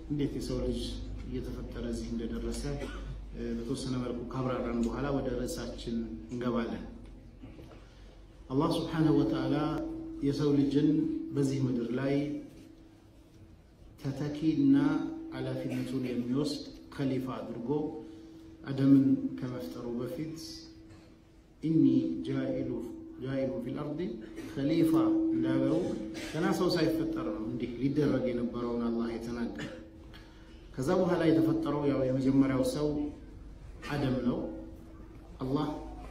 እንዴት የሰው ልጅ እየተፈጠረ እዚህ እንደደረሰ በተወሰነ መልኩ ካብራራን በኋላ ወደ ርዕሳችን እንገባለን። አላህ ስብሓነሁ ወተዓላ የሰው ልጅን በዚህ ምድር ላይ ተተኪና ኃላፊነቱን የሚወስድ ከሊፋ አድርጎ አደምን ከመፍጠሩ በፊት ኢኒ ጃኢሉ ጃኢሉ ፊል አርዲ ከሊፋ እንዳለው ገና ሰው ሳይፈጠር ነው እንዲህ ሊደረግ የነበረውን አላህ የተናገረ። ከዛ በኋላ የተፈጠረው ያው የመጀመሪያው ሰው አደም ነው። አላህ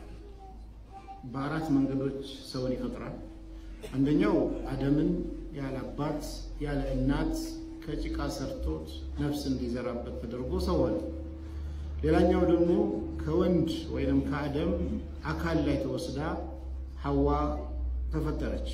በአራት መንገዶች ሰውን ይፈጥራል። አንደኛው አደምን ያለ አባት ያለ እናት ከጭቃ ሰርቶት ነፍስ እንዲዘራበት ተደርጎ ሰው ሆነ። ሌላኛው ደግሞ ከወንድ ወይም ከአደም አካል ላይ ተወስዳ ሐዋ ተፈጠረች።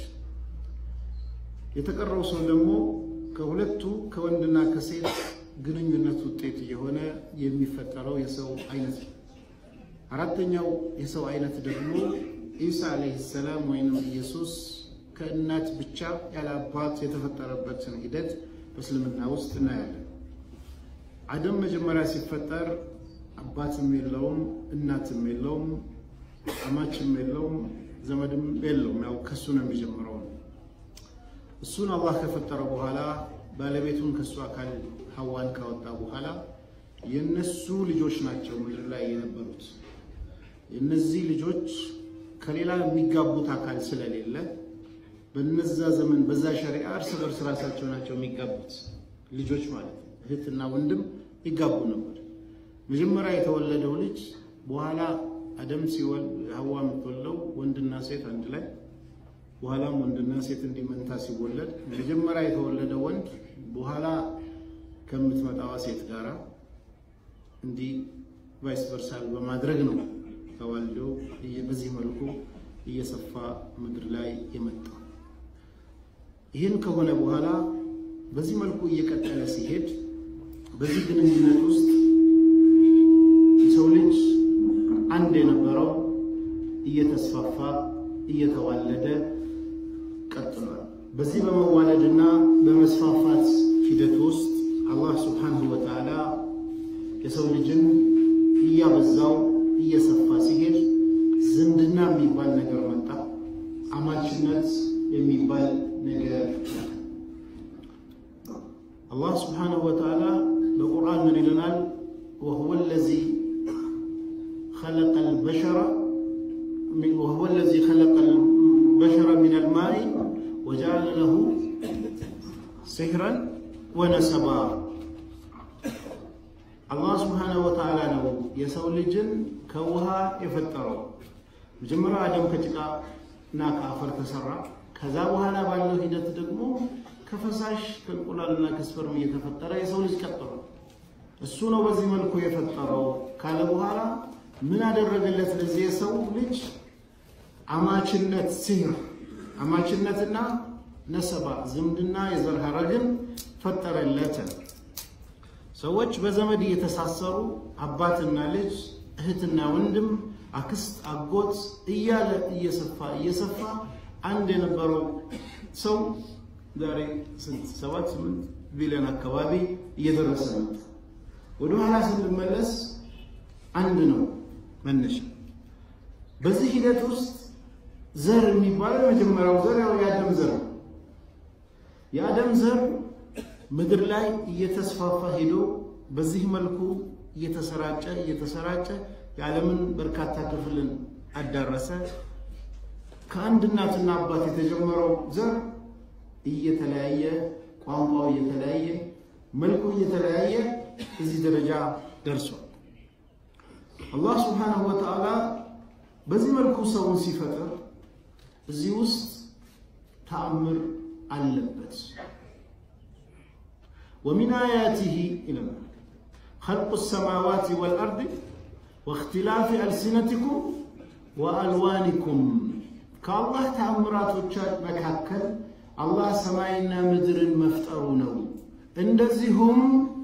የተቀረው ሰው ደግሞ ከሁለቱ ከወንድና ከሴት ግንኙነት ውጤት የሆነ የሚፈጠረው የሰው አይነት ነው። አራተኛው የሰው አይነት ደግሞ ኢሳ ዓለይሂ ሰላም ወይንም ኢየሱስ ከእናት ብቻ ያለ አባት የተፈጠረበትን ሂደት በእስልምና ውስጥ እናያለን። አደም መጀመሪያ ሲፈጠር አባትም የለውም፣ እናትም የለውም፣ አማችም የለውም፣ ዘመድም የለውም። ያው ከሱ ነው የሚጀምረው። እሱን አላህ ከፈጠረው በኋላ ባለቤቱን ከሱ አካል ሐዋን ካወጣ በኋላ የነሱ ልጆች ናቸው ምድር ላይ የነበሩት። የነዚህ ልጆች ከሌላ የሚጋቡት አካል ስለሌለ በነዛ ዘመን በዛ ሸሪዓ እርስ በርስ ራሳቸው ናቸው የሚጋቡት ልጆች ማለት ነው። እህትና ወንድም ይጋቡ ነበር። መጀመሪያ የተወለደው ልጅ በኋላ አደም ሲወልድ ሐዋ የምትወልደው ወንድና ሴት አንድ ላይ በኋላም ወንድና ሴት እንዲመንታ ሲወለድ መጀመሪያ የተወለደ ወንድ በኋላ ከምትመጣዋ ሴት ጋራ እንዲህ ቫይስ ቨርሳል በማድረግ ነው ተዋልዶ በዚህ መልኩ እየሰፋ ምድር ላይ የመጣው። ይህን ከሆነ በኋላ በዚህ መልኩ እየቀጠለ ሲሄድ በዚህ ግንኙነት ውስጥ የሰው ልጅ አንድ የነበረው እየተስፋፋ እየተዋለደ ቀጥሏል። በዚህ በመዋለድና በመስፋፋት ሂደት ውስጥ አላህ ስብሓንሁ ወተዓላ የሰው ልጅን እያበዛው እየሰፋ ሲሄድ ዝምድና የሚባል ነገር መጣ። አማችነት የሚባል ነገር አላህ ስብሓንሁ ወተዓላ በቁርአን ምን ይለናል? ወሁወ ለዚ ኸለቀ ልበሸረ ወሁወ ለዚ ኸለቀ ልበሸረ ሚን አልማኢ ወጀዐለ ለሁ ሲሕረን ወነሰባ። አላህ ስብሓነሁ ወተዓላ ነው የሰው ልጅን ከውሃ የፈጠረው። መጀመሪያ አደም ከጭቃ እና ከአፈር ተሰራ። ከዛ በኋላ ባለው ሂደት ደግሞ ከፈሳሽ ከእንቁላልና ከስፐርም እየተፈጠረ የሰው ልጅ ቀጥሏል። እሱ ነው በዚህ መልኩ የፈጠረው ካለ በኋላ ምን አደረገለት? ለዚህ የሰው ልጅ አማችነት ሲህር አማችነትና ነሰባ ዝምድና የዘር ሐረግን ፈጠረለት። ሰዎች በዘመድ እየተሳሰሩ አባትና ልጅ፣ እህትና ወንድም፣ አክስት፣ አጎት እያለ እየሰፋ እየሰፋ አንድ የነበረው ሰው ዛሬ ስንት ሰባት ስምንት ቢሊዮን አካባቢ እየደረሰ መጣ። ወደ ኋላ ስንመለስ አንድ ነው መነሻ። በዚህ ሂደት ውስጥ ዘር የሚባለው የመጀመሪያው ዘር ያው የአደም ዘር ነው። የአደም ዘር ምድር ላይ እየተስፋፋ ሄዶ በዚህ መልኩ እየተሰራጨ እየተሰራጨ የዓለምን በርካታ ክፍልን አዳረሰ። ከአንድ እናትና አባት የተጀመረው ዘር እየተለያየ ቋንቋው እየተለያየ መልኩ እየተለያየ እዚህ ደረጃ ደርሷል። አላህ ስብሓነሁ ወተዓላ በዚህ መልኩ ሰውን ሲፈጥር እዚህ ውስጥ ተአምር አለበት። ወሚን አያቲሂ ይለናል ኸልቁ ሰማዋት ወልአርድ ወእኽትላፊ አልሲነቲኩም ወአልዋኒኩም ከአላህ ተአምራቶች መካከል አላህ ሰማይና ምድርን መፍጠሩ ነው። እንደዚሁም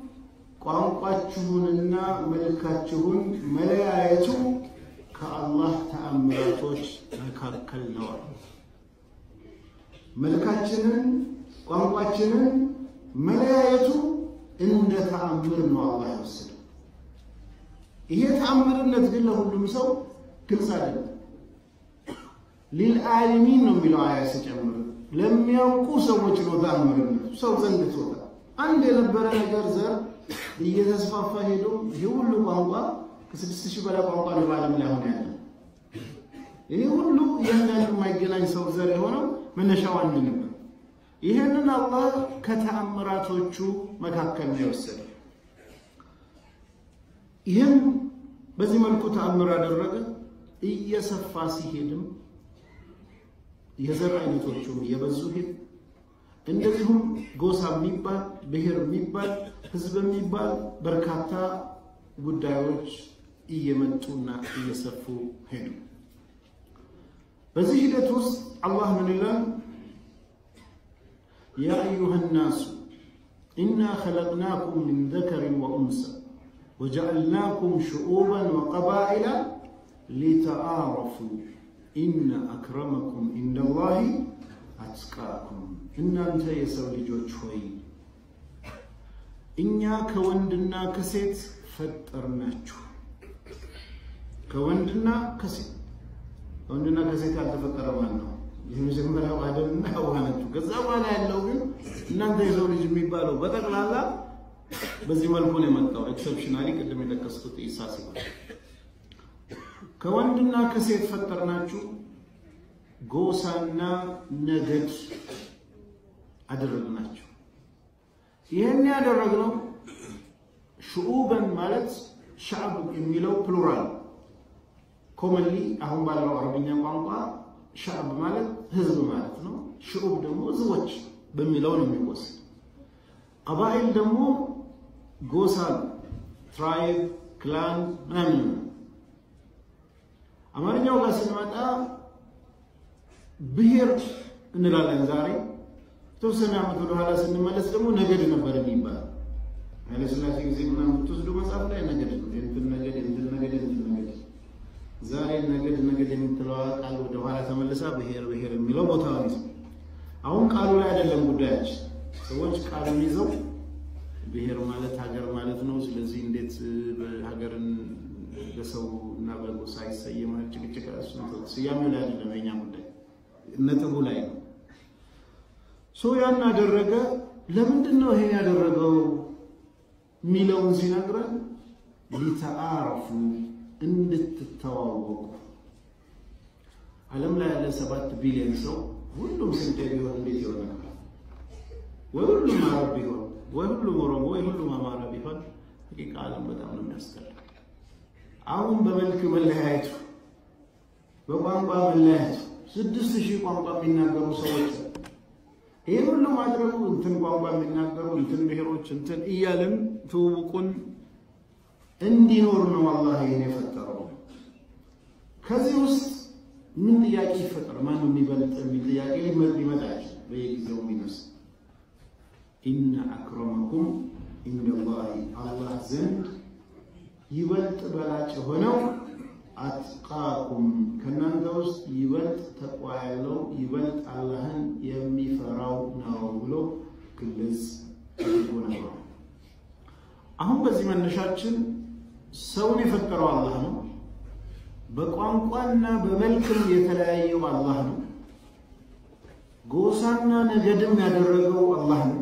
ቋንቋችሁንና መልካችሁን መለያየቱ ከአላህ ተአምራቶች መካከል ነው። መልካችንን ቋንቋችንን መለያየቱ እንደ ተአምር ነው አላህ የወሰደው። ይሄ ተአምርነት ግን ለሁሉም ሰው ግልጽ አይደለም። ሊልዓሊሚን ነው የሚለው አያ ሲጨምር ለሚያውቁ ሰዎች ነው ተአምርነቱ ሰው ዘንድ ትወጣ አንድ የነበረ ነገር ዘር እየተስፋፋ ሄዶ ይህ ሁሉ ቋንቋ ከስድስት ሺህ በላይ ቋንቋ ነው በዓለም ላይ አሁን ያለ። ይህ ሁሉ እያንዳንዱ የማይገናኝ ሰው ዘር የሆነው መነሻው አንድ ነበር። ይህንን አላህ ከተአምራቶቹ መካከል ነው የወሰደ። ይህም በዚህ መልኩ ተአምር አደረገ። እየሰፋ ሲሄድም የዘር አይነቶቹም እየበዙ ሄድ እንደዚሁም ጎሳ የሚባል ብሔር የሚባል ህዝብ የሚባል በርካታ ጉዳዮች እየመጡና እየሰፉ ሄዱ። በዚህ ሂደት ውስጥ አላህ ምን ይላል? ያ አዩሃ ናሱ ኢና ኸለቅናኩም ሚን ዘከሪን ወኡንሳ ወጀዐልናኩም ሽዑበን ወቀባኢላ ሊተአረፉ ኢነ አክረመኩም ኢንደላሂ አትቃኩም እናንተ የሰው ልጆች ሆይ እኛ ከወንድና ከሴት ፈጠርናችሁ። ከወንድና ከሴት ከወንድና ከሴት ያልተፈጠረ ማን ነው? የመጀመሪያው አደምና ሐዋ ናቸው። ከዛ በኋላ ያለው ግን እናንተ የሰው ልጅ የሚባለው በጠቅላላ በዚህ መልኩ ነው የመጣው። ኤክሰፕሽናሊ ቅድም የጠቀስኩት ኢሳ ሲሆን ከወንድና ከሴት ፈጠርናችሁ ጎሳና ነገድ አደረግናቸው። ይህን ያደረግነው ሽዑበን ማለት ሻዕብ የሚለው ፕሉራል ኮመንሊ አሁን ባለው አረብኛ ቋንቋ ሻዕብ ማለት ህዝብ ማለት ነው። ሽዑብ ደግሞ ህዝቦች በሚለው ነው የሚወሰድ። ቀባኢል ደግሞ ጎሳ ትራይብ፣ ክላን ምናምን ነው። አማርኛው ጋር ስንመጣ ብሔር እንላለን ዛሬ የተወሰነ ዓመት ወደኋላ ስንመለስ ደግሞ ነገድ ነበር የሚባል ኃይለሥላሴ ጊዜ ምናምን ብትወስዱ መጽሐፍ ላይ ነገድ ነው። የእንትን ነገድ የእንትን ነገድ የእንትን ነገድ። ዛሬ ነገድ ነገድ የምትለዋ ቃል ወደኋላ ተመልሳ ብሔር ብሔር የሚለው ቦታውን ይዘው አሁን ቃሉ ላይ አይደለም ጉዳያችን። ሰዎች ቃሉን ይዘው ብሔር ማለት ሀገር ማለት ነው። ስለዚህ እንዴት ሀገርን በሰው እና በጎሳ ይሰየማል? ጭቅጭቅ ስያሜው ላይ አይደለም የኛ ጉዳይ፣ ነጥቡ ላይ ነው። ሰው ያን አደረገ። ለምንድን ነው ይሄን ያደረገው የሚለውን ሲነግረን ሊተአረፉ እንድትተዋወቁ። ዓለም ላይ ያለ ሰባት ቢሊዮን ሰው ሁሉም ስንዴ ቢሆን እንዴት ይሆናል? ወይ ሁሉም አረብ ቢሆን ወይ ሁሉም ኦሮሞ ወይ ሁሉም አማራ ቢሆን ሐቂቃ ዓለም በጣም ነው የሚያስጠላ። አሁን በመልክ መለያየቱ፣ በቋንቋ መለያየቱ ስድስት ሺህ ቋንቋ የሚናገሩ ሰዎች ይህ ሁሉ ማድረጉ እንትን ቋንቋ የሚናገሩ እንትን ብሔሮች እንትን እያልን ትውውቁን እንዲኖር ነው አላህ ይህን የፈጠረው። ከዚህ ውስጥ ምን ጥያቄ ይፈጠር? ማነው የሚበልጥ የሚል ጥያቄ ሊመጣ ይችላል። በየጊዜው የሚነሳ ኢነ አክረመኩም ኢንደላሂ አላህ ዘንድ ይበልጥ በላጭ የሆነው አትቃኩም ከእናንተ ውስጥ ይበልጥ ተቋ ያለው ይበልጥ አላህን የሚፈራው ነው ብሎ ግልጽ አድርጎ ነበር። አሁን በዚህ መነሻችን ሰውን የፈጠረው አላህ ነው። በቋንቋና በመልክም የተለያየው አላህ ነው። ጎሳና ነገድም ያደረገው አላህ ነው።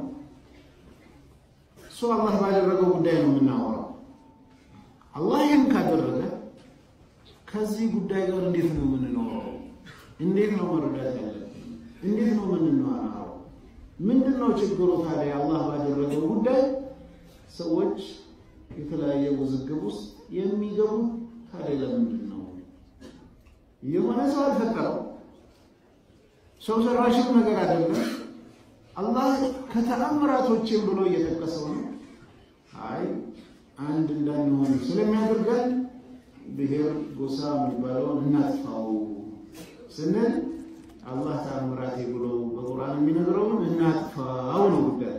እሱ አላህ ባደረገው ጉዳይ ነው የምናወራው። አላህ ይህን ካደረገ ከዚህ ጉዳይ ጋር እንዴት ነው የምንኖረው? እንዴት ነው መረዳት ያለብን? እንዴት ነው የምንኖረው? ምንድን ነው ችግሩ ታዲያ? አላህ ባደረገው ጉዳይ ሰዎች የተለያየ ውዝግብ ውስጥ የሚገቡ ታዲያ ለምንድን ነው? የሆነ ሰው አልፈጠረው፣ ሰው ሰራሽም ነገር አይደለም። አላህ ከተአምራቶችን ብሎ እየጠቀሰው ነው። አይ አንድ እንዳንሆን ስለሚያደርገን ብሔር ጎሳ የሚባለውን እናጥፋው ስንል አላህ ተአምራቴ ብሎ በቁርአን የሚነግረውን እናጥፋው ነው ጉዳይ።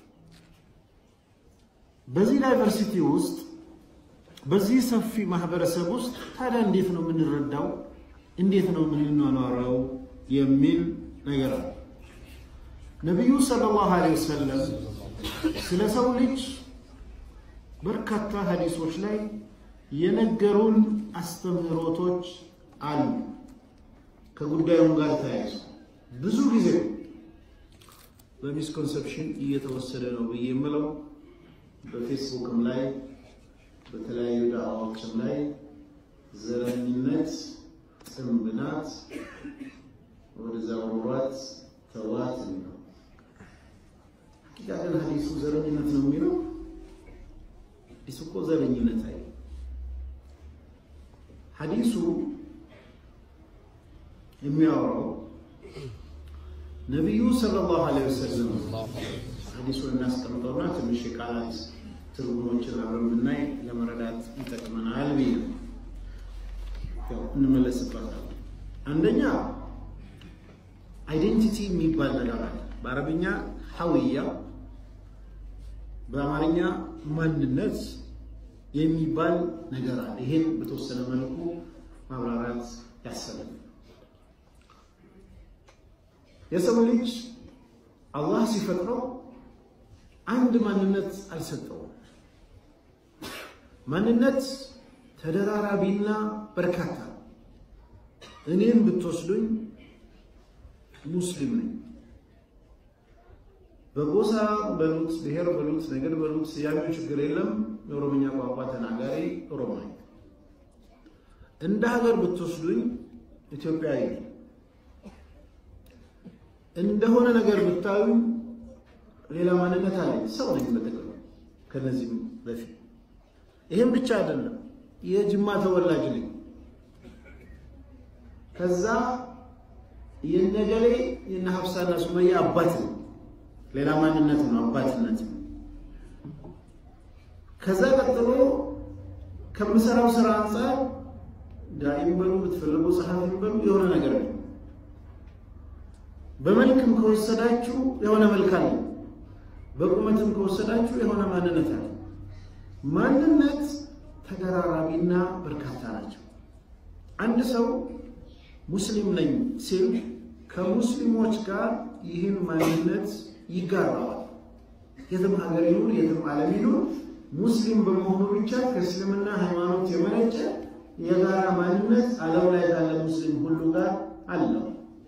በዚህ ዳይቨርሲቲ ውስጥ በዚህ ሰፊ ማህበረሰብ ውስጥ ታዲያ እንዴት ነው የምንረዳው? እንዴት ነው የምንኗኗረው? የሚል ነገር አለ። ነቢዩ ሰለላሁ ዐለይሂ ወሰለም ስለ ሰው ልጅ በርካታ ሀዲሶች ላይ የነገሩን አስተምህሮቶች አሉ። ከጉዳዩም ጋር ተያይዞ ብዙ ጊዜ በሚስኮንሰፕሽን እየተወሰደ ነው ብዬ የምለው በፌስቡክም ላይ በተለያዩ ዳዕዋዎችም ላይ ዘረኝነት ጥንብ ናት፣ ወደዛ ወሯት ተዋት ነው። ሐቂቃ ግን ሀዲሱ ዘረኝነት ነው የሚለው ሐዲሱ እኮ ዘረኝነት አይ ሐዲሱ የሚያወራው ነቢዩ ሰለላሁ ዐለይሂ ወሰለም ሐዲሱን እናስቀምጠውና ትንሽ የቃላት ትርጉሞችን አብረን ብናይ ለመረዳት ይጠቅመናል ብዬ ነው። ያው እንመለስበታለን። አንደኛ አይዴንቲቲ የሚባል ነገር አለ። በአረብኛ ሀዊያ፣ በአማርኛ ማንነት የሚባል ነገር አለ። ይሄን በተወሰነ መልኩ ማብራራት ያሰባል። የሰው ልጅ አላህ ሲፈጥረው አንድ ማንነት አልሰጠውም። ማንነት ተደራራቢና በርካታ። እኔም ብትወስዱኝ ሙስሊም ነኝ። በጎሳ በሉት ብሔር በሉት ነገድ በሉት ስያሜው ችግር የለም። የኦሮምኛ ቋንቋ ተናጋሪ ኦሮሞ ነኝ። እንደ ሀገር ብትወስዱኝ ኢትዮጵያዊ ነኝ። እንደሆነ ነገር ብታዩኝ ሌላ ማንነት አለኝ። ሰው ነኝ በጥቅሉ ከነዚህም በፊት ይህም ብቻ አይደለም፣ የጅማ ተወላጅ ነኝ። ከዛ የነገሌ የነ ሀፍሳና ሱመያ አባት ነው። ሌላ ማንነት ነው፣ አባትነት ነው። ከዛ ቀጥሎ ከምሰራው ስራ አንጻር ዳኢም በሉ ብትፈልጉ ጸሐፊም በሉ የሆነ ነገር ነው። በመልክም ከወሰዳችሁ የሆነ መልክ አለ። በቁመትም ከወሰዳችሁ የሆነ ማንነት አለ። ማንነት ተደራራቢና በርካታ ናቸው። አንድ ሰው ሙስሊም ነኝ ሲል ከሙስሊሞች ጋር ይህን ማንነት ይጋራዋል። የትም ሀገር ይኑር፣ የትም ዓለም ይኑር፣ ሙስሊም በመሆኑ ብቻ ከእስልምና ሃይማኖት የመነጨ የጋራ ማንነት ዓለም ላይ ካለ ሙስሊም ሁሉ ጋር አለው።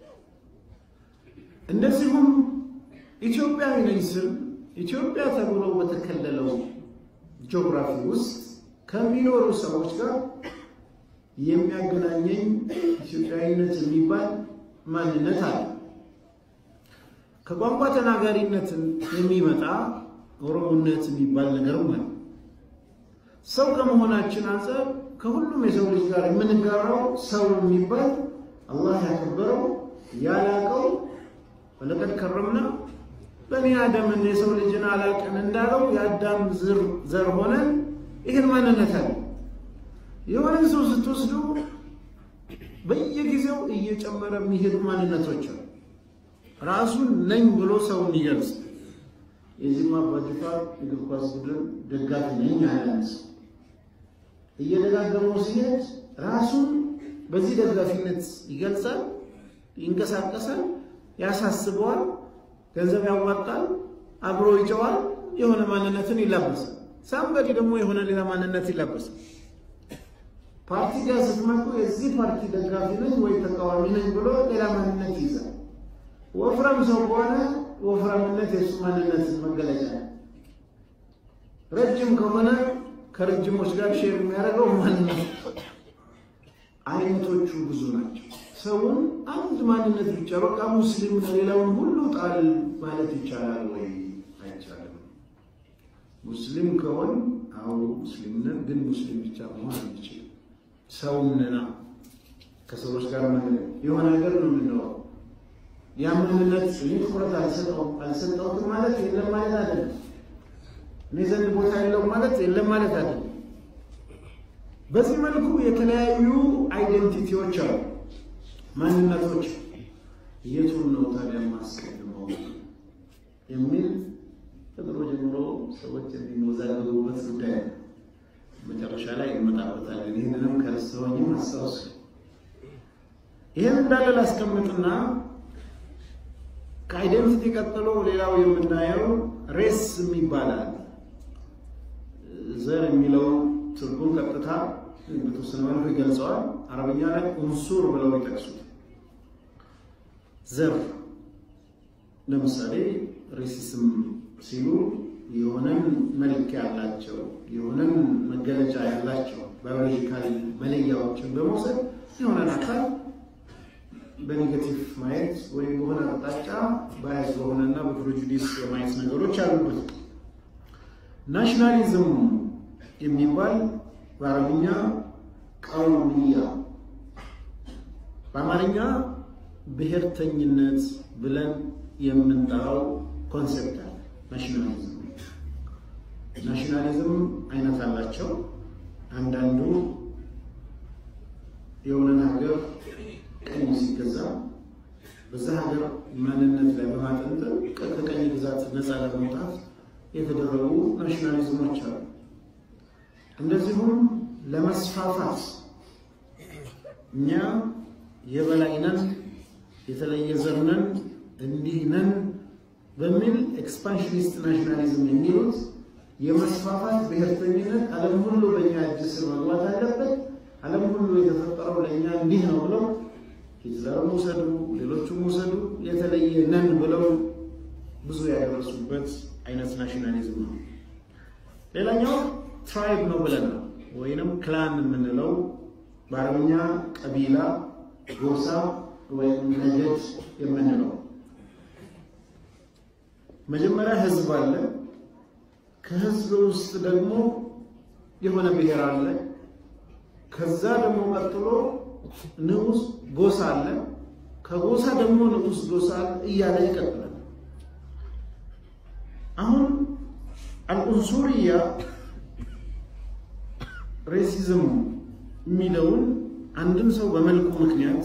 እንደዚሁም ኢትዮጵያዊ ነኝ ስል ኢትዮጵያ ተብሎ በተከለለው ጂኦግራፊ ውስጥ ከሚኖሩ ሰዎች ጋር የሚያገናኘኝ ኢትዮጵያዊነት የሚባል ማንነት አለ። ከቋንቋ ተናጋሪነትን የሚመጣ ኦሮሞነት የሚባል ነገርም አለ። ሰው ከመሆናችን አንጻር ከሁሉም የሰው ልጅ ጋር የምንጋራው ሰው የሚባል አላህ ያከበረው ያላቀው ወለቀድ ከረምና በኒ አደምን የሰው ልጅን አላቅን እንዳለው የአዳም ዘር ሆነን ይህን ማንነት አለ። የሆነን ሰው ስትወስዱ በየጊዜው እየጨመረ የሚሄዱ ማንነቶች አሉ። ራሱን ነኝ ብሎ ሰው የሚገልጽ የዚህማ አባጅፋር እግር ኳስ ቡድን ደጋፊ ነኝ ያለን ሰው እየደጋገመው ሲሄድ ራሱን በዚህ ደጋፊነት ይገልጻል፣ ይንቀሳቀሳል፣ ያሳስበዋል፣ ገንዘብ ያዋጣል፣ አብሮ ይጨዋል፣ የሆነ ማንነትን ይላበሳል። ሳምበዲ ደግሞ የሆነ ሌላ ማንነት ይላበሳል። ፓርቲ ጋር ስትመጡ የዚህ ፓርቲ ደጋፊ ነኝ ወይ ተቃዋሚ ነኝ ብሎ ሌላ ማንነት ይይዛል። ወፍራም ሰው ከሆነ ወፍራምነት የእሱ ማንነት መገለጫ ነው። ረጅም ከሆነ ከረጅሞች ጋር ሼር የሚያደርገው ማንነት። አይነቶቹ ብዙ ናቸው። ሰውን አንድ ማንነት ብቻ በቃ ሙስሊም ሌላውን ሁሉ ጣል ማለት ይቻላል ወይ? አይቻልም። ሙስሊም ከሆን አዎ ሙስሊም ነን፣ ግን ሙስሊም ብቻ መሆን አንችልም። ሰውም ነና ከሰዎች ጋር የሆነ ነገር ነው የምንኖረው። ያ ማንነት እኔ ትኩረት አልሰጠሁትም ማለት የለም ማለት አይደለም። እኔ ዘንድ ቦታ የለውም ማለት የለም ማለት አይደለም። በዚህ መልኩ የተለያዩ አይደንቲቲዎች አሉ፣ ማንነቶች። የቱን ነው ታዲያ ማስቀድመው የሚል ከድሮ ጀምሮ ሰዎች የሚወዛገቡበት ጉዳይ ነው። መጨረሻ ላይ እንመጣበታለን። ይህንንም ከረሳሁኝም አስታውስ። ይህን እንዳለ ላስቀምጥና ከአይደንቲቲ ቀጥሎ ሌላው የምናየው ሬስ የሚባል አለ። ዘር የሚለው ትርጉም ቀጥታ በተወሰነ መልኩ ይገልጸዋል። አረብኛ ላይ ኡንሱር ብለው ይጠቅሱት ዘር ለምሳሌ ሬሲስም ሲሉ የሆነን መልክ ያላቸው የሆነን መገለጫ ያላቸው ባዮሎጂካል መለያዎችን በመውሰድ የሆነን አካል በኔጌቲቭ ማየት ወይም በሆነ አቅጣጫ ባያዝ በሆነና በፕሮጁዲስ የማየት ነገሮች አሉበት። ናሽናሊዝም የሚባል በአረብኛ ቀውምያ፣ በአማርኛ ብሔርተኝነት ብለን የምንጠራው ኮንሴፕት አለ። ናሽናሊዝም ናሽናሊዝም አይነት አላቸው። አንዳንዱ የሆነን ሀገር ቀኝ ሲገዛ በዛ ሀገር ማንነት ላይ በማጠንጠን ከቀኝ ግዛት ነፃ ለመውጣት የተደረጉ ናሽናሊዝሞች አሉ። እንደዚሁም ለመስፋፋት እኛ የበላይ ነን፣ የተለየ ዘር ነን፣ እንዲህ ነን በሚል ኤክስፓንሽኒስት ናሽናሊዝም የሚሉት የመስፋፋት ብሔርተኝነት ዓለም ሁሉ በእኛ እጅ ስር መግባት አለበት፣ ዓለም ሁሉ የተፈጠረው ለእኛ እንዲህ ነው ብለው ሂትለርም ውሰዱ፣ ሌሎቹም ውሰዱ፣ የተለየ ነን ብለው ብዙ ያደረሱበት አይነት ናሽናሊዝም ነው። ሌላኛው ትራይብ ነው ብለናል፣ ወይንም ክላን የምንለው በአረብኛ ቀቢላ፣ ጎሳ ወይም ነገድ የምንለው መጀመሪያ ህዝብ አለ። ከህዝብ ውስጥ ደግሞ የሆነ ብሔር አለ። ከዛ ደግሞ ቀጥሎ ንዑስ ጎሳ አለ። ከጎሳ ደግሞ ንዑስ ጎሳ አለ እያለ ይቀጥላል። አሁን አልኡንሱርያ ሬሲዝም የሚለውን አንድን ሰው በመልኩ ምክንያት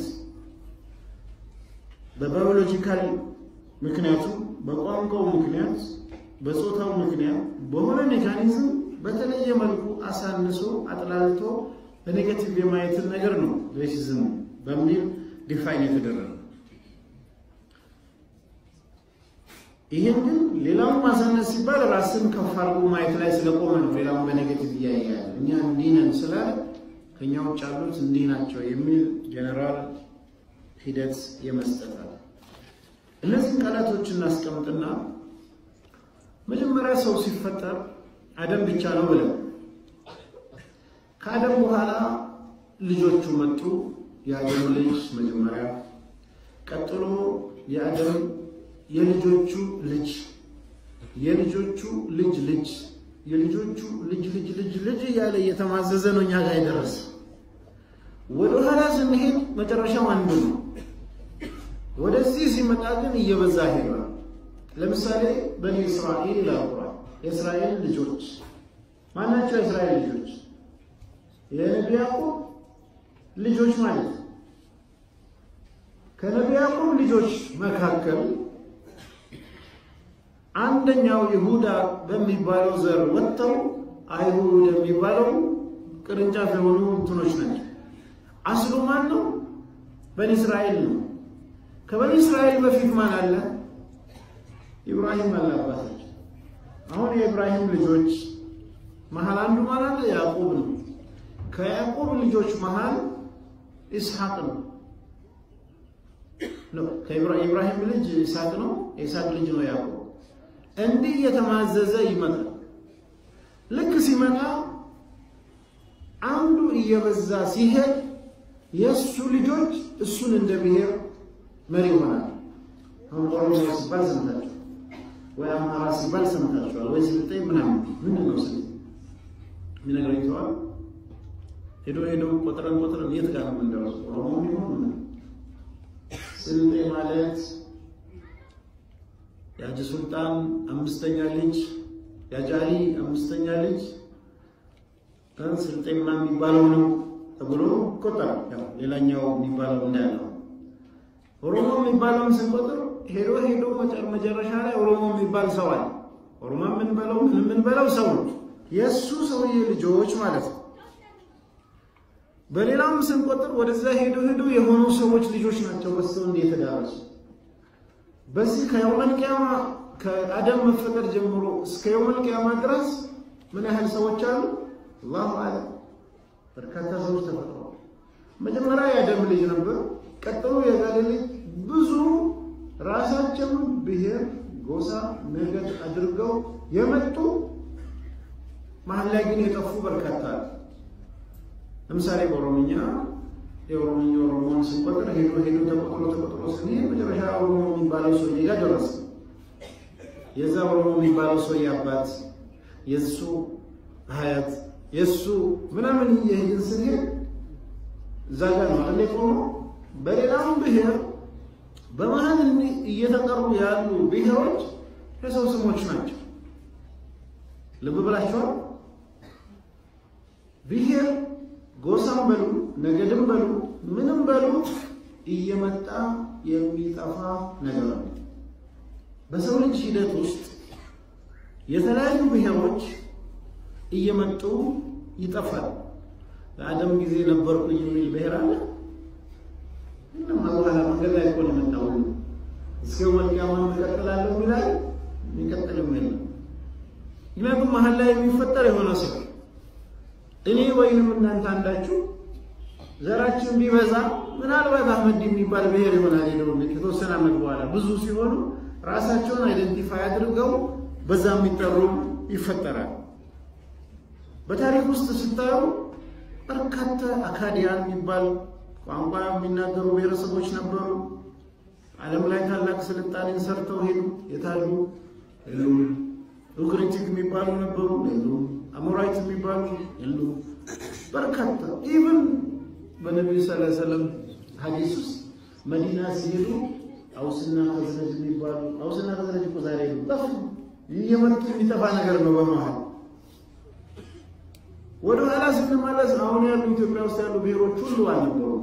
በባዮሎጂካል ምክንያቱ በቋንቋው ምክንያት በጾታው ምክንያት በሆነ ሜካኒዝም በተለየ መልኩ አሳንሶ አጥላልቶ በኔጌቲቭ የማየትን ነገር ነው ሬሲዝም በሚል ዲፋይን የተደረገ። ይህን ግን ሌላውን ማሳነስ ሲባል ራስን ከፍ አድርጎ ማየት ላይ ስለቆመ ነው። ሌላውን በኔጌቲቭ እያያል እኛ እንዲህ ነን ስላለ ከእኛ ውጭ ያሉት እንዲህ ናቸው የሚል ጀነራል ሂደት የመስጠታል። እነዚህን ቃላቶች እናስቀምጥና መጀመሪያ ሰው ሲፈጠር አደም ብቻ ነው ብለን ከአደም በኋላ ልጆቹ መጡ። የአደም ልጅ መጀመሪያ፣ ቀጥሎ የአደም የልጆቹ ልጅ፣ የልጆቹ ልጅ ልጅ፣ የልጆቹ ልጅ ልጅ ልጅ ልጅ እያለ እየተማዘዘ ነው እኛ ጋር የደረሰ። ወደ ኋላ ስንሄድ መጨረሻው አንዱ ነው። ወደዚህ ሲመጣ ግን እየበዛ ሄዷል። ለምሳሌ በኒ እስራኤል ይላል ቁርአን። የእስራኤል ልጆች ማናቸው? የእስራኤል ልጆች የነቢ ያዕቆብ ልጆች ማለት ነው። ከነቢ ያዕቆብ ልጆች መካከል አንደኛው ይሁዳ በሚባለው ዘር ወጥተው አይሁድ የሚባለው ቅርንጫፍ የሆኑ እንትኖች ናቸው። አስሉ ማን ነው? በኒ እስራኤል ነው። ከበኒ እስራኤል በፊት ማን አለ? ኢብራሂም አለ አባታቸው። አሁን የኢብራሂም ልጆች መሀል አንዱ ማን አለ? ያዕቆብ ነው። ከያዕቆብ ልጆች መሀል ኢስሐቅ ነው። የኢብራሂም ልጅ ኢስሐቅ ነው። የኢስሐቅ ልጅ ነው ያዕቆብ። እንዲህ እየተማዘዘ ይመጣል። ልክ ሲመጣ አንዱ እየበዛ ሲሄድ የእሱ ልጆች እሱን እንደ ብሔር መሪ ይሆናል። አሁን ኦሮሞ ሲባል ሰምታችኋል፣ ወይ አማራ ሲባል ሰምታችኋል፣ ወይ ስልጤ ምናምን ምንድን ነው ስል የሚነግረኝ ሰዋል ሄዶ ሄዶ ቆጥረን ቆጥረን የት ጋር ነው የምንደርሰው? ኦሮሞ የሚሆን ስልጤ ማለት የሀጂ ሱልጣን አምስተኛ ልጅ የአጃሊ አምስተኛ ልጅ ስልጤማ የሚባለው ነው ተብሎ ይቆጠራል። ያው ሌላኛው የሚባለው እንዳያለው ኦሮሞ የሚባለውን ስንቆጥር ሄዶ ሄዶ መጨረሻ ላይ ኦሮሞ የሚባል ሰው አለ። ኦሮሞ የምንበለው ምን የምንበለው ሰው ነው፣ የእሱ ሰውዬ ልጆች ማለት ነው። በሌላም ስንቆጥር ወደዛ ሄዶ ሄዶ የሆኑ ሰዎች ልጆች ናቸው በስተው እንደ የተዳረሱ በዚህ ከየውመል ቂያማ ከአደም መፈጠር ጀምሮ እስከ የውመል ቂያማ ድረስ ምን ያህል ሰዎች አሉ? አላሁ አለም። በርካታ ሰዎች ተፈጥረዋል። መጀመሪያ የአደም ልጅ ነበር። ቀጥሎ የጋለ ልጅ ብዙ ራሳቸውን ብሔር፣ ጎሳ፣ ነገድ አድርገው የመጡ መሀል ላይ ግን የጠፉ በርካታ አሉ። ለምሳሌ በኦሮምኛ የኦሮምኛ ኦሮሞን ስንቆጥር ሄዶ ሄዶ ተቆጥሮ ተቆጥሮ ስንሄድ መጨረሻ ኦሮሞ የሚባለው ሰውዬ ጋር ደረሰ። የዛ ኦሮሞ የሚባለው ሰውዬ አባት የእሱ ሀያት የእሱ ምናምን እየሄድን ስንሄድ እዛ ጋር ነው አለ ቆሞ በሌላም ብሔር በመሀል እየተጠሩ ያሉ ብሔሮች የሰው ስሞች ናቸው። ልብ ብላችኋል። ብሔር ጎሳም በሉ ነገድም በሉ ምንም በሉ እየመጣ የሚጠፋ ነገር ነው። በሰው ልጅ ሂደት ውስጥ የተለያዩ ብሔሮች እየመጡ ይጠፋል። በአደም ጊዜ ነበርኩኝ የሚል ብሔር አለ። ምንም በኋላ መንገድ ላይ እኮ ነው የመጣው። እስከ ወልቂያማ እቀጥላለሁ የሚላል የሚቀጥልም የለም። ምክንያቱም መሀል ላይ የሚፈጠር የሆነ ሰው እኔ ወይንም እናንተ አንዳችሁ ዘራችን ቢበዛ ምናልባት አህመድ የሚባል ብሔር ይሆናል ሄደው ከተወሰነ ዓመት በኋላ ብዙ ሲሆኑ ራሳቸውን አይደንቲፋይ አድርገው በዛ የሚጠሩ ይፈጠራል። በታሪክ ውስጥ ስታዩ በርካታ አካዲያን የሚባል ቋንቋ የሚናገሩ ብሔረሰቦች ነበሩ። ዓለም ላይ ታላቅ ስልጣኔን ሰርተው ሄዱ። የታሉ የሉም። ኡክሪቲክ የሚባሉ ነበሩ የሉም። አሞራይት የሚባሉ የሉም። በርካታ ኢቭን በነቢዩ ስ ሰለም ሀዲስ ውስጥ መዲና ሲሄዱ አውስና ከዝረጅ የሚባሉ አውስና ከዝረጅ እኮ ዛሬ ሄዱ ጠፉ። እየመጡ የሚጠፋ ነገር ነው በመሀል ወደ ኋላ ስንመለስ አሁን ያሉ ኢትዮጵያ ውስጥ ያሉ ብሔሮች ሁሉ አልነበሩም።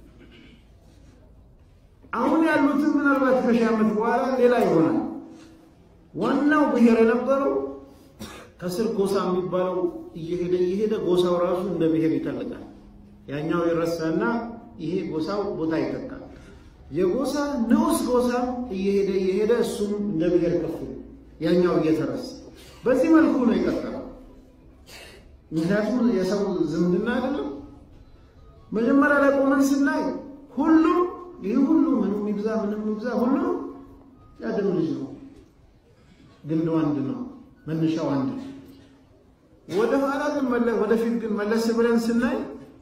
አሁን ያሉትን ምናልባት ከሺህ ዓመት በኋላ ሌላ ይሆናል። ዋናው ብሔር የነበረው ከስር ጎሳ የሚባለው እየሄደ እየሄደ ጎሳው ራሱ እንደ ብሔር ይተልቃል። ያኛው ይረሳና ይሄ ጎሳው ቦታ ይተካል። የጎሳ ንዑስ ጎሳ እየሄደ እየሄደ እሱም እንደ ብሔር ከፍ ያኛው እየተረሳ በዚህ መልኩ ነው የቀጠለው። ምክንያቱም የሰው ዝምድና አይደለም። መጀመሪያ ላይ ቆመን ስናይ ሁሉም ይህ ሁሉ ምንም ይብዛ ምንም ይብዛ ሁሉም የአደም ልጅ ነው። ግንዱ አንድ ነው። መነሻው አንድ ነው። ወደ ኋላ ግን ወደፊት ግን መለስ ብለን ስናይ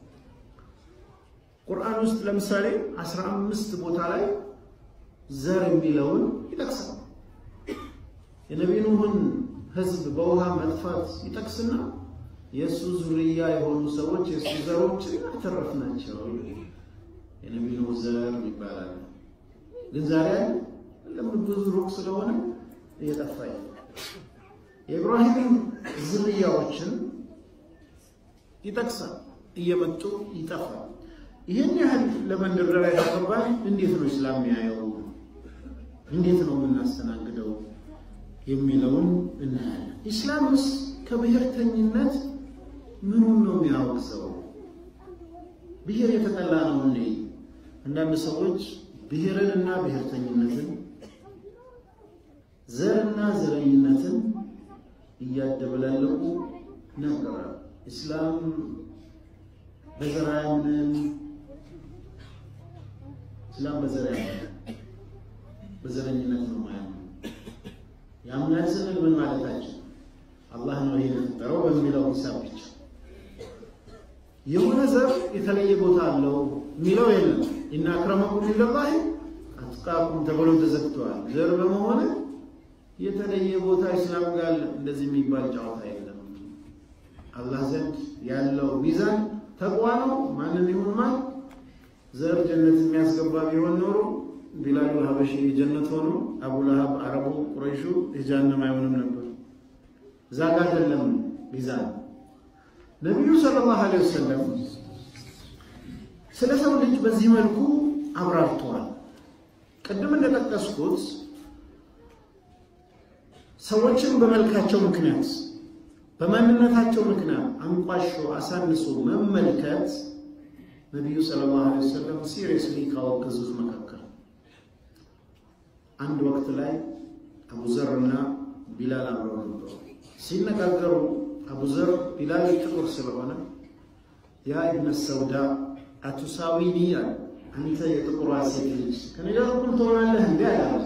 ቁርአን ውስጥ ለምሳሌ አስራ አምስት ቦታ ላይ ዘር የሚለውን ይጠቅሳል። የነቢዩ ኑህን ሕዝብ በውሃ መጥፋት ይጠቅስና የእሱ ዙርያ የሆኑ ሰዎች የእሱ ዘሮች አተረፍናቸው። የነቢዩ ኑህ ዘር ይባላል። ግን ዛሬ ለምን ብዙ ሩቅ ስለሆነ እየጠፋ የኢብራሂም ዝርያዎችን ይጠቅሳል። እየመጡ ይጠፋል። ይህን ያህል ለመንደርደሪያ ያቀርባል። እንዴት ነው እስላም ያየው? እንዴት ነው የምናስተናግደው የሚለውን እናያለን። ኢስላምስ ከብሔርተኝነት ምኑን ነው የሚያወግዘው? ብሔር የተጠላ ነው እንዴ? አንዳንድ ሰዎች ብሔርንና ብሔርተኝነትን ዘርና ዘረኝነትን እያደበላለቁ ነገራል። ኢስላም በዘር አያምንም። ኢስላም በዘር አያምንም፣ በዘረኝነት ነው ማያምነው። ያምናል ስንል ምን ማለታችን? አላህ ነው ይሄን የፈጠረው በሚለው ሂሳብ ብቻ የሆነ ዘር የተለየ ቦታ አለው የሚለው የለም። ኢነ አክረመኩም ኢንደላሂ አትቃኩም ተብሎ ተዘግተዋል። ዘር በመሆነ የተለየ ቦታ ኢስላም ጋር እንደዚህ የሚባል ጨዋታ የለም። አላህ ዘንድ ያለው ሚዛን ተቋ ነው። ማንም ይሁን ማን ዘር ጀነት የሚያስገባ ቢሆን ኖሮ ቢላሉ ሀበሺ ጀነት ሆኖ አቡ ለሀብ አረቡ ቁረይሹ የጀሃነም አይሆንም ነበር። እዛ ጋር አይደለም ሚዛን። ነቢዩ ሰለላሁ ዐለይሂ ወሰለም ስለ ሰው ልጅ በዚህ መልኩ አብራርተዋል። ቅድም እንደጠቀስኩት ሰዎችን በመልካቸው ምክንያት በማንነታቸው ምክንያት አንቋሾ አሳንሶ መመልከት ነቢዩ ሰለላሁ ዐለይሂ ወሰለም ሲሪየስሊ ካወገዙት መካከል አንድ ወቅት ላይ አቡዘር እና ቢላል አብረው ነበሩ። ሲነጋገሩ አቡዘር ቢላል ጥቁር ስለሆነ ያ ኢብነ ሰውዳ አቱሳዊኒ አለ አንተ የጥቁሯ ሴት ልጅ ከኔ ጋር እኩል ትሆናለህ እንዴ? አለ።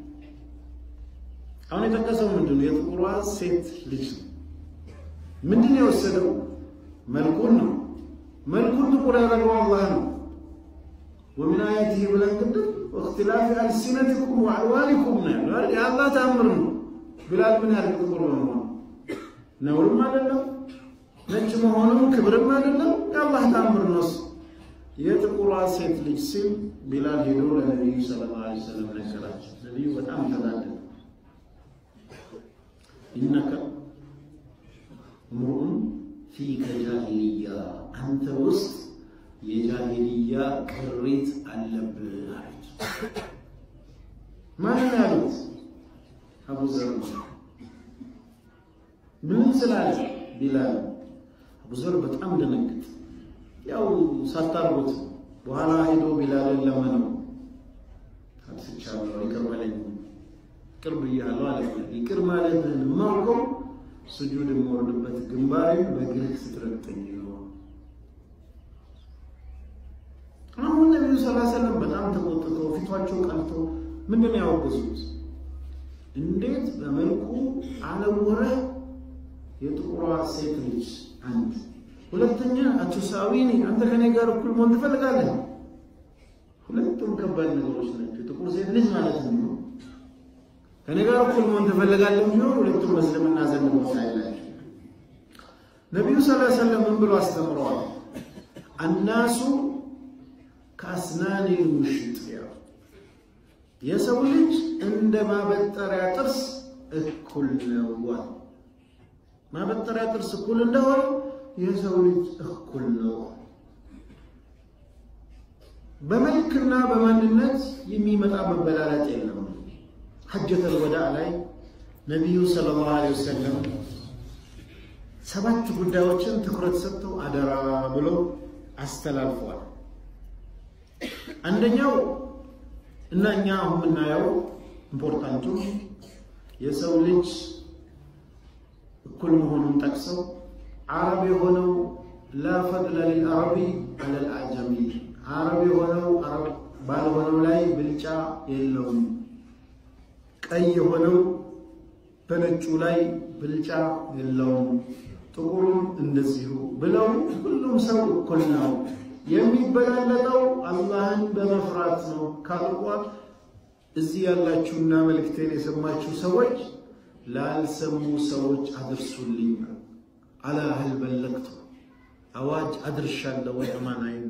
አሁን የጠቀሰው ምንድን ነው? የጥቁሯ ሴት ልጅ ነው። ምንድን ነው የወሰደው? መልኩን ነው። መልኩን ጥቁር ያደረገው አላህ ነው። ወሚን አያቲሂ ብለን ቅድም ወእክትላፊ አልሲነቲኩም ወአልዋኒኩም ነው ያለው። የአላህ ተአምር ነው። ቢላል ምን ያህል ጥቁር በመሆኑ ነውርም አይደለም፣ ነጭ መሆኑም ክብርም አይደለም። የአላህ ተአምር ነው። የጥቁሯ ሴት ልጅ ሲል ቢላል ሄዶ ለነቢዩ ሰለላሁ ዐለይሂ ወሰለም ነገራቸው። ነቢዩ በጣም ተናደዱ። ኢነከ እምሩኡን ፊከ ጃሂልያ፣ አንተ ውስጥ የጃሂልያ ቅሪት አለብህ አለች። ማን ያሉት? አቡዘር ምን ስላለ ቢላል አቡዘር በጣም ደነግጥ ያው ሳታርጉት በኋላ ሄዶ ቢላልን ለመነው። አጥፍቻለሁ፣ ይቅር በለኝ፣ ይቅር ብያለሁ አለ። ይቅር ማለትህን የማውቀው ስጁድ የምወርድበት ግንባሬን በእግርህ ስትረግጠኝ ነው። አሁን ነቢዩ ሰለላሁ ዐለይሂ ወሰለም በጣም ተቆጥተው ፊቷቸው ቀልቶ ምንድን ነው ያወገዙት? እንዴት በመልኩ አለወረህ የጥቁሯ ሴት ልጅ አንድ ሁለተኛ አቱሳዊኒ አንተ ከኔ ጋር እኩል መሆን ትፈልጋለህ? ሁለቱም ከባድ ነገሮች ናቸው። ጥቁር ሴት ልጅ ማለት ነው። ከኔ ጋር እኩል መሆን ትፈልጋለህ ቢሆን ሁለቱም በእስልምና ዘንድ ቦታ የላቸው። ነቢዩ ሰለላሁ ዐለይሂ ወሰለም ምን ብሎ አስተምረዋል? አናሱ ከአስናኒ ሙሽጥ የሰው ልጅ እንደ ማበጠሪያ ጥርስ እኩል ነው። ማበጠሪያ ጥርስ እኩል እንደሆነ የሰው ልጅ እኩል ነው። በመልክና በማንነት የሚመጣ መበላለጥ የለም። ሐጀተል ወዳዕ ላይ ነቢዩ ሰለላሁ ዐለይሂ ወሰለም ሰባት ጉዳዮችን ትኩረት ሰጥተው አደራ ብለው አስተላልፈዋል። አንደኛው እና እኛ አሁን የምናየው ኢምፖርታንቱ የሰው ልጅ እኩል መሆኑን ጠቅሰው አረብ የሆነው ላ ፈድለ ሊልአረቢ አለል አዕጀሚ አረብ የሆነው አረብ ባልሆነው ላይ ብልጫ የለውም፣ ቀይ የሆነው በነጩ ላይ ብልጫ የለውም፣ ጥቁሩም እንደዚሁ ብለው ሁሉም ሰው እኩል ነው። የሚበላለጠው አላህን በመፍራት ነው ካልቋል። እዚህ ያላችሁና መልእክቴን የሰማችሁ ሰዎች ላልሰሙ ሰዎች አድርሱልኝ። አላ ህል በለቅቱ አዋጅ አድርሻለሁ ወይ አማናይን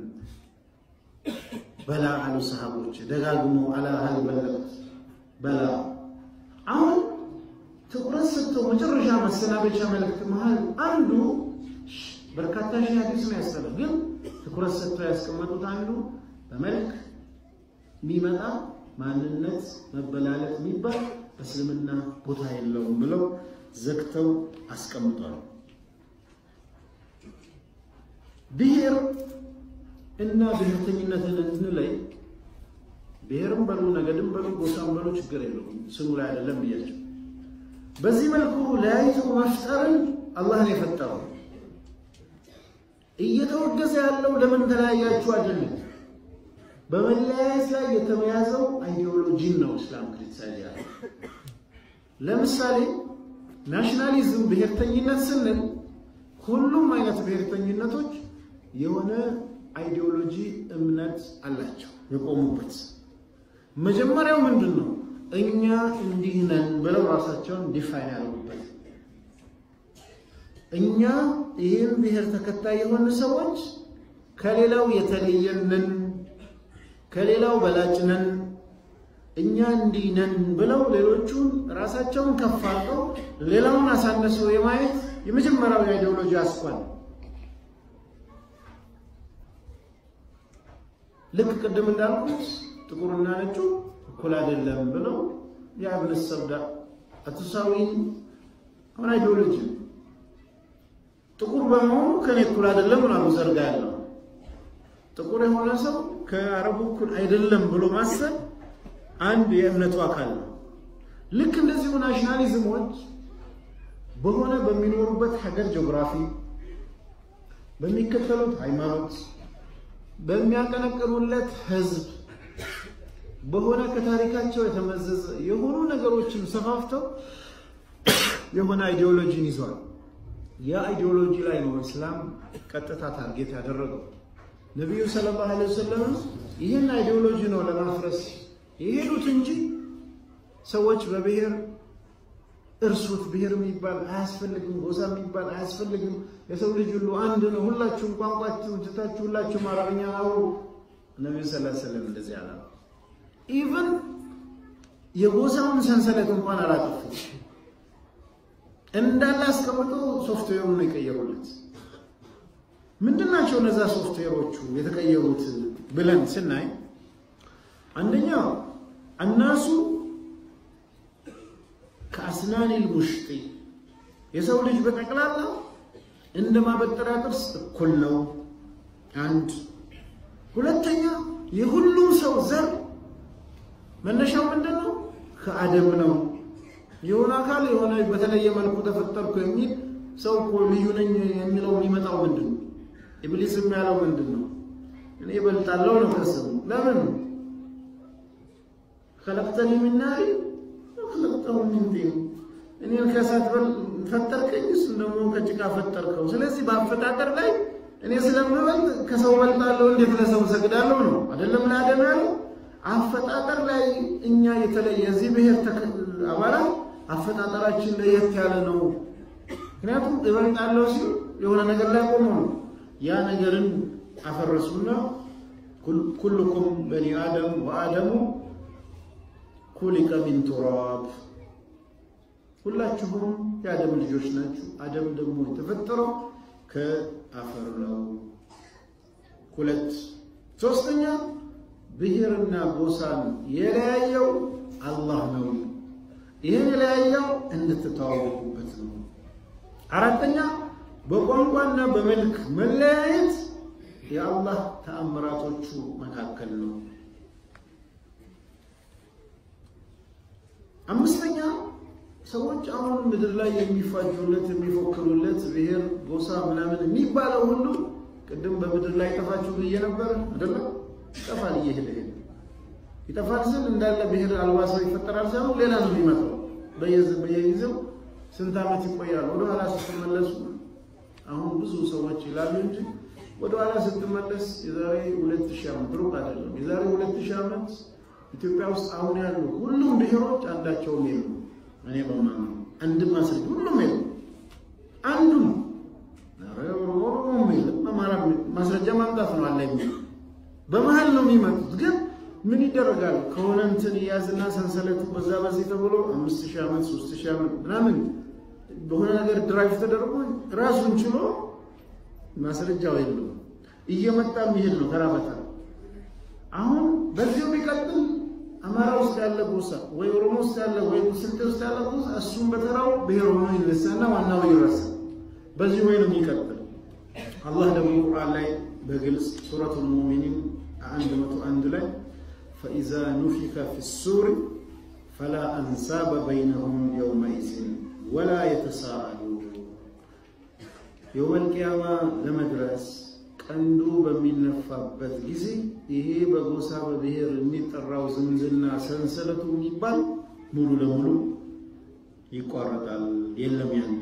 በላ አሉ ሰሃቦች ደጋግሞ አላ ህል በለቅቱ በላ። አሁን ትኩረት ሰጥተው መጨረሻ መሰናበቻ መልእክት መሃል አንዱ በርካታ ሺህ ሀዲስ ነው ያስተለ ግን ትኩረት ሰጥተው ያስቀመጡት አንዱ በመልክ የሚመጣ ማንነት መበላለጥ የሚባል በእስልምና ቦታ የለውም ብለው ዘግተው አስቀምጧል። ብሔር እና ብሔርተኝነትን እንለይ። ብሔርም በሉ ነገድም በሉ ጎሳም በሉ ችግር የለውም ስሙ ላይ አይደለም ብያቸው። በዚህ መልኩ ለያይቶ መፍጠርን አላህን የፈጠረው እየተወገዘ ያለው ለምን ተለያያችሁ አይደለም። በመለያየት ላይ የተመያዘው አይዲዮሎጂን ነው እስላም ክሪቲሳይዝ ያለ። ለምሳሌ ናሽናሊዝም ብሔርተኝነት ስንል ሁሉም አይነት ብሔርተኝነቶች የሆነ አይዲዮሎጂ እምነት አላቸው የቆሙበት። መጀመሪያው ምንድን ነው? እኛ እንዲህ ነን ብለው ራሳቸውን ዲፋይን ያደርጉበት እኛ ይህን ብሔር ተከታይ የሆኑ ሰዎች ከሌላው የተለየን ነን፣ ከሌላው በላጭ ነን፣ እኛ እንዲህ ነን ብለው ሌሎቹን ራሳቸውን ከፍ አድርገው ሌላውን አሳነሰው የማየት የመጀመሪያው የአይዲዮሎጂ አስኳል። ልክ ቅድም እንዳልኩት ጥቁርና ነጩ እኩል አይደለም ብለው የአብነ ሰብዳ አቱሳዊን አሁን አይዲዮሎጂ ጥቁር በመሆኑ ከኔ እኩል አይደለም ምናምን ዘርጋ ያለው ጥቁር የሆነ ሰው ከአረቡ እኩል አይደለም ብሎ ማሰብ አንድ የእምነቱ አካል ነው። ልክ እንደዚሁ ናሽናሊዝሞች በሆነ በሚኖሩበት ሀገር ጂኦግራፊ፣ በሚከተሉት ሃይማኖት፣ በሚያቀነቅኑለት ህዝብ በሆነ ከታሪካቸው የተመዘዘ የሆኑ ነገሮችን ሰፋፍተው የሆነ አይዲዮሎጂን ይዟል። ያ አይዲዮሎጂ ላይ ነው እስላም ቀጥታ ታርጌት ያደረገው። ነቢዩ ሰለላሁ ዐለይሂ ወሰለም ይህን አይዲዮሎጂ ነው ለማፍረስ የሄዱት እንጂ ሰዎች በብሔር እርሱት፣ ብሔር የሚባል አያስፈልግም፣ ጎሳ የሚባል አያስፈልግም፣ የሰው ልጅ ሁሉ አንድ ነው፣ ሁላችሁም ቋንቋችሁ ትታችሁ ሁላችሁም አረብኛ አውሩ። ነቢዩ ሰለላሁ ዐለይሂ ወሰለም እንደዚህ አላ ኢቨን የጎሳውን ሰንሰለት እንኳን አላጠፉ እንዳለ አስቀምጠው ሶፍትዌሩን ነው የቀየሩለት። ምንድን ናቸው እነዛ ሶፍትዌሮቹ የተቀየሩት ብለን ስናይ አንደኛው እነሱ ከአስናኒል ሙሽጢ የሰው ልጅ በጠቅላላ እንደ ማበጠሪያ ጥርስ እኩል ነው። አንድ ሁለተኛ የሁሉም ሰው ዘር መነሻው ምንድን ነው? ከአደም ነው። የሆነ አካል የሆነ በተለየ መልኩ ተፈጠርኩ የሚል ሰው እኮ ልዩ ነኝ የሚለው የሚመጣው ምንድን ነው? ኢብሊስም ያለው ምንድን ነው? እኔ እበልጣለሁ ነው ከስሙ። ለምን ከለቅተኒ ሚን ናሪ ከለቅተሁ ሚን ጢን፣ እኔን ከእሳት ፈጠርከኝ፣ እሱን ደግሞ ከጭቃ ፈጠርከው። ስለዚህ በአፈጣጠር ላይ እኔ ስለምበልጥ ከሰው በልጣለሁ፣ እንዴት ለሰው እሰግዳለሁ ነው አይደለም? ለአደም ያለው አፈጣጠር ላይ እኛ የተለየ የዚህ ብሔር አባላት አፈጣጠራችን ለየት ያለ ነው። ምክንያቱም እበልጣለሁ ሲል የሆነ ነገር ላይ ቆሞ ነው። ያ ነገርን አፈረሱና ኩልኩም በኒ አደም ወአደሙ ኩሊቀ ሚን ቱራብ፣ ሁላችሁም የአደም ልጆች ናችሁ። አደም ደግሞ የተፈጠረው ከአፈር ነው። ሁለት ሶስተኛ ብሔርና ጎሳን የለያየው አላህ ነው። ይህን የለያየው እንድትተዋወቁበት ነው። አራተኛ በቋንቋና በመልክ መለያየት የአላህ ተአምራቶቹ መካከል ነው። አምስተኛ ሰዎች አሁን ምድር ላይ የሚፋጁለት የሚፎክሩለት ብሔር፣ ጎሳ ምናምን የሚባለው ሁሉ ቅድም በምድር ላይ ጠፋችሁ ብዬ ነበር አይደለም? ይጠፋል። እየሄደ ሄደ ይጠፋል ስል እንዳለ ብሔር አልባ ሰው ይፈጠራል ሳይሆን ሌላ ነው የሚመጣው። በየጊዜው ስንት ዓመት ይቆያል። ወደኋላ ስትመለሱ አሁን ብዙ ሰዎች ይላሉ እንጂ ወደኋላ ስትመለስ የዛሬ ሁለት ሺህ ዓመት ሩቅ አይደለም። የዛሬ ሁለት ሺህ ዓመት ኢትዮጵያ ውስጥ አሁን ያሉ ሁሉም ብሔሮች አንዳቸውም የሉ። እኔ በማምነው አንድም ማስረጃ ሁሉም የሉ። አንዱም ኦሮሞም የለም። አማራ ማስረጃ ማምጣት ነው አለ የሚል በመሀል ነው የሚመጡት። ግን ምን ይደረጋል ከሆነ እንትን እያዝና ሰንሰለቱ በዛ በዚህ ተብሎ አምስት ሺህ ዓመት ሶስት ሺህ ዓመት ምናምን በሆነ ነገር ድራይቭ ተደርጎ ራሱን ችሎ ማስረጃው የለውም እየመጣ የሚሄድ ነው ተራ በተራ። አሁን በዚሁ ቢቀጥል አማራ ውስጥ ያለ ጎሳ ወይ ኦሮሞ ውስጥ ያለ ወይ ስልጤ ውስጥ ያለ ጎሳ እሱም በተራው ብሔር ሆኖ ይነሳና ዋናው ይረሳል። በዚህ ወይ ነው የሚቀጥል። አላህ ደግሞ ቁርአን ላይ በግልጽ ሱረቱል ሙእሚኒን አንድ መቶ አንድ ላይ ፈኢዛ ኑፊከ ፊሱር ፈላ አንሳበ በይነሁም የውመኢዝን ወላ የተሳአሉ የውመል ቂያማ ለመድረስ ቀንዱ በሚነፋበት ጊዜ ይሄ በጎሳ በብሔር የሚጠራው ዝምድና ሰንሰለቱ የሚባል ሙሉ ለሙሉ ይቋረጣል። የለም ያኔ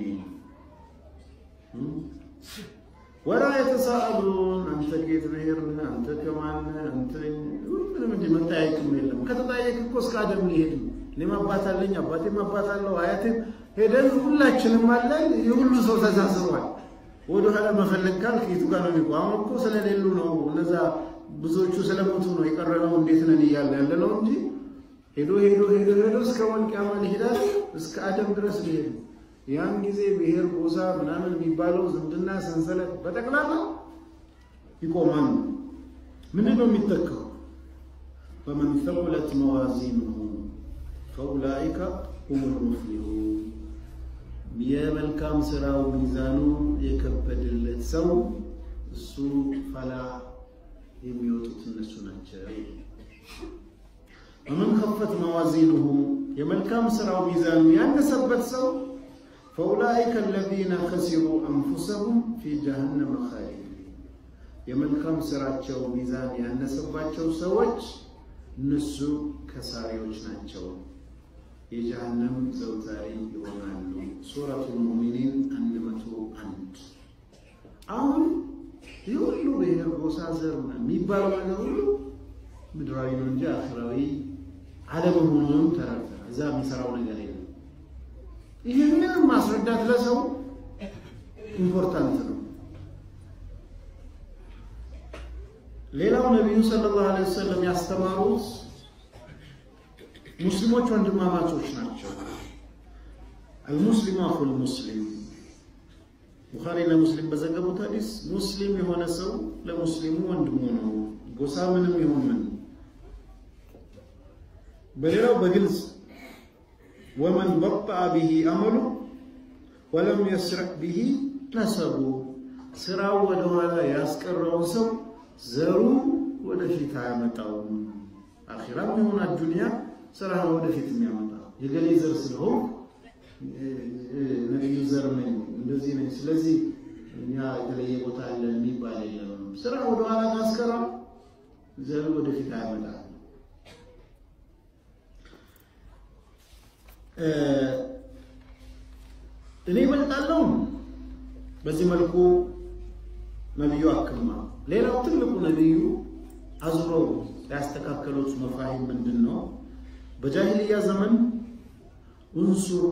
ወላ የተሳአሉን አንተ ከየት ብሔር ነህ? አንተ ከማን አንተ ምንም እንጂ መጠያየቅም የለም። ከተጠያየቅ እኮ እስከ አደም ሊሄድ እኔም አባት አለኝ አባቴም አባት አለው አያቴም ሄደን ሁላችንም አለን። የሁሉ ሰው ተሳስሯል። ወደ ኋላ መፈለግ ካልክ የቱ ጋር ነው የሚቆ አሁን እኮ ስለሌሉ ነው እነዛ ብዙዎቹ ስለሞቱ ነው የቀረነው እንዴት ነን እያለ ያለ ነው እንጂ ሄዶ ሄዶ ሄዶ ሄዶ እስከ ወልቂያማ ሊሄዳል እስከ አደም ድረስ ሊሄድ ያን ጊዜ ብሔር ጎሳ ምናምን የሚባለው ዝምድና ሰንሰለት በጠቅላላ ይቆማል። ምንድን ነው የሚተካው? ፈመን ተቁለት መዋዚኑሁ ፈኡላኢከ ሁሙል ሙፍሊሁን የመልካም ስራው ሚዛኑ የከበደለት ሰው እሱ ፈላ የሚወጡት እነሱ ናቸው። ወመን ከፈት መዋዚኑሁ የመልካም ሥራው ሚዛኑ ያነሰበት ሰው ፈኡላኢከ አለዚነ ከሲሩ አንፉሰሁም ፊ ጀሃነመ ኻሊዲን የመልካም ሥራቸው ሚዛን ያነሰባቸው ሰዎች እነሱ ከሳሪዎች ናቸው፣ የጀሃነም ዘውታሪ ይሆናሉ። ሱረቱል ሙእሚኒን አንድ መቶ አንድ አሁን ይህ ሁሉ ብሔር፣ ጎሳ፣ ዘር የሚባለው ነገር ሁሉ ምድራዊ ነው እንጂ አኽራዊ አለመሆኑንም ተረድተናል። እዛ የሚሰራው ነገር የለም። ይህንን ማስረዳት ለሰው ኢምፖርታንት ነው። ሌላው ነቢዩ ሰለላሁ ዐለይሂ ወሰለም ያስተማሩት ሙስሊሞች ወንድማማቾች ናቸው። አልሙስሊሙ አኹል ሙስሊም ቡኻሪ ለሙስሊም በዘገቡት ሐዲስ ሙስሊም የሆነ ሰው ለሙስሊሙ ወንድሙ ነው፣ ጎሳ ምንም ይሁን ምን። በሌላው በግልጽ ወመን በጠአ ቢሂ አመሉ ወለም የስረቅ ቢሂ ነሰቡ፣ ስራው ወደኋላ ያስቀረውን ሰው ዘሩ ወደፊት አያመጣውም። አኺራም ይሁን አዱንያ ስራ ነው ወደፊት የሚያመጣው። የገሌ ዘር ስለሆን ነቢዩ ዘር ነኝ እንደዚህ ነኝ፣ ስለዚህ እኛ የተለየ ቦታ አለ የሚባል የለም። ስራ ወደኋላ ካስቀራ ዘሩ ወደፊት አያመጣም። እኔ እበልጣለሁ። በዚህ መልኩ ነቢዩ አክማ ሌላው ትልቁ ነቢዩ አዙረው ያስተካከሉት መፋሂም ምንድን ነው? በጃሂልያ ዘመን እንሱር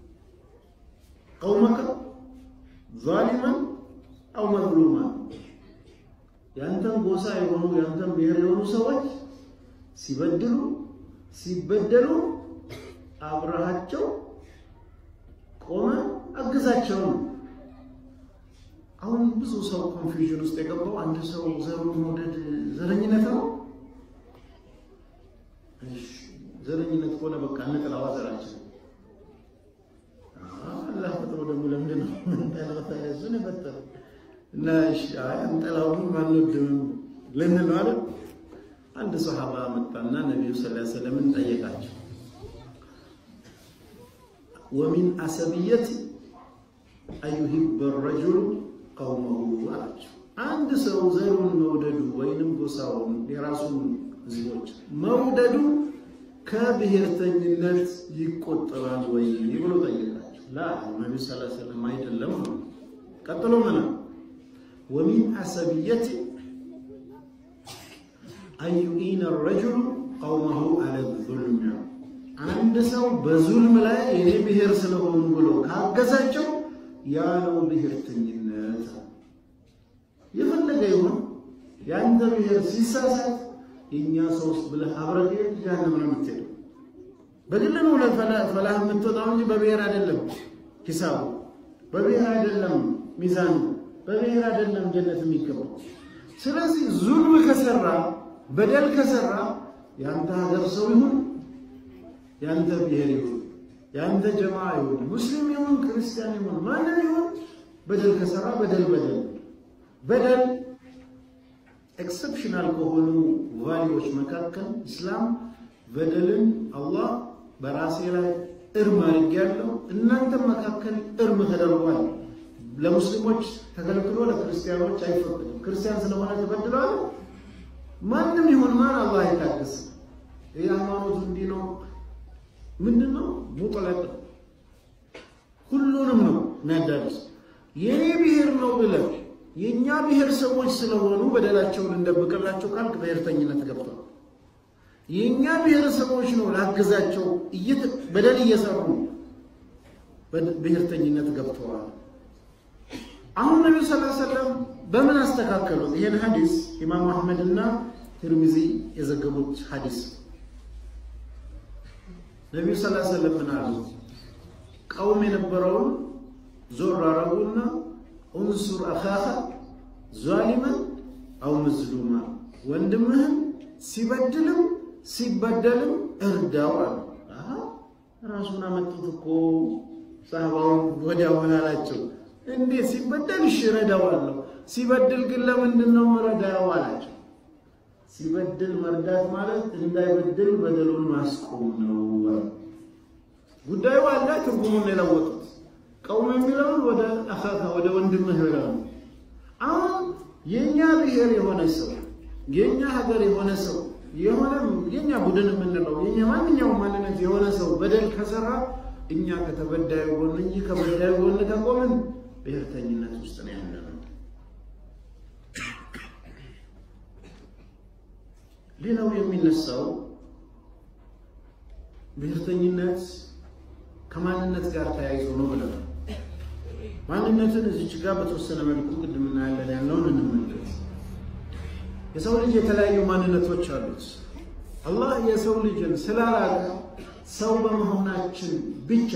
ቀውመከ ዛሊመን አው መዝሉማን ያንተን ጎሳ የሆኑ ያንተን ብሔር የሆኑ ሰዎች ሲበድሉ ሲበደሉ አብረሃቸው ቆመ አግዛቸው ነው። አሁን ብዙ ሰው ኮንፊውዥን ውስጥ የገባው አንድ ሰው ዘሩን መውደድ ዘረኝነት ነው። ዘረኝነት ከሆነ በቃ እንጥላዋ ዘራችን አላህ ፈጥሮ ደግሞ ለምንድን ነው ምንጠላታያዝን የፈጠረ እና አንጠላውን አንወድም ልንል ነው አይደል? አንድ ሰሃባ መጣና ነቢዩ ሰለላሁ ዐለይሂ ወሰለምን ጠየቃቸው። ወሚን አሰብየት አዩሂበ ረጁሉ ቀውመሁ አላቸው። አንድ ሰው ዘሩን መውደዱ ወይንም ጎሳውን የራሱን ህዝቦች መውደዱ ከብሔርተኝነት ይቆጠራል ወይ ብሎ ጠየቃቸው። ላ ነቢ ስ ሰለም አይደለም ነው። ቀጥሎ ምን ወሚን አሰብየት አዩኢነ ረጁሉ ቀውመሁ አለ ዙልም አንድ ሰው በዙልም ላይ የኔ ብሔር ስለሆኑ ብሎ ካገዛቸው ያ ነው ብሔርተኝነት። የፈለገ ይሁን የአንተ ብሔር ሲሳሳት የእኛ ሰውስ ብለህ አብረህ ጀሃነም ነው የምትሄደው። በግል ነው ፈላህ የምትወጣው እንጂ በብሔር አይደለም። ሂሳቡ በብሔር አይደለም። ሚዛኑ በብሔር አይደለም ጀነት የሚገባው። ስለዚህ ዙልም ከሰራ በደል ከሰራ የአንተ ሀገር ሰው ይሁን የአንተ ብሔር ይሁን የአንተ ጀማ ይሁን ሙስሊም ይሁን ክርስቲያን ይሁን ማንም ይሁን በደል ከሰራ በደል በደል በደል ኤክሰፕሽናል ከሆኑ ቫሊዎች መካከል ኢስላም በደልን አላህ በራሴ ላይ እርም አድርጌያለሁ፣ እናንተም መካከል እርም ተደርጓል። ለሙስሊሞች ተከልክሎ ለክርስቲያኖች አይፈቅድም። ክርስቲያን ስለሆነ ተበድለዋል። ማንም ይሁን ማን አላህ አይታገስም። ይህ ሃይማኖቱ እንዲህ ነው ምንድን ነው ሙጥለቅ ሁሉንም ነው የሚያዳርስ። የኔ ብሔር ነው ብለህ የእኛ ብሔር ሰዎች ስለሆኑ በደላቸውን እንደብቅላቸው ካልክ ብሔርተኝነት ገብቷል። የእኛ ብሔረሰቦች ነው ላግዛቸው በደል እየሰሩ ብሔርተኝነት ገብተዋል። አሁን ነቢዩ ስ ሰለም በምን አስተካከሉት? ይህን ሀዲስ ኢማም አሕመድና ትርሚዚ የዘገቡት ሀዲስ ነቢዩ ስ ሰለም ምን አሉ? ቀውም የነበረውን ዞር አረጉና እንሱር አኻኻ ዛሊመን አው መዝሉማ ወንድምህን ሲበድልም ሲበደልም እርዳው አሉ። ራሱን አመጡት እኮ ሳህባውን ወዲያው ምን አላቸው? እንዴት ሲበደል እሺ እረዳዋለሁ፣ ሲበድል ግን ለምንድን ነው እረዳው አላቸው። ሲበድል መርዳት ማለት እንዳይበድል በደሉን ማስቆም ነው። ጉዳዩ አለ። ትርጉሙን የለወጡት ቀውም የሚለውን ወደ አኻካ ወደ ወንድምህ ይላሉ። አሁን የኛ ብሔር የሆነ ሰው የኛ ሀገር የሆነ ሰው የሆነ የኛ ቡድን የምንለው የኛ ማንኛውም ማንነት የሆነ ሰው በደል ከሰራ እኛ ከተበዳዩ ጎን እንጂ ከበዳዩ ጎን ከቆምን ብሔርተኝነት ውስጥ ነው ያለነው። ሌላው የሚነሳው ብሔርተኝነት ከማንነት ጋር ተያይዞ ነው ብለናል። ማንነትን እዚች ጋር በተወሰነ መልኩ ቅድም እናያለን ያለውን እንመለስ። የሰው ልጅ የተለያዩ ማንነቶች አሉት። አላህ የሰው ልጅን ስላላቀ ሰው በመሆናችን ብቻ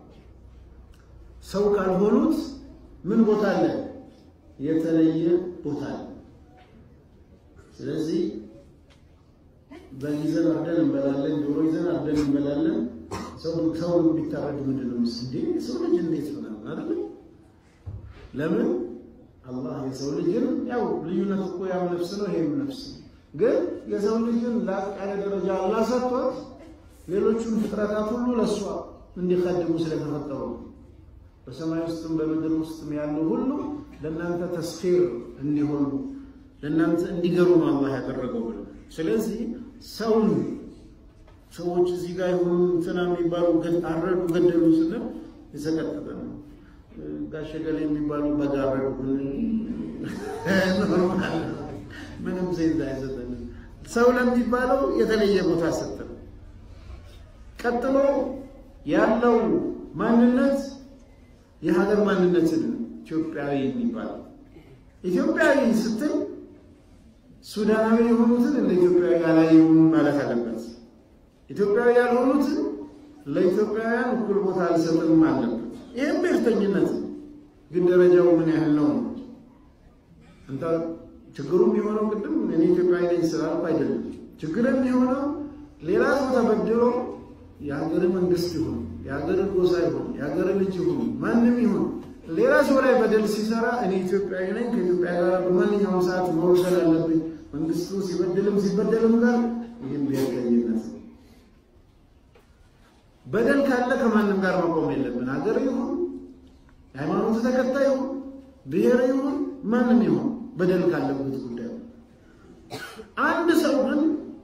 ሰው ካልሆኑት ምን ቦታ አለ? የተለየ ቦታ አለ። ስለዚህ በግ ይዘን አርደን እንበላለን፣ ዶሮ ይዘን አርደን እንበላለን። ሰው ሰው ቢታረድ ምንድን ነው ምስ እንዴ ሰው ልጅ እንዴት ምናምን አይደለም። ለምን አላህ የሰው ልጅን ያው ልዩነት እኮ ያው ነፍስ ነው፣ ይሄም ነፍስ ነው። ግን የሰው ልጅን ላቅ ያለ ደረጃ አላህ ሰጥቶት ሌሎቹን ፍጥረታት ሁሉ ለእሷ እንዲቀድሙ ስለተፈጠሩ በሰማይ ውስጥም በምድር ውስጥም ያሉ ሁሉ ለእናንተ ተስኺር እንዲሆኑ ለእናንተ እንዲገሩ ነው አላህ ያደረገው ብለው ስለዚህ ሰውን ሰዎች እዚህ ጋር የሆኑ እንትና የሚባሉ አረዱ ገደሉ ስንል የሰቀጠጠ ነው። ጋሸ ገሌ የሚባሉ በግ አረዱ ኖርማል ምንም ሴንስ አይሰጠንም። ሰው ለሚባለው የተለየ ቦታ ሰጠን። ቀጥሎ ያለው ማንነት የሀገር ማንነትን ኢትዮጵያዊ የሚባለው ኢትዮጵያዊ ስትል ሱዳናዊ የሆኑትን እንደ ኢትዮጵያዊ ያላየውን ማለት አለበት። ኢትዮጵያዊ ያልሆኑትን ለኢትዮጵያውያን እኩል ቦታ አልሰጥም አለበት። ይህም ብሔርተኝነት ነው። ግን ደረጃው ምን ያህል ነው? እንታ ችግሩ የሚሆነው ቅድም እኔ ኢትዮጵያዊ ነኝ ስላልኩ አይደለም። ችግር የሚሆነው ሌላ ሰው ተበድሎ የሀገር መንግስት ይሁን የሀገር ጎሳ ይሁን የሀገር ልጅ ይሁን ማንም ይሁን ሌላ ሰው ላይ በደል ሲሰራ እኔ ኢትዮጵያዊ ነኝ ከኢትዮጵያ ጋር በማንኛውም ሰዓት መወሰድ አለብኝ መንግስቱ ሲበድልም ሲበደልም ጋር ይህም ብሔርተኝነት ነው። በደል ካለ ከማንም ጋር መቆም የለብን። ሀገር ይሁን የሃይማኖት ተከታይ ይሁን ብሔር ይሁን ማንም ይሁን በደል ካለበት ጉዳይ አንድ ሰው ግን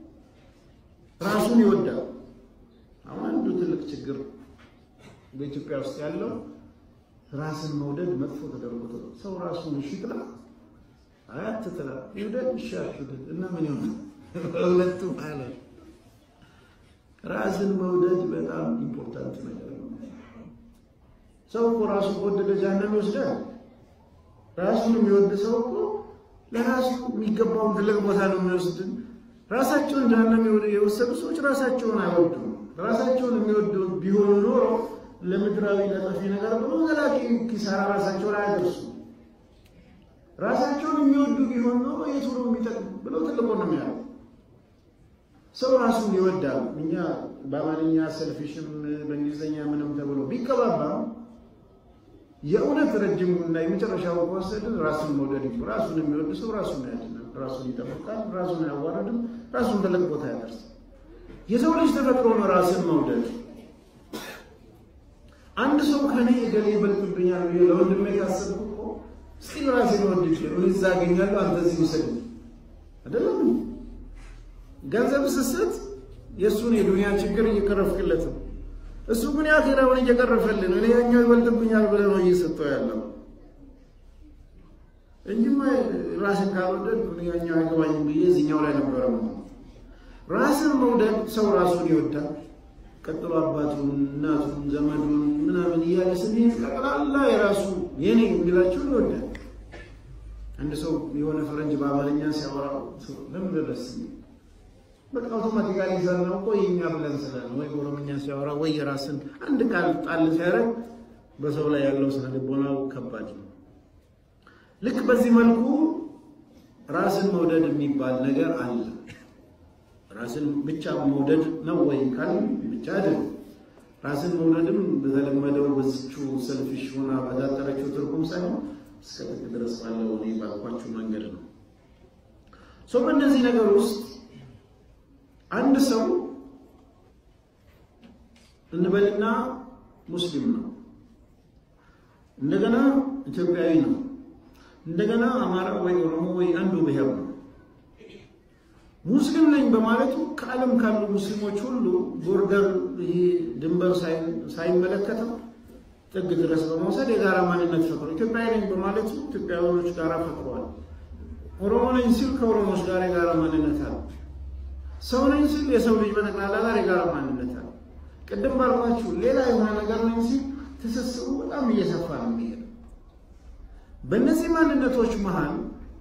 ራሱን ይወዳል። አሁን አንዱ ትልቅ ችግር በኢትዮጵያ ውስጥ ያለው ራስን መውደድ መጥፎ ተደርጎ ሰው ራሱን እሺ ጥላ አያት ጥላ ይውደድ እሺ አትውደድ እና ምን ይሆናል? ሁለቱ ማለት ራስን መውደድ በጣም ኢምፖርታንት ነገር ነው። ሰው እኮ ራሱ ከወደደ ጀሃነም ይወስዳል። ራሱን የሚወድ ሰው እኮ ለራሱ የሚገባውን ትልቅ ቦታ ነው የሚወስድን። ራሳቸውን ጀሃነም የወሰዱ ሰዎች ራሳቸውን አይወዱም። ራሳቸውን የሚወዱ ቢሆኑ ኖሮ ለምድራዊ ለጠፊ ነገር ብሎ ዘላቂ ኪሳራ ራሳቸው ላይ አያደርሱ። ራሳቸውን የሚወዱ ቢሆን ኖሮ የቱ ነው የሚጠቅም ብለው ትልቁ ነው የሚያለው። ሰው ራሱን ይወዳል። እኛ በአማርኛ ሰልፊሽም በእንግሊዝኛ ምንም ተብሎ ቢቀባባም የእውነት ረጅሙ እና የመጨረሻው ከወሰድን ራሱን መውደድ ይሁ ራሱን የሚወድ ሰው ራሱን ያድናል፣ ራሱን ይጠብቃል፣ ራሱን አያዋርድም፣ ራሱን ትልቅ ቦታ ያደርሳል። የሰው ልጅ ተፈጥሮ ነው ራስን መውደድ። አንድ ሰው ከኔ እገሌ ይበልጥብኛል ብዬ ለወንድሜ ካሰብኩ እኮ እስኪ ራሴን ወድ እኔ እዛ አገኛለሁ አንተ እዚህ ውሰድ አይደለም። ገንዘብ ስስት የእሱን የዱንያ ችግር እየቀረፍክለት ነው። እሱ ግን የአኼራውን እየቀረፈልን እኔ ያኛው ይበልጥብኛል ብለህ ነው እየሰጠው ያለው እንጂማ ራስን ካልወደድ ያኛው አይገባኝም ብዬ እዚኛው ላይ ነበረ። ራስን መውደድ ሰው ራሱን ይወዳል። ቀጥሎ አባቱን፣ እናቱን፣ ዘመዱን ምናምን እያለ ስሜት ጠቅላላ የራሱ የኔ የሚላቸውን ይወዳል። አንድ ሰው የሆነ ፈረንጅ በአማርኛ ሲያወራ ለምን ደረስ በቃ አውቶማቲካሊ ዘርነው እኮ የኛ ብለን ስለን ወይ በኦሮምኛ ሲያወራ ወይ የራስን አንድ ቃል ጣል ሲያደርግ በሰው ላይ ያለው ስነ ልቦናው ከባድ ነው። ልክ በዚህ መልኩ ራስን መውደድ የሚባል ነገር አለ። ራስን ብቻ መውደድ ነው ወይ ካል ብቻ አይደለም። ራስን መውደድም በተለመደው በዝቹ ሰልፊሽ ሆና ባዳጠረችው ትርጉም ሳይሆን እስከ ጥግ ድረስ ባለው እኔ ባልኳችሁ መንገድ ነው። ሰው በእነዚህ ነገር ውስጥ አንድ ሰው እንበልና ሙስሊም ነው፣ እንደገና ኢትዮጵያዊ ነው፣ እንደገና አማራ ወይ ኦሮሞ ወይ አንዱ ብሔር ነው። ሙስሊም ነኝ በማለቱ ከዓለም ካሉ ሙስሊሞች ሁሉ ቦርደር ይሄ ድንበር ሳይመለከተው ጥግ ድረስ በመውሰድ የጋራ ማንነት ፈጥሮ ኢትዮጵያዊ ነኝ በማለቱ ኢትዮጵያውያኖች ጋር ፈጥሯል። ኦሮሞ ነኝ ሲል ከኦሮሞዎች ጋር የጋራ ማንነት አለ። ሰው ነኝ ሲል የሰው ልጅ በጠቅላላ ጋር የጋራ ማንነት አለ። ቅድም ባልኳችሁ ሌላ የሆነ ነገር ነኝ ሲል ትስስሩ በጣም እየሰፋ ነው የሚሄደው። በእነዚህ ማንነቶች መሀል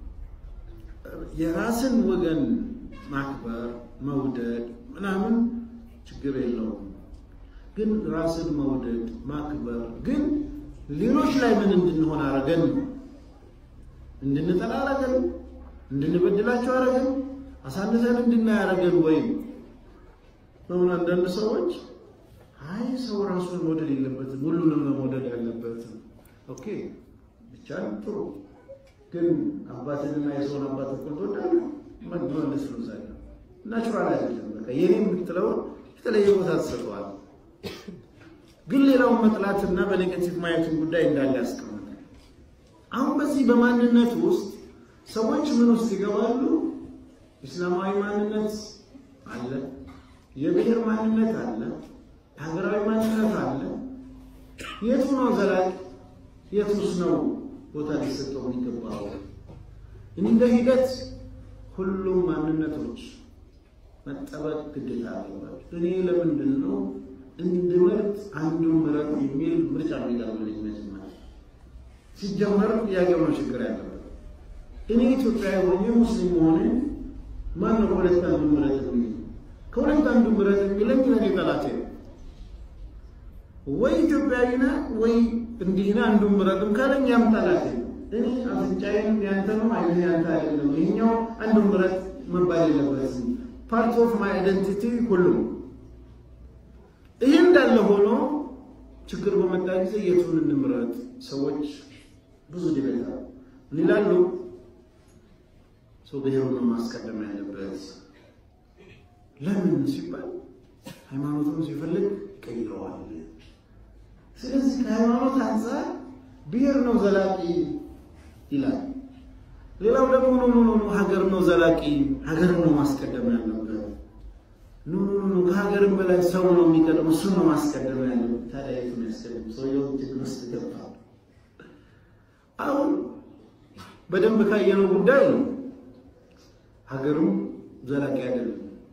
የራስን ወገን ማክበር መውደድ ምናምን ችግር የለውም። ግን ራስን መውደድ ማክበር ግን ሌሎች ላይ ምን እንድንሆን አረገን ነው? እንድንጠላ አረገን? እንድንበድላቸው አረገን? አሳንሰን እንድናይ አረገን? ወይም በምን አንዳንድ ሰዎች አይ ሰው ራሱን መውደድ የለበትም ሁሉንም ነው መውደድ ያለበትም። ኦኬ ብቻ ጥሩ ግን አባትንና የሰውን አባት እኮ ትወዳለህ መግባለስ ነው ዛሬ ናቹራል አይደለም። በቃ የኔ የምትለውን የተለየ ቦታ ትሰጠዋል። ግን ሌላውን መጥላትና በኔጌቲቭ ማየትን ጉዳይ እንዳለ ያስቀምጣል። አሁን በዚህ በማንነት ውስጥ ሰዎች ምን ውስጥ ይገባሉ? ኢስላማዊ ማንነት አለ፣ የብሔር ማንነት አለ፣ ሀገራዊ ማንነት አለ። የቱ ነው ዘላቂ? የቱስ ነው ቦታ ሊሰጠው የሚገባው? እንደ ሂደት ሁሉም ማንነቶች መጠበቅ ግዴታ አለባቸው። እኔ ለምንድን ነው እንድመርጥ አንዱን ምረጥ የሚል ምርጫ የሚቀርብልኝ? መጀመሪያ ሲጀመር ጥያቄው ነው ችግር ያለበት። እኔ ኢትዮጵያዊ ሆኜ ሙስሊም መሆንን ማን ነው ከሁለት አንዱ ምረጥ የሚል? ከሁለት አንዱ ምረጥ የሚለኝ ለእኔ ጠላቴ ነው። ወይ ኢትዮጵያዊ ነህ ወይ እንዲህ ነህ አንዱን ምረጥም ካለኝ ያም ጠላቴ ነው። እኔ አፍንጫዬን ያንተ ነው አይነ ያንተ አይደለም፣ ይሄኛው አንዱን ምረጥ መባል የለበትም። ፓርት ኦፍ ማይ አይደንቲቲ ሁሉም ይህ እንዳለ ሆኖ ችግር በመጣ ጊዜ የቱን እንምረጥ? ሰዎች ብዙ ዲቤት ምን ይላሉ? ሰው ብሔሩን ማስቀደም ያለበት ለምን ሲባል ሃይማኖቱን ሲፈልግ ቀይረዋል። ስለዚህ ከሃይማኖት አንጻር ብሔር ነው ዘላቂ ይላል። ሌላው ደግሞ ኖ ኖ ኖ ሀገር ነው ዘላቂ፣ ሀገር ነው ማስቀደም ያለበት ኖ ኖ ኖ ከሀገርም በላይ ሰው ነው የሚቀድመው፣ እሱን ነው ማስቀደም ያለበት። ታዲያ የቱን ያስቀድም? ሰውየው ችግር ውስጥ ገባ። አሁን በደንብ ካየነው ጉዳይ ነው ሀገርም ዘላቂ አይደለም።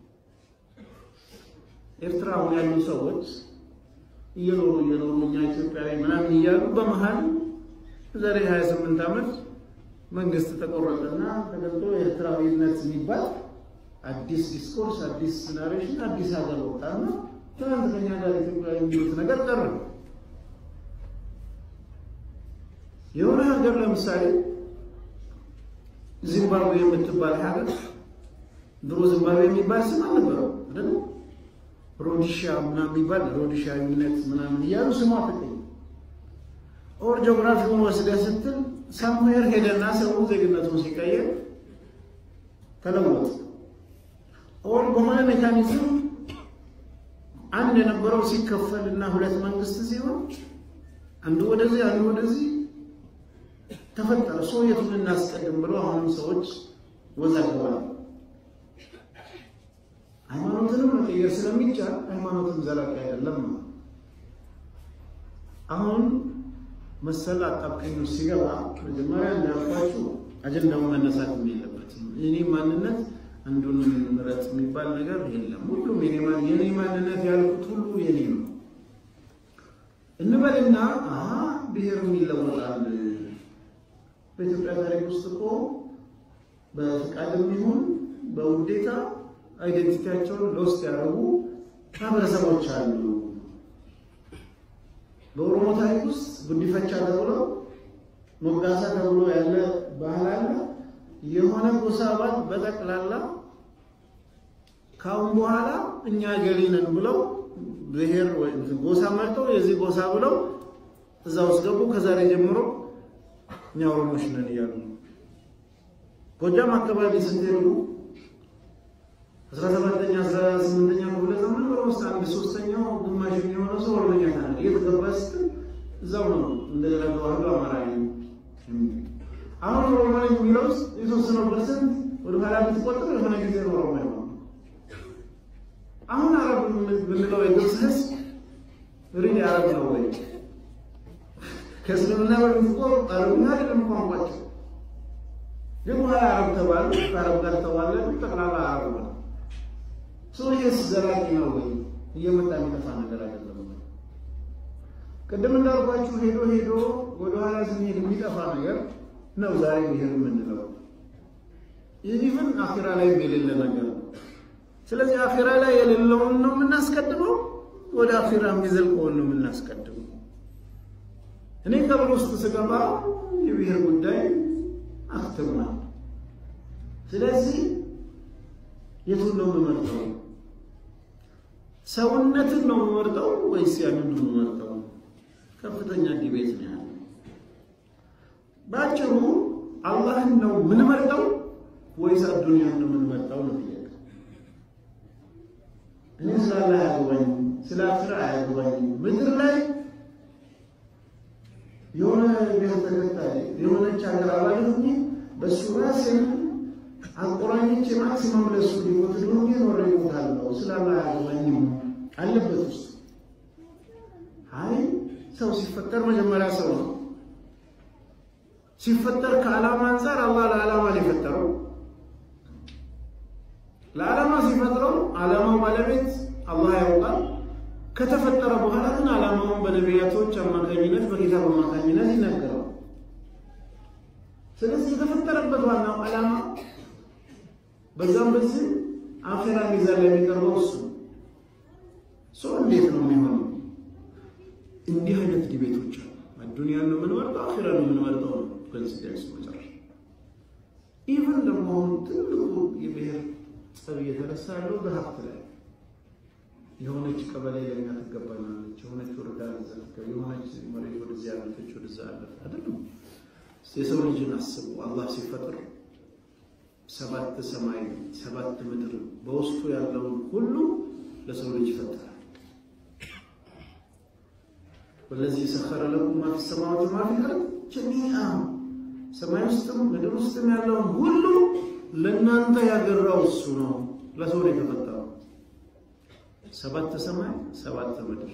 ኤርትራ አሁን ያሉ ሰዎች እየኖሩ እየኖሩ እኛ ኢትዮጵያዊ ምናምን እያሉ በመሀል ዛሬ 28 ዓመት መንግስት ተቆረጠና ተገልጦ ኤርትራዊነት የሚባል አዲስ ዲስኮርስ፣ አዲስ ናሬሽን፣ አዲስ ሀገር ወጣና ትናንት ከኛ ጋር ኢትዮጵያዊ የሚሉት ነገር ቀረ። የሆነ ሀገር ለምሳሌ ዚምባብዌ የምትባል ሀገር ድሮ ዚምባብዌ የሚባል ስም አልነበረው አይደል? ሮዲሺያ ምናምን የሚባል ሮዲሺያዊነት ምናምን እያሉ ስሟ ተቀኝ ኦር ጂኦግራፊውን ወስደህ ስትል ሳምዌር ሄደና ሰው ዜግነቱን ሲቀየር ተለወጠ። ኦር በሆነ ሜካኒዝም አንድ የነበረው ሲከፈል እና ሁለት መንግስት ሲሆን አንዱ ወደዚህ አንዱ ወደዚህ ተፈጠረ። ሰው የቱን እናስቀድም ብለው አሁንም ሰዎች ወዛግበዋል። ሃይማኖትንም መቀየር ስለሚቻል ሃይማኖትም ዘላቂ አይደለም ነው። አሁን መሰል አጣብቀኝ ሲገባ መጀመሪያ እንዳልኳችሁ አጀንዳውን መነሳት የለበትም። እኔ ማንነት አንዱን ምረጥ የሚባል ነገር የለም። ሁሉም የኔ ማንነት ያልኩት ሁሉ የኔ ነው እንበልና ብሔርም ይለወጣል። በኢትዮጵያ ታሪክ ውስጥ እኮ በፍቃድም ይሁን በውዴታ አይደንቲቲያቸውን ለውስጥ ያደረጉ ማህበረሰቦች አሉ። በኦሮሞ ታሪክ ውስጥ ጉዲፈቻ ተብሎ ሞጋሳ ተብሎ ያለ ባህል አለ። የሆነ ጎሳ አባል በጠቅላላ ካሁን በኋላ እኛ ገሌ ነን ብለው ብሔር ወይም ጎሳ መርጠው የዚህ ጎሳ ብለው እዛ ውስጥ ገቡ። ከዛሬ ጀምሮ እኛ ኦሮሞች ነን እያሉ ነው። ጎጃም አካባቢ ስትሄዱ አስራ ሰባተኛ አስራ ስምንተኛ ክፍለ ዘመን ኦልሞስት አንድ ሶስተኛው ግማሽ የሚሆነው ሰው ኦሮምኛ ተናገረ። የት ገባ ስትል እዛው ነው እንደገና ተዋህዶ አማራ ነኝ አሁን ኦሮሞ ነኝ የሚለው ውስጥ የተወሰነው ፐርሰንት ወደ ኋላ ብትቆጥር የሆነ ጊዜ ኦሮሞ ይሆናል። አሁን አረብ ብንለው የግብፅ ህዝብ ሪሊ አረብ ነው ወይ? ከእስልምና በፊት እኮ አረብኛ አይደለም ቋንቋቸው፣ ግን በኋላ አረብ ተባሉ። ከአረብ ጋር ተዋለዱ፣ ጠቅላላ አረብ ነው። ሰው ይሄስ ዘላቂ ነው ወይ? እየመጣ የሚጠፋ ነገር አይደለም። ቅድም እንዳልኳችሁ ሄዶ ሄዶ ወደኋላ ስንሄድ የሚጠፋ ነገር ነው ዛሬ ብሄር የምንለው ኢቭን አኺራ ላይ የሌለ ነገር ነው። ስለዚህ አኺራ ላይ የሌለውን ነው የምናስቀድመው፣ ወደ አኺራ የሚዘልቀውን ነው የምናስቀድመው። እኔ ቀብር ውስጥ ስገባ የብሔር ጉዳይ አክትሟል። ስለዚህ የቱን ነው የምመርጠው? ሰውነትን ነው የምመርጠው ወይስ ያንን ነው የምመርጠው? ከፍተኛ ዲቤት ነው ያለው። በአጭሩ አላህን ነው የምንመርጠው ወይስ አዱንያን ነው የምንመርጠው ነው ጥያቄ። እኔ ስለ አላህ አያገባኝም፣ ስለ አኺራ አያገባኝም። ምድር ላይ የሆነ ብሔር ተከታይ የሆነች ሀገር አባል ሆኜ በእሱ ራሴን አቆራኞች ማክሲመም ለሱ ሊሞት ሊሆን ኖረ ይሞታለሁ። ስለ አላህ አያገባኝም አለበት ውስጥ አይ ሰው ሲፈጠር መጀመሪያ ሰው ነው። ሲፈጠር ከዓላማ አንጻር አላህ ለዓላማ ነው የፈጠረው። ለዓላማ ሲፈጥረው ዓላማው ባለቤት አላህ ያውቃል። ከተፈጠረ በኋላ ግን ዓላማውን በነቢያቶች አማካኝነት በኪታብ አማካኝነት ይነገረው። ስለዚህ የተፈጠረበት ዋናው ዓላማ በዛም በዚህ አኼራ ሚዛን ላይ የሚቀርበው እሱ ሰው እንዴት ነው የሚሆነው? እንዲህ አይነት ዲቤቶች አሉ። አዱንያን ነው የምንመርጠው፣ አኺራ ነው የምንመርጠው ነው ኮንሲደንስ መጨረሻ። ኢቨን ደግሞ አሁን ትልቁ የብሔር ጸብ እየተነሳ ያለው በሀብት ላይ የሆነች ቀበሌ ለኛ ትገባናለች፣ የሆነች ወረዳ ዘ የሆነች መሬት ወደዚህ ያለፈች ወደዛ ያለፈ አይደለም። የሰው ልጅን አስቡ። አላህ ሲፈጥር ሰባት ሰማይ ሰባት ምድር በውስጡ ያለውን ሁሉ ለሰው ልጅ ይፈጥራል። ወለዚህ ሰኸረ ለኩም ማ ፊ ሰማዋት ወማ ፊል አርድ ጀሚዓ ሰማይ ውስጥም ምድር ውስጥም ያለውን ሁሉ ለእናንተ ያገራው እሱ ነው። ለሰው ነው የተፈጠረው። ሰባት ሰማይ ሰባት ምድር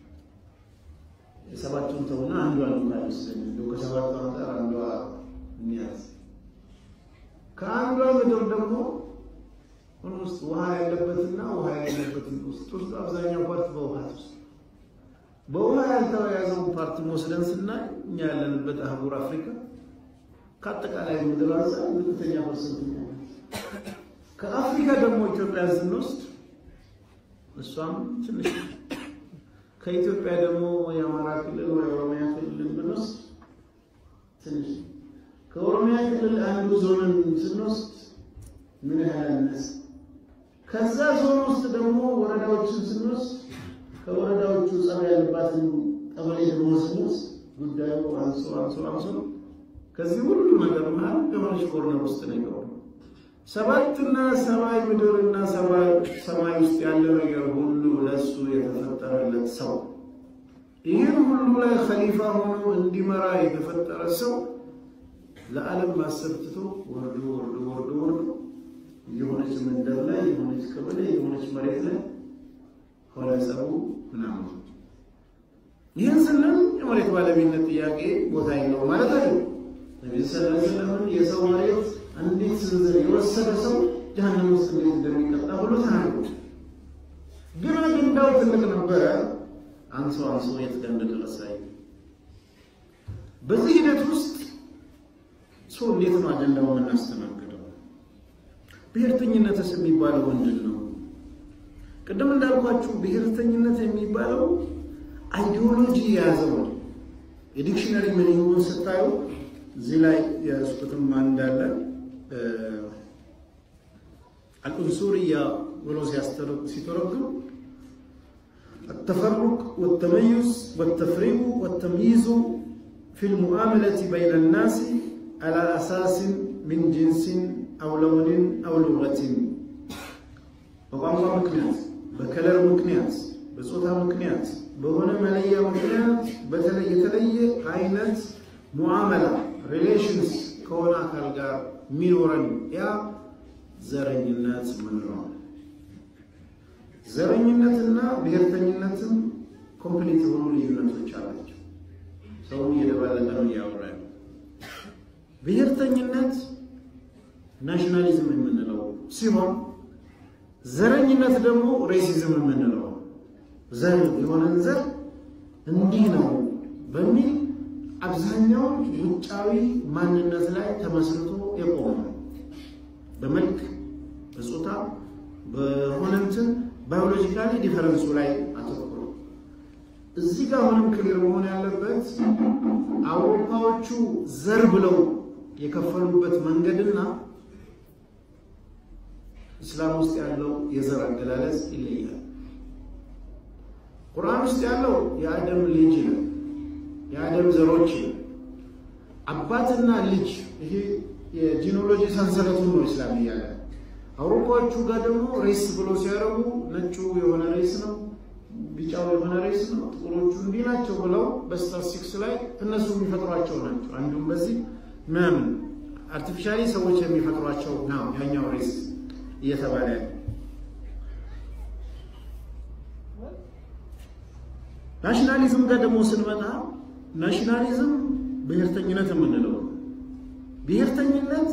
የሰባቱን ተውና አንዷ ነው ካይወስደን እንደው ከሰባቱ አንጻር አንዷ እንያዝ። ከአንዷ ምድር ደግሞ ውስጥ ውሃ ያለበትና ውሃ ያለበትን ውስጥ ውስጥ አብዛኛው ፓርት በውሃ ውስጥ በውሃ ያልተያዘውን ፓርቲ ወስደን ስናይ እኛ ያለንበት አህጉር አፍሪካ ከአጠቃላይ ምድር አንጻር ዝቅተኛ ፐርሰንት ነው። ከአፍሪካ ደግሞ ኢትዮጵያን ስንወስድ እሷም ትንሽ ከኢትዮጵያ ደግሞ የአማራ ክልል ወይ ኦሮሚያ ክልል ብንወስድ ትንሽ ከኦሮሚያ ክልል አንዱ ዞንን ስንወስድ ምን ያህል አነስ ከዛ ዞን ውስጥ ደግሞ ወረዳዎችን ስንወስድ ከወረዳዎቹ ጸብ ያለባትን ቀበሌ ደግሞ ስንወስድ ጉዳዩ አንሶ አንሶ አንሶ ከዚህ ሁሉ ነገር መሀል የሆነች ኮርነር ውስጥ ነው የገባው። ሰባትና ሰማይ ምድርና ሰማይ ውስጥ ያለ ነገር ሁሉ ለሱ የተፈጠረለት ሰው ይህን ሁሉ ላይ ኸሊፋ ሆኖ እንዲመራ የተፈጠረ ሰው ለዓለም ማሰብ ትቶ ወርዶ ወርዶ ወርዶ ወርዶ የሆነች መንደር ላይ የሆነች ቀበሌ የሆነች መሬት ላይ ሆነ ጸቡ ምናምን። ይህን ስንል የመሬት ባለቤትነት ጥያቄ ቦታ የለው ማለት አይደለም። ነቢ ሰለላሁ ዐለይሂ ወሰለም የሰው መሬት አንዲት ስንዝር የወሰደ ሰው ጀሀነም ውስጥ እንዴት እንደሚቀጣ ብሎ ተናግሯል። ግን አጀንዳው ትልቅ ነበረ። አንሶ አንሶ የት ጋር እንደደረሰ በዚህ ሂደት ውስጥ ሰው እንዴት ነው አጀንዳው የምናስተናግደው? ብሔርተኝነትስ የሚባለው ምንድን ነው? ቅድም እንዳልኳችሁ ብሔርተኝነት የሚባለው አይዲዮሎጂ የያዘው ነው። የዲክሽነሪ ሚኒንጉን ስታዩ እዚህ ላይ የያዝኩትም እንዳለ አልኡንሱርያ ብሎ ሲተረጉም التفرق والتميز والتفريق والتمييز في المعاملة بين الناس አላ አሳስን ምን ጅንስን አው ለውንን አው ሉገትን በቋንቋ ምክንያት፣ በከለር ምክንያት፣ በጾታ ምክንያት፣ በሆነ መለያ ምክንያት በተለይ የተለየ አይነት ሙዓመላ ሪሌሽንስ ከሆነ አካል ጋር የሚኖረን ያ ዘረኝነት ምንለው። ዘረኝነትና ብሔርተኝነትም ኮምፕሊት የሆኑ ልዩነቶች አላቸው። ሰው እየደባለቀ ነው እያወራ ነው። ብሔርተኝነት ናሽናሊዝም የምንለው ሲሆን ዘረኝነት ደግሞ ሬሲዝም የምንለው ዘር የሆነን ዘር እንዲህ ነው በሚል አብዛኛውን ውጫዊ ማንነት ላይ ተመስርቶ የቆመ በመልክ በጾታ በሆነ እንትን ባዮሎጂካሊ ዲፈረንሱ ላይ አተኩሮ እዚህ ጋር አሁንም ክሊር መሆን ያለበት አውሮፓዎቹ ዘር ብለው የከፈሉበት መንገድና እስላም ውስጥ ያለው የዘር አገላለጽ ይለያል። ቁርአን ውስጥ ያለው የአደም ልጅ ነው፣ የአደም ዘሮች ነው። አባትና ልጅ ይሄ የጂኖሎጂ ሰንሰለቱን ነው እስላም እያለ አውሮፓዎቹ ጋር ደግሞ ሬስ ብሎ ሲያደርጉ ነጩ የሆነ ሬስ ነው፣ ቢጫው የሆነ ሬስ ነው፣ ጥቁሮቹ እንዲህ ናቸው ብለው በስታቲስቲክስ ላይ እነሱ የሚፈጥሯቸው ናቸው። አንዱም በዚህ ምናምን አርቲፊሻሊ ሰዎች የሚፈጥሯቸው ነው ያኛው ሬስ እየተባለ ያለ ናሽናሊዝም ጋር ደግሞ ስንመጣ ናሽናሊዝም ብሔርተኝነት የምንለው ብሔርተኝነት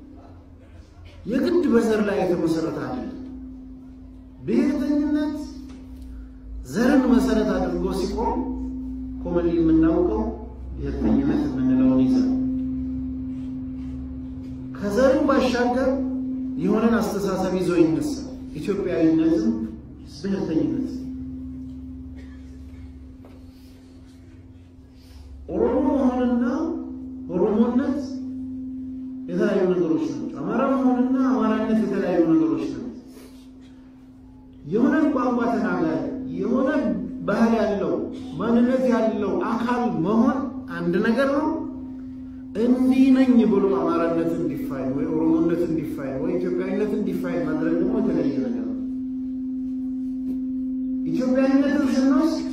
የግድ በዘር ላይ የተመሰረተ አይደለም። ብሔርተኝነት ዘርን መሰረት አድርጎ ሲቆም ኮመን የምናውቀው ብሔርተኝነት የምንለውን ይዘን ከዘሩ ባሻገር የሆነን አስተሳሰብ ይዞ ይነሳል። ኢትዮጵያዊነትም ብሔርተኝነት ኦሮሞ መሆንና ኦሮሞነት የተለያዩ ነገሮች ናቸው። አማራ መሆንና አማራነት የተለያዩ ነገሮች ናቸው። የሆነን ቋንቋ ተናጋሪ የሆነ ባህል ያለው ማንነት ያለው አካል መሆን አንድ ነገር ነው። እንዲህ ነኝ ብሎ አማራነት እንዲፋይን ወይ ኦሮሞነት እንዲፋይን ወይ ኢትዮጵያዊነት እንዲፋይን ማድረግ ደግሞ የተለየ ነገር ነው። ኢትዮጵያዊነትን ስንወስድ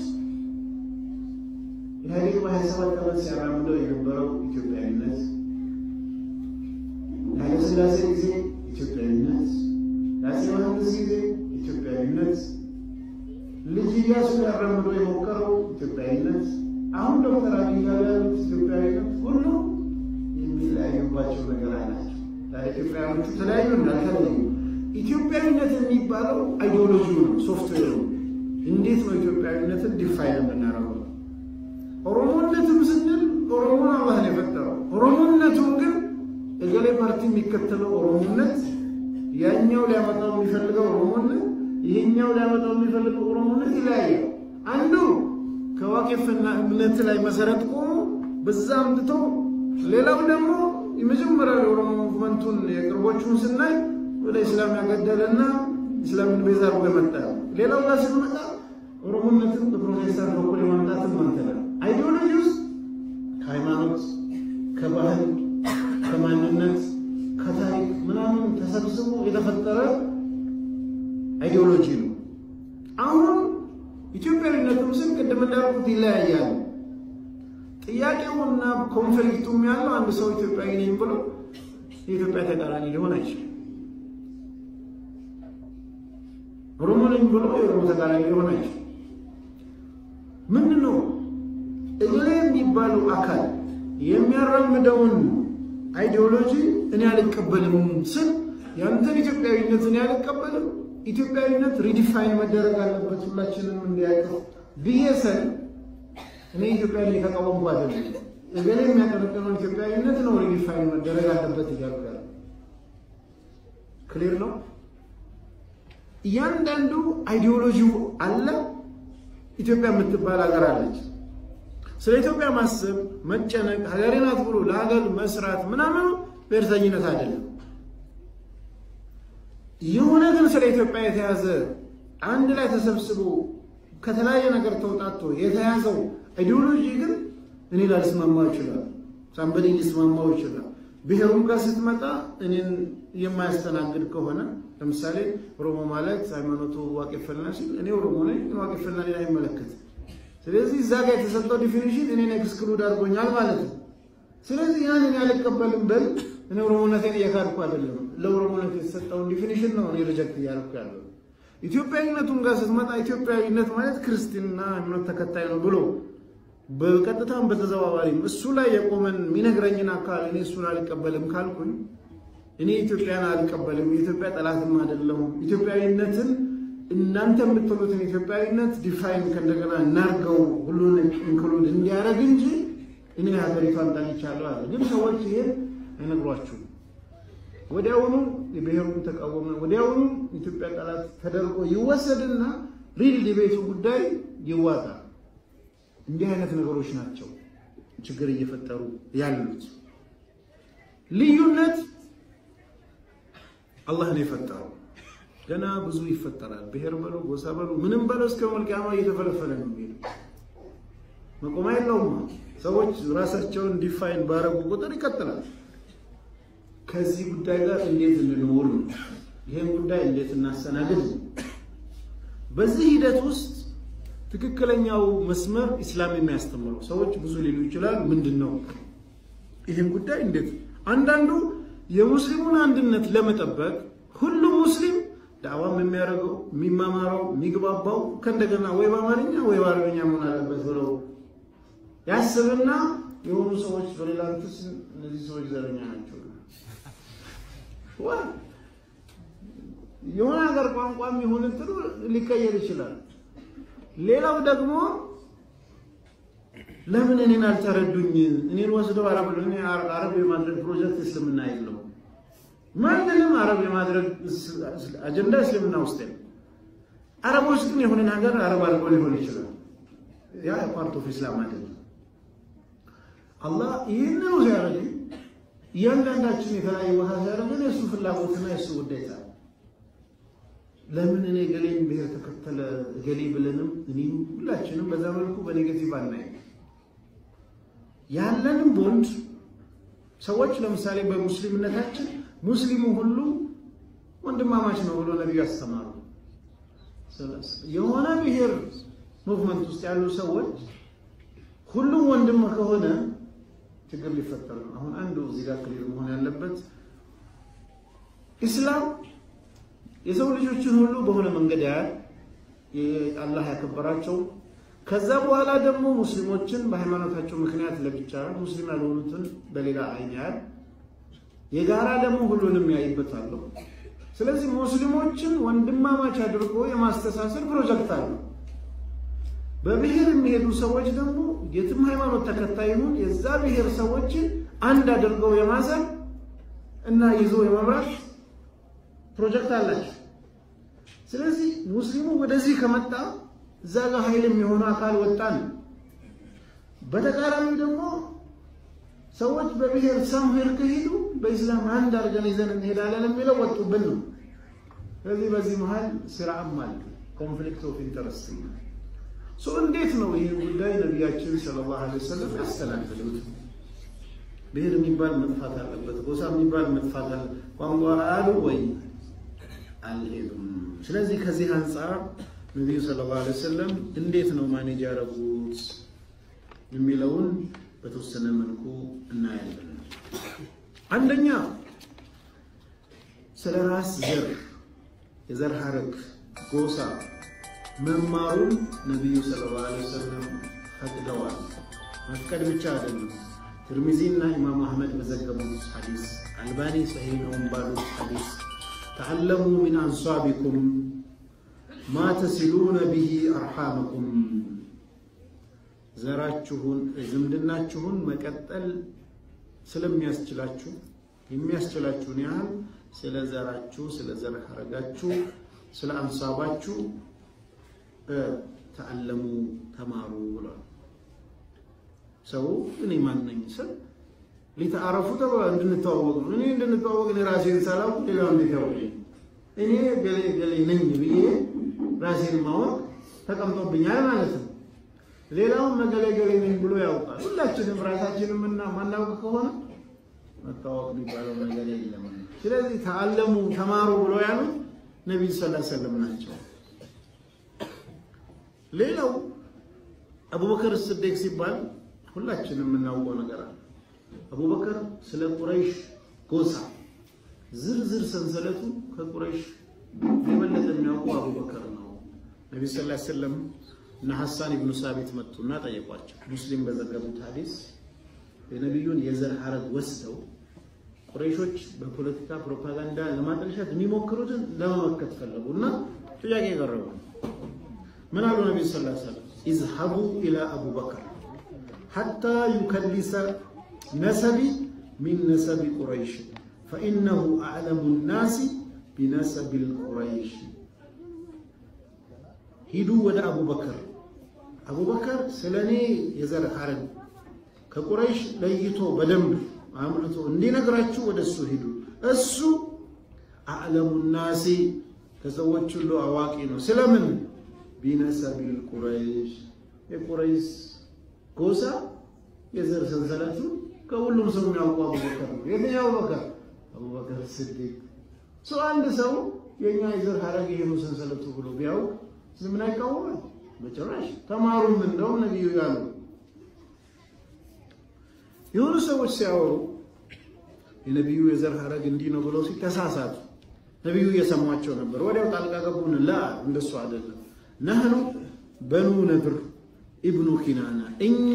ኢህአዴግ በሀያ ሰባት ዓመት ሲያራምደው የነበረው ኢትዮጵያዊነት፣ ኃይለ ሥላሴ ጊዜ ኢትዮጵያዊነት፣ ለአፄ ዮሐንስ ጊዜ ኢትዮጵያዊነት፣ ልጅ ኢያሱ ሊያራምደው የሞከረው ኢትዮጵያዊነት፣ አሁን ዶክተር አብይ ጋር ያሉት ኢትዮጵያዊነት ሁሉ የሚለያዩባቸው ነገር አላቸው። ኢትዮጵያውያኖቹ ተለያዩ እንዳልተለዩ ኢትዮጵያዊነት የሚባለው አይዲዮሎጂው ነው፣ ሶፍትዌሩ እንዴት ነው ኢትዮጵያዊነትን ዲፋይን የምናደርገው? ኦሮሞነትም ስንል ኦሮሞን አላህ ነው የፈጠረው። ኦሮሞነቱን ግን እገሌ ፓርቲ የሚከተለው ኦሮሞነት ያኛው ሊያመጣው የሚፈልገው ኦሮሞነት ይሄኛው ሊያመጣው የሚፈልገው ኦሮሞነት ይለያያል። አንዱ ከዋቄፍና እምነት ላይ መሰረት ቆሞ በዛ አምጥቶ ሌላው ደግሞ የመጀመሪያው የኦሮሞ ሙቭመንቱን የቅርቦቹን ስናይ ወደ ኢስላም ያገደለና ኢስላምን ቤዛ አድርጎ የመጣ ሌላው ጋር ስንመጣ ኦሮሞነትን በፕሮቴስታንት በኩል የማምጣትን መንተላል አይዲዮሎጂ ውስጥ ከሃይማኖት፣ ከባህል፣ ከማንነት፣ ከታሪክ ምናምን ተሰብስቦ የተፈጠረ አይዲዮሎጂ ነው። አሁን ኢትዮጵያዊነትም ስን ቅድም እንዳልኩት ይለያያሉ። ጥያቄውና ኮንፍሊክቱም ያለው አንድ ሰው ኢትዮጵያዊ ነኝ ብሎ የኢትዮጵያ ተቃራኒ ሊሆን አይችልም። ኦሮሞ ነኝ ብሎ የኦሮሞ ተቃራኒ ሊሆን አይችልም። ምንድን ነው እገሌ የሚባለው አካል የሚያራምደውን አይዲዮሎጂ እኔ አልቀበልም ስል ያንተን ኢትዮጵያዊነት እኔ አልቀበልም፣ ኢትዮጵያዊነት ሪዲፋይን መደረግ አለበት ሁላችንም እንዲያውቀው ብዬ ስል እኔ ኢትዮጵያ ላይ የተቃወምኩ አይደለም። እገሌ የሚያቀነቅነው ኢትዮጵያዊነት ነው ሪዲፋይን መደረግ አለበት እያልኩ ያለ ክሊር ነው። እያንዳንዱ አይዲዮሎጂው አለ። ኢትዮጵያ የምትባል ሀገር አለች። ስለ ኢትዮጵያ ማሰብ መጨነቅ፣ ሀገሬ ናት ብሎ ለሀገር መስራት ምናምኑ ብሔርተኝነት አይደለም። የሆነ ግን ስለ ኢትዮጵያ የተያዘ አንድ ላይ ተሰብስቦ ከተለያየ ነገር ተውጣቶ የተያዘው አይዲዮሎጂ ግን እኔ ላልስማማው ይችላል፣ ሳምበሌ ሊስማማው ይችላል። ብሔሩም ጋር ስትመጣ እኔን የማያስተናግድ ከሆነ ለምሳሌ ኦሮሞ ማለት ሃይማኖቱ ዋቄፈና ሲል እኔ ኦሮሞ ነኝ፣ ዋቄፈና ሌላ አይመለከት። ስለዚህ እዛ ጋር የተሰጠው ዲፊኒሽን እኔን ኤክስክሉድ አድርጎኛል ማለት ነው። ስለዚህ ያንን ያልቀበልም ብል እኔ ኦሮሞነቴን እየካድኩ አይደለም። ለኦሮሞነት የተሰጠውን ዲፊኒሽን ነው እኔ ሪጀክት እያደረኩ ያለው። ኢትዮጵያዊነቱም ጋር ስትመጣ ኢትዮጵያዊነት ማለት ክርስትና እምነት ተከታይ ነው ብሎ በቀጥታም በተዘዋዋሪም እሱ ላይ የቆመን የሚነግረኝን አካል እኔ እሱን አልቀበልም ካልኩኝ እኔ ኢትዮጵያን አልቀበልም፣ የኢትዮጵያ ጠላትም አይደለሁም። ኢትዮጵያዊነትን እናንተ የምትሉትን ኢትዮጵያዊነት ዲፋይን ከእንደገና እናርገው ሁሉን ኢንክሉድ እንዲያደርግ እንጂ እኔ ሀገሪቷን ጠልቻለሁ አለ። ግን ሰዎች ይሄን አይነግሯችሁም። ወዲያውኑ የብሔሩን ተቃወመ፣ ወዲያውኑ ኢትዮጵያ ጠላት ተደርጎ ይወሰድና ሪል ዲቤቱ ጉዳይ ይዋጣል። እንዲህ አይነት ነገሮች ናቸው ችግር እየፈጠሩ ያሉት። ልዩነት አላህ ነው የፈጠረው። ገና ብዙ ይፈጠራል። ብሔር በለው ጎሳ በለው ምንም በለው እስከ መልቅያማ እየተፈለፈለ ነው የሚሄደው። መቆም የለውም። ሰዎች ራሳቸውን ዲፋይን ባረጉ ቁጥር ይቀጥላል። ከዚህ ጉዳይ ጋር እንዴት እንኖር ነው፣ ይህን ጉዳይ እንዴት እናስተናግድ ነው። በዚህ ሂደት ውስጥ ትክክለኛው መስመር ኢስላም የሚያስተምረው ሰዎች ብዙ ሊሉ ይችላል። ምንድን ነው ይህን ጉዳይ እንዴት አንዳንዱ የሙስሊሙን አንድነት ለመጠበቅ ሁሉም ሙስሊም ዳዕዋም የሚያደርገው የሚማማረው የሚግባባው ከእንደገና ወይ በአማርኛ ወይ በአረበኛ መሆን አለበት ብለው ያስብና የሆኑ ሰዎች በሌላ ንትስ እነዚህ ሰዎች ዘረኛ ናቸው የሆነ ሀገር ቋንቋም ይሁን እንትኑ ሊቀየር ይችላል። ሌላው ደግሞ ለምን እኔን አልተረዱኝ? እኔን ወስደው አረብ አረብ የማድረግ ፕሮጀክት እስልምና የለው። ማንንም አረብ የማድረግ አጀንዳ እስልምና ውስጥ የለም። አረቦች ግን የሆነን ሀገር አረብ አድርጎ ሊሆን ይችላል። ያ ፓርት ኦፍ ኢስላም አይደለም። አላህ ይህንኑ ሲያደርግ እያንዳንዳችን የተለያየ ቦታ ሲያደርገን የእሱ ፍላጎትና የእሱ ውዴታ ለምን እኔ ገሌን ብሔር ተከተለ ገሌ ብለንም እኔም ሁላችንም በዛ መልኩ በኔጌቲቭ አናይ ያለንም ቦንድ ሰዎች ለምሳሌ በሙስሊምነታችን ሙስሊሙ ሁሉ ወንድማማች ነው ብሎ ነቢዩ ያስተማሩ። የሆነ ብሔር ሙቭመንት ውስጥ ያሉ ሰዎች ሁሉም ወንድም ከሆነ ችግር ሊፈጠር ነው። አሁን አንዱ እዚህ ጋር ክሊር መሆን ያለበት ኢስላም የሰው ልጆችን ሁሉ በሆነ መንገድ ያያል። አላህ ያከበራቸው ከዛ በኋላ ደግሞ ሙስሊሞችን በሃይማኖታቸው ምክንያት ለብቻ ሙስሊም ያልሆኑትን በሌላ አይን ያያል። የጋራ ደግሞ ሁሉንም ያይበታለሁ። ስለዚህ ሙስሊሞችን ወንድማማች አድርጎ የማስተሳሰር ፕሮጀክት አለ። በብሔር የሚሄዱ ሰዎች ደግሞ የትም ሃይማኖት ተከታይ ይሁን የዛ ብሔር ሰዎችን አንድ አድርገው የማሰር እና ይዞ የመምራት ፕሮጀክት አላቸው። ስለዚህ ሙስሊሙ ወደዚህ ከመጣ እዛ ጋር ኃይል የሚሆነ አካል ወጣን። በተቃራኒው ደግሞ ሰዎች በብሔር ሳምሄር ከሄዱ በኢስላም አንድ አድርገን ይዘን እንሄዳለን የሚለው ወጡብን ነው። ስለዚህ በዚህ መሀል ስራም አለ፣ ኮንፍሊክት ኦፍ ኢንተረስት ሶ እንዴት ነው ይህን ጉዳይ ነቢያችን ሰለላሁ ዐለይሂ ወሰለም ያስተናግዱት? ብሔር የሚባል መጥፋት አለበት፣ ጎሳ የሚባል መጥፋት አለ፣ ቋንቋ አሉ ወይ አልሄዱም። ስለዚህ ከዚህ አንጻር ነቢዩ ሰለላሁ ዐለይሂ ወሰለም እንዴት ነው ማኔጅ ያደረጉት የሚለውን በተወሰነ መልኩ እናያለን። አንደኛ ስለ ራስ ዘር፣ የዘር ሐረግ፣ ጎሳ መማሩን ነቢዩ ሰለላሁ ዐለይሂ ወሰለም ፈቅደዋል። መፍቀድ ብቻ አይደለም። ትርሚዚና ኢማም አህመድ በዘገቡት ሐዲስ፣ አልባኒ ሰሂህ ነው ባሉት ሐዲስ ተዓለሙ ሚን አንሷቢኩም ማ ተሲሉነ ቢሂ አርሓመኩም ዘራችሁን ዝምድናችሁን መቀጠል ስለሚያስችላችሁ የሚያስችላችሁን ያህል ስለ ዘራችሁ፣ ስለ ዘር ሐረጋችሁ፣ ስለ አንሳባችሁ ተዓለሙ ተማሩ ብሏል። ሰው እኔ ማን ነኝ ስል ሊተአረፉ ተብሏል። እንድንተዋወቅ ነው። እኔ እንድንተዋወቅ እኔ ራሴን ሳላውቅ ሌላው እንዴት ያውቀኝ? እኔ ገሌ ገሌ ነኝ ብዬ ራሴን ማወቅ ተቀምጦብኛል ማለት ነው። ሌላውን መገሌ ገሌ ነኝ ብሎ ያውቃል። ሁላችንም ራሳችንም እና ማናውቅ ከሆነ መታወቅ የሚባለው ነገር የለም። ስለዚህ ተአለሙ ተማሩ ብሎ ያሉት ነቢዩ ሰለላሁ ዐለይሂ ወሰለም ናቸው። ሌላው አቡበከር ስዲቅ ሲባል ሁላችንም የምናውቀው ነገር አለ። አቡበከር ስለ ቁረይሽ ጎሳ ዝርዝር ሰንሰለቱ ከቁረይሽ የበለጠ የሚያውቁ አቡበከር ነው። ነቢ ስ ላ ስለም እና ሐሳን ኢብኑ ሳቢት መጡና ጠየቋቸው። ሙስሊም በዘገቡት ሐዲስ የነቢዩን የዘር ሐረግ ወስደው ቁረይሾች በፖለቲካ ፕሮፓጋንዳ ለማጠልሸት የሚሞክሩትን ለመመከት ፈለጉ እና ጥያቄ ቀረቡ። ምን አሉ ነቢ ስ ላ ስለም ኢዝሀቡ ኢላ አቡበከር ሐታ ዩከሊሰ ነሰቢ ሚን ነሰቢ ቁረይሽ ፈኢነሁ አዕለሙ ናሲ ቢነሰቢ ልቁረይሽ ሂዱ ወደ አቡበከር አቡበከር ስለ እኔ የዘር ሐረግ ከቁረይሽ ለይቶ በደንብ አምልቶ እንዲነግራችሁ ወደ እሱ ሂዱ። እሱ አዕለሙ ናሲ ከሰዎች ሁሉ አዋቂ ነው። ስለምን ቢነሰቢል ቁረይሽ የቁረይሽ ጎሳ የዘር ሰንሰለቱ ከሁሉም ሰው የሚያውቁ አቡበከር ነው። የትኛው አቡበከር? አቡበከር ስዲቅ። ሰው አንድ ሰው የእኛ የዘር ሐረግ ይሄ ነው ሰንሰለቱ ብሎ ቢያውቅ ምን አይቃወማል? በጭራሽ። ተማሩም እንደውም ነቢዩ ያሉ የሆኑ ሰዎች ሲያወሩ የነቢዩ የዘር ሐረግ እንዲህ ነው ብለው ሲተሳሳቱ ነቢዩ እየሰሟቸው ነበር። ወዲያው ጣልቃ ገቡን። ላ እንደሱ አይደለም። ነህኑ በኑ ነድር ኢብኑ ኪናና እኛ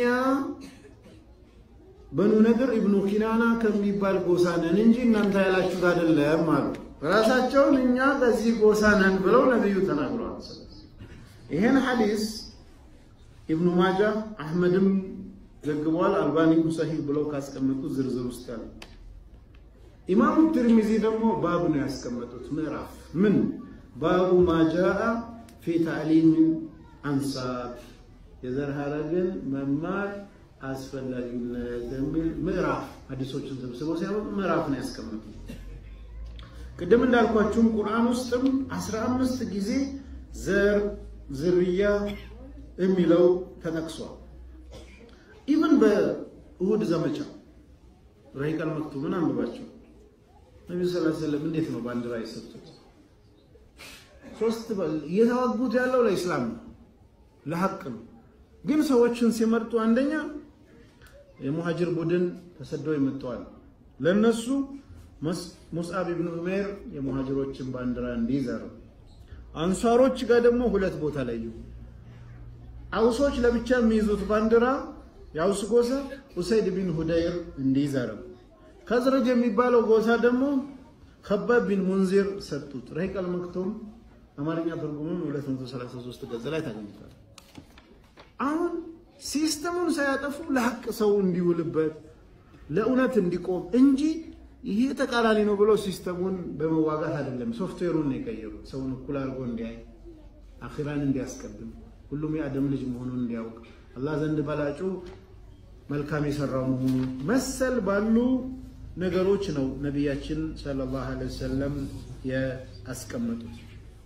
በኑ ነድር ኢብኑ ኪናና ከሚባል ጎሳ ነን እንጂ እናንተ ያላችሁት አይደለም አሉ። ራሳቸውን እኛ ከዚህ ጎሳ ነን ብለው ነቢዩ ተናግረዋል። ይሄን ሐዲስ ኢብኑ ማጃ አህመድም ዘግቧል። አልባኒም ሰሂህ ብለው ካስቀመጡት ዝርዝር ውስጥ ያለ ኢማሙ ትርሚዚ ደግሞ ባብ ነው ያስቀመጡት ምዕራፍ ምን ባቡ ማጃአ ፊ ታዕሊም አንሳብ የዘር ሐረግን መማር አስፈላጊነት የሚል ምዕራፍ ሐዲሶችን ሰብስበው ሲያመጡ ምዕራፍ ነው ያስቀመጡት። ቅድም እንዳልኳችሁም ቁርአን ውስጥም አስራ አምስት ጊዜ ዘር ዝርያ የሚለው ተጠቅሷል። ኢቭን በእሁድ ዘመቻ ረሂቀል መክቱምን አንብባቸው ነቢዩ ስ ሰለም እንዴት ነው ባንዲራ የሰጡት? ሶስት እየተዋጉት ያለው ለኢስላም ነው፣ ለሐቅ ነው። ግን ሰዎችን ሲመርጡ አንደኛ የሙሃጅር ቡድን ተሰደው ይመጣዋል። ለነሱ ሙስዓብ ኢብኑ ዑሜር የሙሃጅሮችን ባንዲራ እንዲይዘሩ፣ አንሷሮች ጋር ደግሞ ሁለት ቦታ ለዩ። አውሶች ለብቻ የሚይዙት ባንዲራ የአውስ ጎሳ ኡሰይድ ቢን ሁደይር እንዲይዘረው፣ ከዝረጅ የሚባለው ጎሳ ደግሞ ከባብ ቢን ሙንዚር ሰጡት። ረሂቀል መክቱም አማርኛ ትርጉሙን 233 ገጽ ላይ ታገኙታል። አሁን ሲስተሙን ሳያጠፉ ለሐቅ ሰው እንዲውልበት ለእውነት እንዲቆም እንጂ ይሄ ተቃራኒ ነው ብሎ ሲስተሙን በመዋጋት አይደለም። ሶፍትዌሩን ነው የቀየሩት። ሰውን እኩል አድርጎ እንዲያይ፣ አኺራን እንዲያስቀድም፣ ሁሉም የአደም ልጅ መሆኑን እንዲያውቅ፣ አላህ ዘንድ በላጩ መልካም የሰራው መሆኑ መሰል ባሉ ነገሮች ነው ነቢያችን ሰለላሁ ዐለይሂ ወሰለም ያስቀመጡት።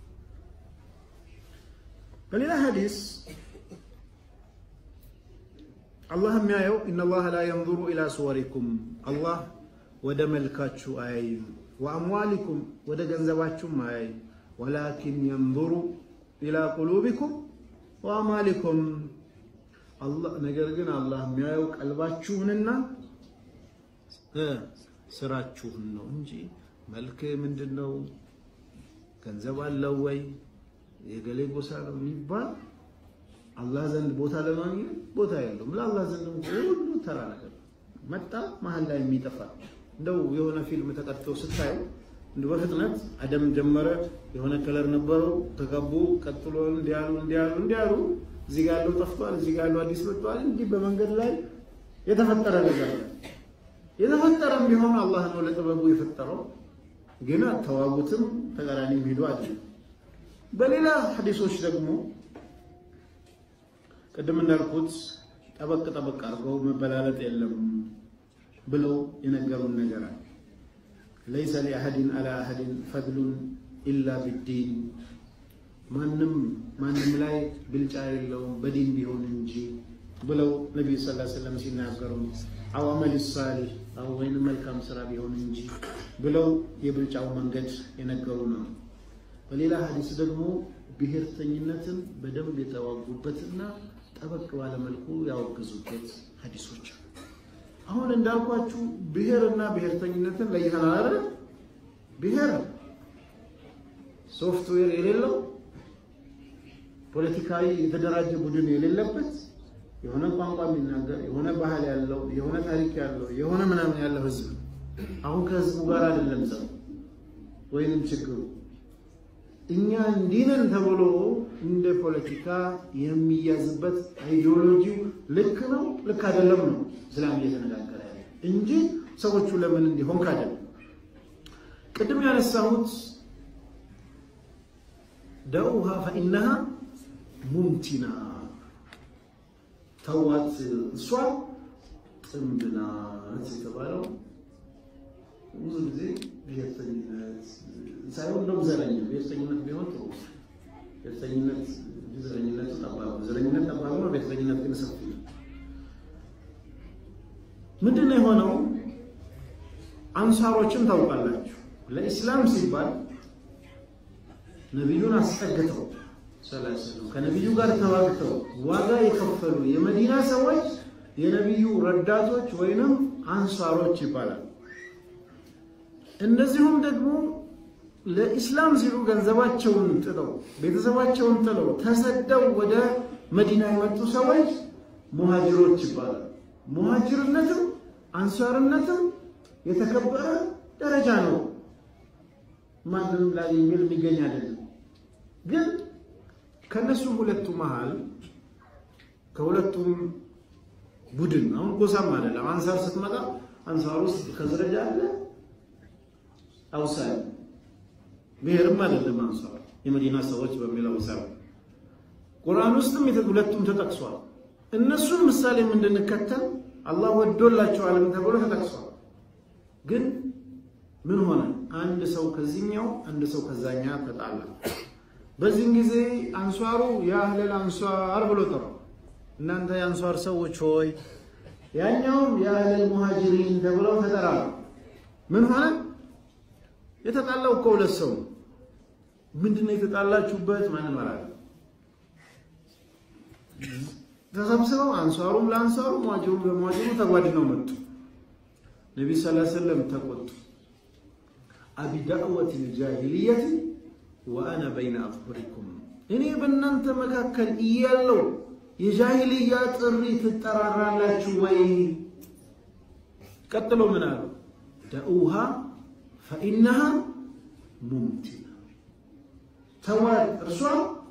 በሌላ ሐዲስ አላህ የሚያየው ኢነላህ ላ የንዙሩ ኢላ ሱወሪኩም አላህ ወደ መልካችሁ አያይም፣ ወአምዋሊኩም ወደ ገንዘባችሁም አያይም፣ ወላኪን የንዙሩ ኢላ ቁሉቢኩም ወአማሊኩም ነገር ግን አላህ የሚያየው ቀልባችሁንና ስራችሁን ነው እንጂ መልክ ምንድን ነው፣ ገንዘብ አለው ወይ፣ የገሌ ጎሳ ነው የሚባል አላህ ዘንድ ቦታ ለማግኘት ቦታ የለውም። ለአላህ ዘንድ ሁሉ ተራ ነገር መጣ መሀል ላይ የሚጠፋ እንደው የሆነ ፊልም ተቀርቶ ስታዩ እንደ በፍጥነት አደም ጀመረ፣ የሆነ ከለር ነበረው፣ ተቀቡ፣ ቀጥሎ እንዲያሉ እንዲያሉ እንዲያሉ እዚህ ጋር ያለው ጠፍቷል፣ እዚህ ጋር ያለው አዲስ መጥቷል። እንዲህ በመንገድ ላይ የተፈጠረ ነገር ነው። የተፈጠረም ቢሆን አላህ ነው ለጥበቡ የፈጠረው። ግን ተዋጉትም ተቃራኒም ሂዱ አይደለም። በሌላ ሐዲሶች ደግሞ ቅድም እንዳልኩት ጠበቅ ጠበቅ አድርገው መበላለጥ የለም ብለው የነገሩን ነገር አለ። ለይሰ ሊአሐድን አላ አሐድን ፈድሉን ኢላ ቢዲን ማንም ማንም ላይ ብልጫ የለውም በዲን ቢሆን እንጂ ብለው ነቢዩ ሰለላሁ ዐለይሂ ወሰለም ሲናገሩ አው አመል ሳሊህ ወይንም መልካም ስራ ቢሆን እንጂ ብለው የብልጫው መንገድ የነገሩ ነው። በሌላ ሀዲስ ደግሞ ብሔርተኝነትን በደንብ የተዋጉበትና ጠበቅ ባለመልኩ ያወገዙበት ሀዲሶች አሉ። አሁን እንዳልኳችሁ ብሔርና ብሔርተኝነትን ለይተናል አይደል? ብሔር ሶፍትዌር የሌለው ፖለቲካዊ የተደራጀ ቡድን የሌለበት የሆነ ቋንቋ የሚናገር የሆነ ባህል ያለው የሆነ ታሪክ ያለው የሆነ ምናምን ያለው ህዝብ አሁን ከህዝቡ ጋር አይደለም ዘው ወይንም ችግሩ እኛ እንዲህ ነን ተብሎ እንደ ፖለቲካ የሚያዝበት አይዲዮሎጂው ልክ ነው ልክ አይደለም ነው እስላም እየተነጋገረ ያለ እንጂ ሰዎቹ ለምን እንዲሆን ካደለም ቅድም ያነሳሁት ደውሃ ፈኢነሃ ሙምቲና ተዋት እሷ ጥንብ ናት የተባለው ብዙ ጊዜ ብሔርተኝነት ሳይሆን እንደውም ዘረኛ ብሔርተኝነት ቢሆን ጥሩ። ብሔርተኝነት ዘረኝነት ጠባብ ዘረኝነት ጠባብ ነው። ብሔርተኝነት ግን ሰፊ ነው። ምንድን ነው የሆነው? አንሳሮችን ታውቃላችሁ። ለኢስላም ሲባል ነቢዩን አስጠግተው ሰለላሁ ከነቢዩ ጋር ተዋግተው ዋጋ የከፈሉ የመዲና ሰዎች የነቢዩ ረዳቶች ወይንም አንሳሮች ይባላል። እንደዚሁም ደግሞ ለኢስላም ሲሉ ገንዘባቸውን ጥለው ቤተሰባቸውን ጥለው ተሰደው ወደ መዲና የመጡ ሰዎች ሙሃጅሮች ይባላል። ሙሃጅርነትም አንሳርነትም የተከበረ ደረጃ ነው። ማንንም ላይ የሚል የሚገኝ አይደለም። ግን ከነሱ ሁለቱ መሃል ከሁለቱም ቡድን አሁን ጎሳም አይደለም። አንሳር ስትመጣ አንሳር ውስጥ ከዝረጃ አለ አውሳ ብሔርም አይደለም። አንሳር የመዲና ሰዎች በሚለው ሰው ቁርአን ውስጥም ሁለቱም ተጠቅሷል። እነሱን ምሳሌ እንድንከተል አላህ ወዶላቸዋልም ተብሎ ተጠቅሷል። ግን ምን ሆነ? አንድ ሰው ከዚህኛው አንድ ሰው ከዛኛ ተጣላ። በዚህን ጊዜ አንሷሩ የአህለል አንሷር ብሎ ጠሩ። እናንተ የአንሷር ሰዎች ሆይ፣ ያኛውም የአህለል ሙሃጅሪን ተብለው ተጠራሉ። ምን ሆነ? የተጣላው እኮ ሁለት ሰው ምንድነው የተጣላችሁበት? ማንም አላለ። ተሰብስበው አንሷሩም ለአንሷሩ ሙሃጅሩም ለሙሃጅሩ ተጓድነው መጡ። ነቢ ስ ሰለም ተቆጡ። አቢ ዳዕወት ልጃሂልየት ወአነ በይነ አዝሁሪኩም እኔ በእናንተ መካከል እያለው የጃሂልያ ጥሪ ትጠራራላችሁ ወይ? ቀጥሎ ምን አሉ? ደኡሃ ፈኢነሃ ሙምቲና ተዋት፣ እርሷ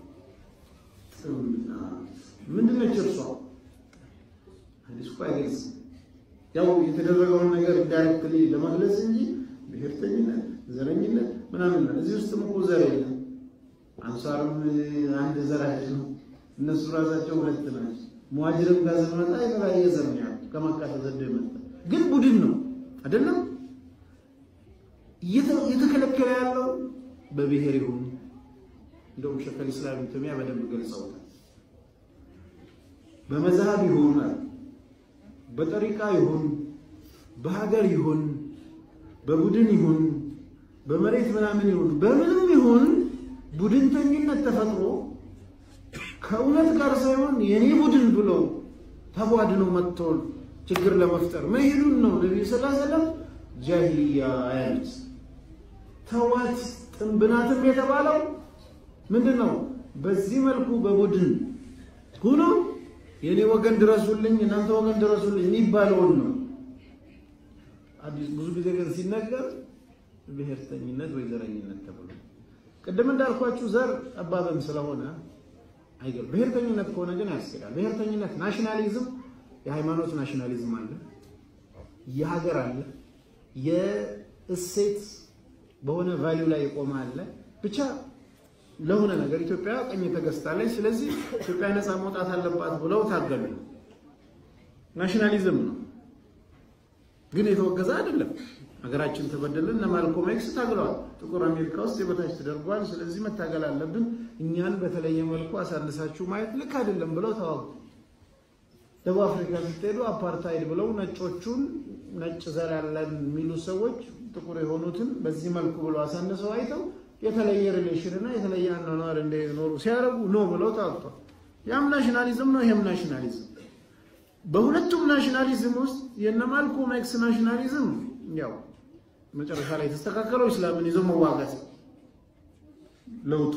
ጥምና ምንድነች? እርሷ ሀዲስ እኮ አይገልጽም። ያው የተደረገውን ነገር ዳይሬክትሊ ለመግለጽ እንጂ ብሔርተኝነት፣ ዘረኝነት ምናምን ነው። እዚህ ውስጥም እኮ ዘር የለም። አንሷርም አንድ ዘር አይደለም። እነሱ ራሳቸው ሁለት ናቸው። ሙሃጅርም ጋር ስንመጣ የተለያየ ዘር ነው ያለው። ከመካ ተሰዶ የመጣ ግን ቡድን ነው አይደለም። እየተከለከለ ያለው በብሔር ይሁን እንደውም ሸከል ኢስላም ተሚያ በደንብ ገልጸውታል። በመዝሃብ ይሁን በጠሪቃ ይሁን በሀገር ይሁን በቡድን ይሁን በመሬት ምናምን ይሁን በምንም ይሁን ቡድንተኝነት ተፈጥሮ ከእውነት ጋር ሳይሆን የኔ ቡድን ብለው ተቧድነው መጥቶ ችግር ለመፍጠር መሄዱን ነው ነቢዩ ስ ሰለም ጃሂልያ ያሉት። ተዋት ጥንብናትም የተባለው ምንድን ነው? በዚህ መልኩ በቡድን ሁኖ የኔ ወገን ድረሱልኝ፣ እናንተ ወገን ድረሱልኝ የሚባለውን ነው። ብዙ ጊዜ ግን ሲነገር ብሔርተኝነት ወይ ዘረኝነት ተብሎ ቅድም እንዳልኳችሁ ዘር ጠባብም ስለሆነ አይገር ብሔርተኝነት ከሆነ ግን ያስኬዳል። ብሔርተኝነት ናሽናሊዝም፣ የሃይማኖት ናሽናሊዝም አለ፣ የሀገር አለ፣ የእሴት በሆነ ቫሊዩ ላይ የቆመ አለ። ብቻ ለሆነ ነገር ኢትዮጵያ ቀኝ ተገዝታለች፣ ስለዚህ ኢትዮጵያ ነፃ መውጣት አለባት ብለው ታገሉ። ናሽናሊዝም ነው፣ ግን የተወገዘ አይደለም። ሀገራችን ተበደልን። እነ ማልኮም ኤክስ ታግለዋል። ጥቁር አሜሪካ ውስጥ የበታች ተደርጓል። ስለዚህ መታገል አለብን። እኛን በተለየ መልኩ አሳንሳችሁ ማየት ልክ አይደለም ብለው ተዋጉ። ደቡብ አፍሪካ ስትሄዱ አፓርታይድ ብለው ነጮቹን ነጭ ዘር ያለን የሚሉ ሰዎች ጥቁር የሆኑትን በዚህ መልኩ ብለው አሳንሰው አይተው የተለየ ሪሌሽን እና የተለየ አኗኗር እንደኖሩ ሲያደርጉ ኖ ብለው ታውቷል። ያም ናሽናሊዝም ነው፣ ይሄም ናሽናሊዝም። በሁለቱም ናሽናሊዝም ውስጥ የነ ማልኮም ኤክስ ናሽናሊዝም ያው መጨረሻ ላይ የተስተካከለው እስላምን ይዞ መዋጋት ለውጡ።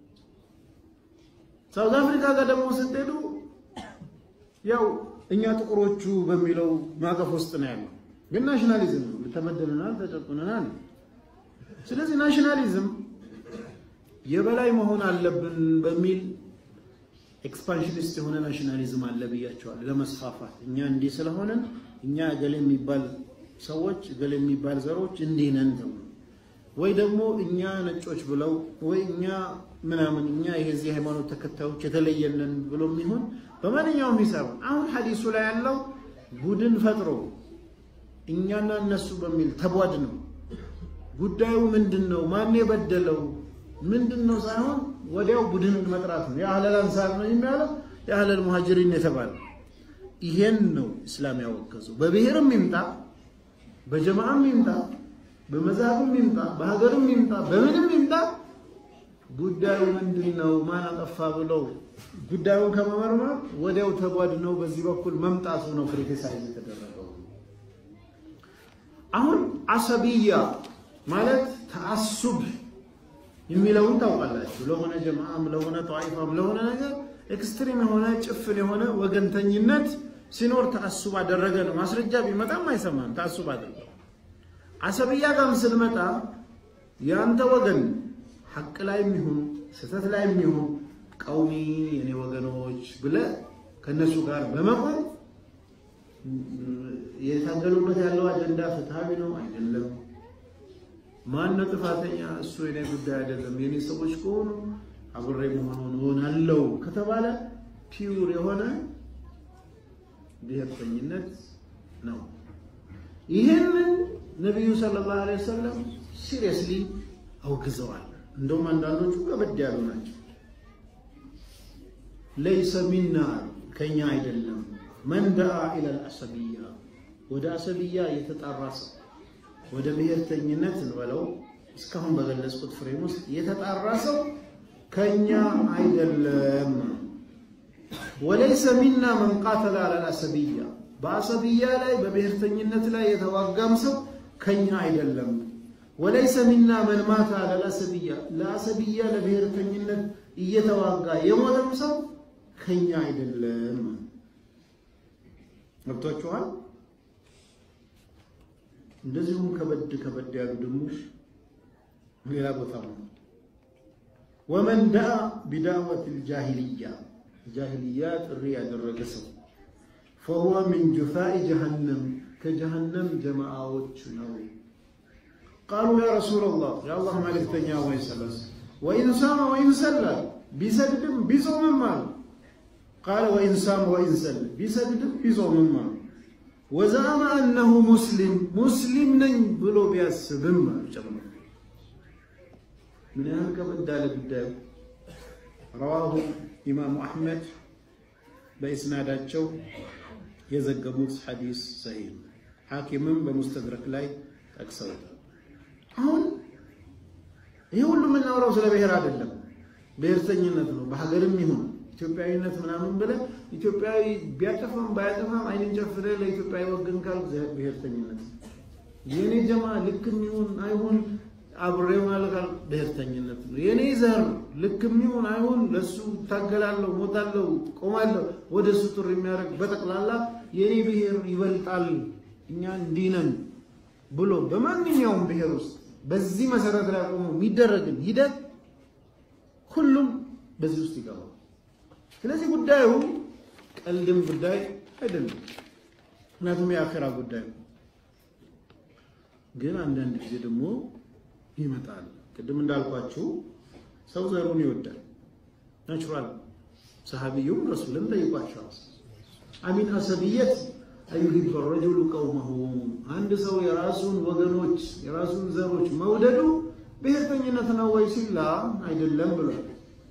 ሳውዝ አፍሪካ ጋር ደግሞ ስትሄዱ ያው እኛ ጥቁሮቹ በሚለው ማቀፍ ውስጥ ነው ያለው፣ ግን ናሽናሊዝም ነው። ተበደልናል፣ ተጨቁነናል። ስለዚህ ናሽናሊዝም የበላይ መሆን አለብን በሚል ኤክስፓንሽኒስት የሆነ ናሽናሊዝም አለ ብያቸዋል። ለመስፋፋት እኛ እንዲህ ስለሆነን እኛ እገሌ የሚባል ሰዎች እገሌ የሚባል ዘሮች እንዲህ ነን ተብሎ ወይ ደግሞ እኛ ነጮች ብለው ወይ እኛ ምናምን እኛ የዚህ ሃይማኖት ተከታዮች የተለየንን ብሎ የሚሆን በማንኛውም ሂሳብ አሁን ሐዲሱ ላይ ያለው ቡድን ፈጥሮ እኛና እነሱ በሚል ተቧድ ነው። ጉዳዩ ምንድን ነው? ማን የበደለው ምንድን ነው ሳይሆን ወዲያው ቡድንን መጥራት ነው። የአህለል አንሳር ነው የሚያለው የአህለል ሙሃጅሪን የተባለ ይሄን ነው እስላም ያወገዘው። በብሔርም ይምጣ በጀማዓም ይምጣ በመዛብም ይምጣ በሀገርም ይምጣ በምንም ይምጣ ጉዳዩ ምንድን ነው ማን አጠፋ ብለው ጉዳዩን ከመመርመር ወዲያው ተጓድነው በዚህ በኩል መምጣቱ ነው ክሪቲሳይዝ የተደረገው። አሁን አሰብያ ማለት ተአሱብ የሚለውን ታውቃላችሁ። ለሆነ ጀማዓም ለሆነ ጠዋይፋም ለሆነ ነገር ኤክስትሪም የሆነ ጭፍን የሆነ ወገንተኝነት ሲኖር ተአሱብ አደረገ ነው። ማስረጃ ቢመጣም አይሰማም። ተአሱብ አድርገው አሰብያ ጋርም ስንመጣ የአንተ ወገን ሐቅ ላይ የሚሆን ስህተት ላይ የሚሆን ቀውሚ የኔ ወገኖች ብለ ከነሱ ጋር በመቆም የታገሉበት ያለው አጀንዳ ፍትሃዊ ነው አይደለም፣ ማን ነው ጥፋተኛ፣ እሱ የኔ ጉዳይ አይደለም፣ የኔ ሰዎች ከሆኑ አብሬ መሆኑን እሆናለሁ ከተባለ ፒውር የሆነ ብሔርተኝነት ነው። ይህንን ነቢዩ ሰለላሁ ዐለይሂ ወሰለም ሲሪየስሊ አውግዘዋል። እንደውም አንዳንዶቹ ከበድ ያሉ ናቸው። ለይሰ ሚና ከኛ አይደለም። መን ደአ ኢለል አሰብያ ወደ አሰብያ የተጣራ ሰው ወደ ብሔርተኝነት እንበለው እስካሁን በገለጽኩት ፍሬም ውስጥ የተጣራ ሰው ከኛ አይደለም። ወለይሰ ሚና መን ቃተለ አለል አሰብያ በአሰብያ ላይ በብሔርተኝነት ላይ የተዋጋም ሰው ከኛ አይደለም። ወለይሰ ሚና መን ማታ ለአሰብያ ለአሰብያ ለብሔርተኝነት እየተዋጋ የሞተም ሰው ከኛ አይደለም። ገብቷችኋል? እንደዚሁም ከበድ ከበድ ያሉ ደግሞ ሌላ ቦታ ነው። ወመን ደአ ቢዳወት ልጃሂልያ ጃሂልያ ጥሪ ያደረገ ሰው ፈሁወ ሚን ጁፋኢ ጀሃነም ከጀሃነም ጀማዓዎች ነው። ቃሉ ያ ረሱለላህ የአላህ መልእክተኛ ወይ ሰለስ ወኢን ሳመ ወኢን ሰላ ቢሰግድም ቢጾምም አሉ። ቃለ ወኢን ሳመ ወኢን ሰላ ቢሰግድም ቢጾምም አሉ። ወዘአመ አነሁ ሙስሊም ሙስሊም ነኝ ብሎ ቢያስብም አሉ። ጨምሮ ምን ያህል ከበድ ያለ ጉዳዩ። ረዋሁ ኢማሙ አሕመድ በኢስናዳቸው የዘገቡት ሐዲስ ሰሂህ ሐኪምም በሙስተድረክ ላይ ጠቅሰውታል። አሁን ይህ ሁሉ የምናወራው ስለ ብሔር አይደለም፣ ብሔርተኝነት ነው። በሀገርም ይሁን ኢትዮጵያዊነት ምናምን ብለህ ኢትዮጵያዊ ቢያጠፋም ባያጠፋም አይንን ጨፍነህ ለኢትዮጵያዊ ወገን ካልክ ብሔርተኝነት ነው። የእኔ ጀማ ልክም ይሁን አይሁን አብሬው ማለት ካልክ ብሔርተኝነት ነው። የእኔ ዘር ልክም ይሁን አይሁን ለሱ እታገላለሁ፣ ሞታለሁ፣ ቆማለሁ ወደ እሱ ጥሪ የሚያደርግ በጠቅላላ የእኔ ብሔር ይበልጣል እኛ እንዲህ ነን ብሎ በማንኛውም ብሔር ውስጥ በዚህ መሰረት ላይ ቆሞ የሚደረግን ሂደት ሁሉም በዚህ ውስጥ ይገባል። ስለዚህ ጉዳዩ ቀልድም ጉዳይ አይደለም፣ ምክንያቱም የአኼራ ጉዳይ ነው። ግን አንዳንድ ጊዜ ደግሞ ይመጣል። ቅድም እንዳልኳችሁ ሰው ዘሩን ይወዳል፣ ናቹራል። ሰሃቢዩም ረሱልን ጠይቋቸዋል። አሚን አሰብየት አዩሂበ ረጁሉ ቀውመሁ አንድ ሰው የራሱን ወገኖች የራሱን ዘሮች መውደዱ ብሔርተኝነት ነው ወይ ሲላ አይደለም ብሏል።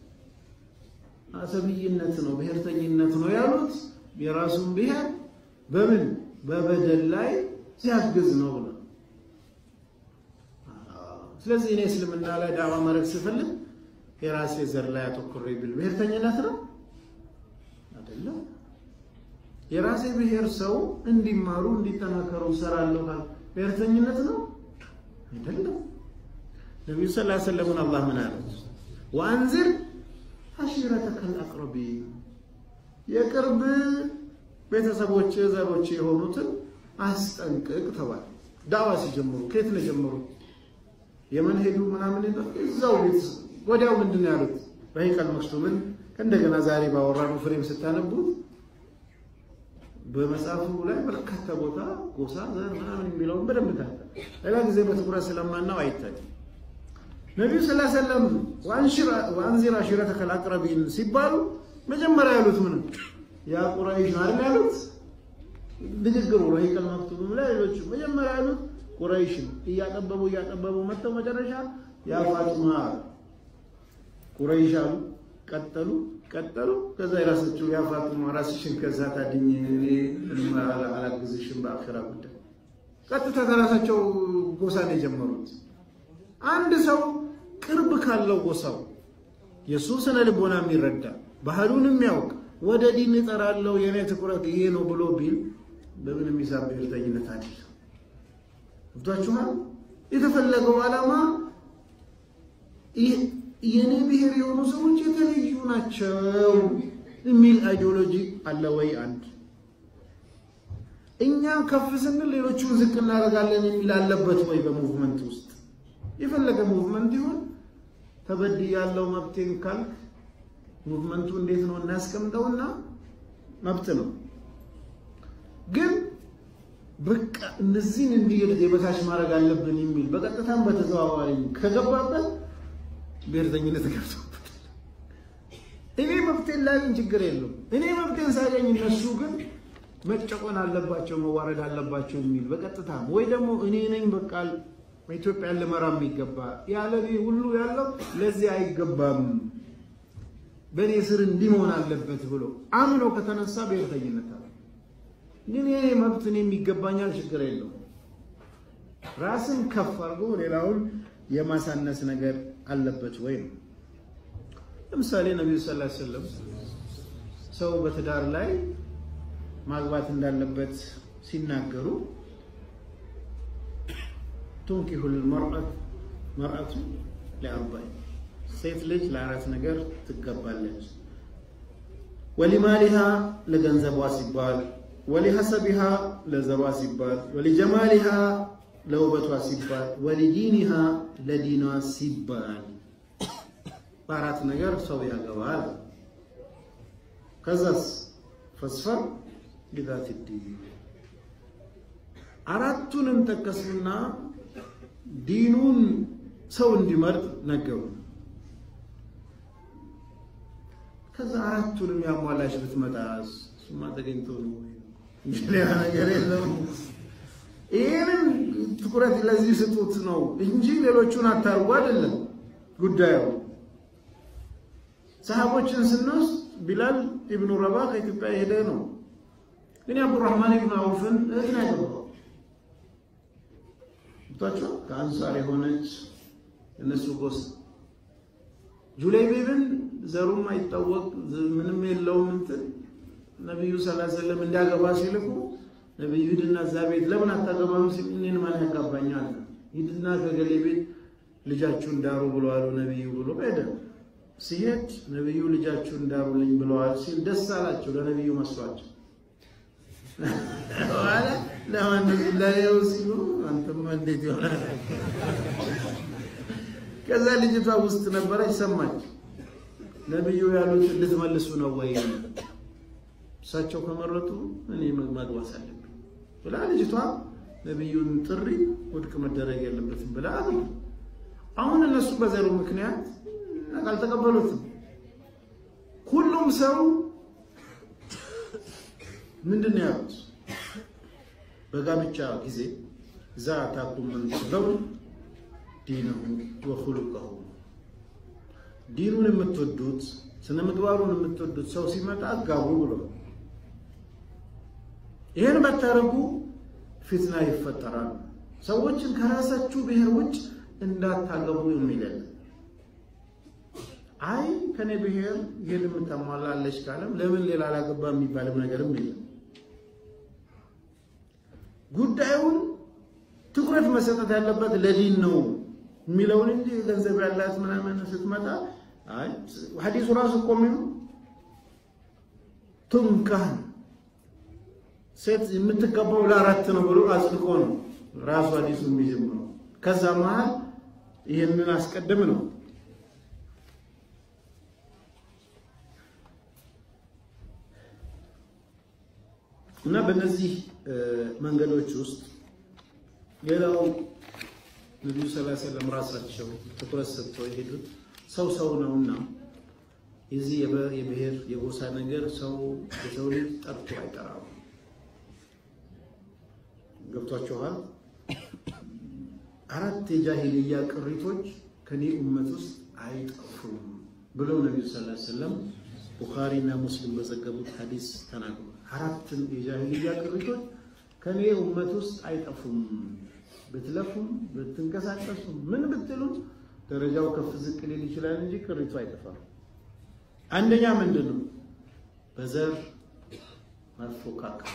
አሰብይነት ነው ብሔርተኝነት ነው ያሉት የራሱን ብሔር በምን በበደል ላይ ሲያግዝ ነው ብሎ ስለዚህ እኔ እስልምና ላይ ዳዋ ማድረግ ስፈልግ የራሴ ዘር ላይ አተኩሬ ብል ብሔርተኝነት ነው አይደለም። የራሴ ብሔር ሰው እንዲማሩ እንዲጠናከሩ እሰራለሁ ካል ብሔርተኝነት ነው አይደለም። ነቢዩ ስ ላ ሰለሙን አላህ ምን አለ? ወአንዝር አሺረተከል አቅረቢን የቅርብ ቤተሰቦች ዘሮች የሆኑትን አስጠንቅቅ ተባለ። ዳዋ ሲጀምሩ ከየት ነው የጀመሩት? የመን ሄዱ ምናምን እዛው ቤት ወዲያው ምንድን ነው ያሉት? ረሂቀል መክቱምን እንደገና ዛሬ ባወራነው ፍሬም ስታነቡት በመጽሐፉ ላይ በርካታ ቦታ ጎሳ፣ ዘር ምናምን የሚለውን በደንብ ታለ ሌላ ጊዜ በትኩረት ስለማናው አይታይም። ነቢዩ ስ ሰለም ወአንዚር አሺረተከል አቅረቢን ሲባሉ መጀመሪያ ያሉት ምንም ያ ቁረይሽ አይደል ያሉት ንግግሩ ረሂቀል መክቱም ላይ ሌሎቹ መጀመሪያ ያሉት ቁረይሽ እያጠበቡ እያጠበቡ መጥተው መጨረሻ ያ ፋጡማ ቁረይሽ አሉ። ቀጠሉ ቀጠሉ። ከዛ የራሳቸው ያ ፋጡማ ራስሽን ከዛ ታድኝ እኔ አላግዝሽም በአኺራ ጉዳይ። ቀጥታ ከራሳቸው ጎሳ ነው የጀመሩት። አንድ ሰው ቅርብ ካለው ጎሳው የእሱ ስነ ልቦና የሚረዳ ባህሉን የሚያውቅ ወደ ዲን እጠራለሁ የኔ ትኩረት ይሄ ነው ብሎ ቢል በምን የሚሳብ ብሔርተኝነት አይደለም። ገብቷችኋል? የተፈለገው ዓላማ የኔ ብሔር የሆኑ ሰዎች የተለዩ ናቸው የሚል አይዲዮሎጂ አለ ወይ? አንድ እኛ ከፍ ስንል ሌሎቹን ዝቅ እናደርጋለን የሚል አለበት ወይ? በሙቭመንት ውስጥ የፈለገ ሙቭመንት ይሁን ተበድ ያለው መብቴን ካልክ ሙቭመንቱ እንዴት ነው እናስቀምጠውና መብት ነው ግን በቃ እነዚህን እንዲህ የበታች ማድረግ አለብን የሚል በቀጥታም በተዘዋዋሪ ከገባበት ብሔርተኝነት ገብቶበታል። እኔ መብቴን ላገኝ ችግር የለውም። እኔ መብቴን ሳገኝ እነሱ ግን መጨቆን አለባቸው መዋረድ አለባቸው የሚል በቀጥታም ወይ ደግሞ እኔ ነኝ በቃ ኢትዮጵያን ልመራ የሚገባ ያለ ሁሉ ያለው ለዚህ አይገባም በእኔ ስር እንዲህ መሆን አለበት ብሎ አምኖ ከተነሳ ብሔርተኝነት አለ። ግን ይሄ መብት እኔ የሚገባኛል ችግር የለውም። ራስን ከፍ አድርጎ ሌላውን የማሳነስ ነገር አለበት ወይ ነው። ለምሳሌ ነቢዩ ስ ላ ሰለም ሰው በትዳር ላይ ማግባት እንዳለበት ሲናገሩ ቱንኪሁል መርአቱ ለአርባዕን ሴት ልጅ ለአራት ነገር ትገባለች። ወሊማሊሃ ለገንዘቧ ሲባል፣ ወሊሐሰቢሃ ለዘሯ ሲባል፣ ወሊጀማሊሃ ለውበቷ ሲባል፣ ወሊዲኒሃ ለዲኗ ሲባል በአራት ነገር ሰው ያገባል። ከዛስ ፈስፈር ቢዛቲ ዲን አራቱንም ጠቀሱና ዲኑን ሰው እንዲመርጥ ነገሩ። ከዛ አራቱንም ያሟላሽ ብትመጣ እሱማ ተገኝቶ ነው ሌላ ነገር የለም። ይህንን ትኩረት ለዚህ ስጡት ነው እንጂ ሌሎቹን አታርጉ አይደለም ጉዳዩ። ሰሃቦችን ስንወስድ ቢላል ኢብኑ ረባ ከኢትዮጵያ የሄደ ነው። ግን አብዱራህማን ኢብኑ አውፍን እህት ነው ያገባው። ታቸው ከአንሳር የሆነች እነሱ ጎስ ጁለይቢብን ዘሩም አይታወቅ ምንም የለውም እንትን ነቢዩ ሰለላሁ ዐለይሂ ወሰለም እንዲያገባ ሲልኩ ነቢዩ ሂድና እዛ ቤት ለምን አታገባም ሲል እኔን ማን ያጋባኛል? ሂድና ከገሌ ቤት ልጃችሁን ዳሩ ብለዋል ነቢዩ ብሎ ሄደ። ሲሄድ ነቢዩ ልጃችሁን ዳሩልኝ ብለዋል ሲል ደስ አላቸው። ለነቢዩ መስሏቸው በኋላ ለማንም ለሌው ሲሉ አንተማ እንዴት ይሆናል? ከዛ ልጅቷ ውስጥ ነበረች፣ ሰማች። ነቢዩ ያሉት ልትመልሱ ነው ወይ? እሳቸው ከመረጡ እኔ ማግባት አለብኝ ብላ ልጅቷ ነቢዩን ጥሪ ውድቅ መደረግ የለበትም ብላ አሁን እነሱ በዘሩ ምክንያት አልተቀበሉትም። ሁሉም ሰው ምንድን ነው ያሉት? በጋብቻ ጊዜ ዛ ታኩም ምን ተለው ዲነሁ ወኹሉቀሁ ዲኑን የምትወዱት ስነ ምግባሩን የምትወዱት ሰው ሲመጣ አጋቡ ብሎ ይህን ባታረጉ ፊትና ይፈጠራል። ሰዎችን ከራሳችሁ ብሔር ውጭ እንዳታገቡ የሚለን አይ ከኔ ብሔር ይህን የምታሟላለች ካለም ለምን ሌላ አላገባ የሚባልም ነገርም የለም። ጉዳዩን ትኩረት መሰጠት ያለበት ለዲን ነው የሚለውን እንጂ ገንዘብ ያላት ምናምን ስትመጣ አይ ሐዲሱ ራሱ እኮ የሚሉ ቱንካህ ሴት የምትገባው ለአራት ነው ብሎ አጽድቆ ነው ራሱ ሐዲሱ የሚጀምረው። ከዛ መሀል ይህንን አስቀድም ነው። እና በእነዚህ መንገዶች ውስጥ ሌላው ነቢዩ ሰለላሁ ዐለይሂ ወሰለም ራሳቸው ትኩረት ሰጥተው የሄዱት ሰው ሰው ነውና የዚህ የብሔር የጎሳ ነገር ሰው የሰው ልጅ ጠርቶ አይጠራም። ገብቷችኋል? አራት የጃሂልያ ቅሪቶች ከኔ ኡመት ውስጥ አይጠፉም ብለው ነቢዩ ሰለላሁ ዐለይሂ ወሰለም ቡኻሪና ሙስሊም በዘገቡት ሐዲስ ተናግሯል። አራትን የጃሂልያ ቅሪቶች ከኔ ኡመት ውስጥ አይጠፉም። ብትለፉም ብትንቀሳቀሱ ምን ብትሉ ደረጃው ከፍ ዝቅ ሊል ይችላል እንጂ ቅሪቱ አይጠፋም። አንደኛ ምንድን ነው? በዘር መፎካከር።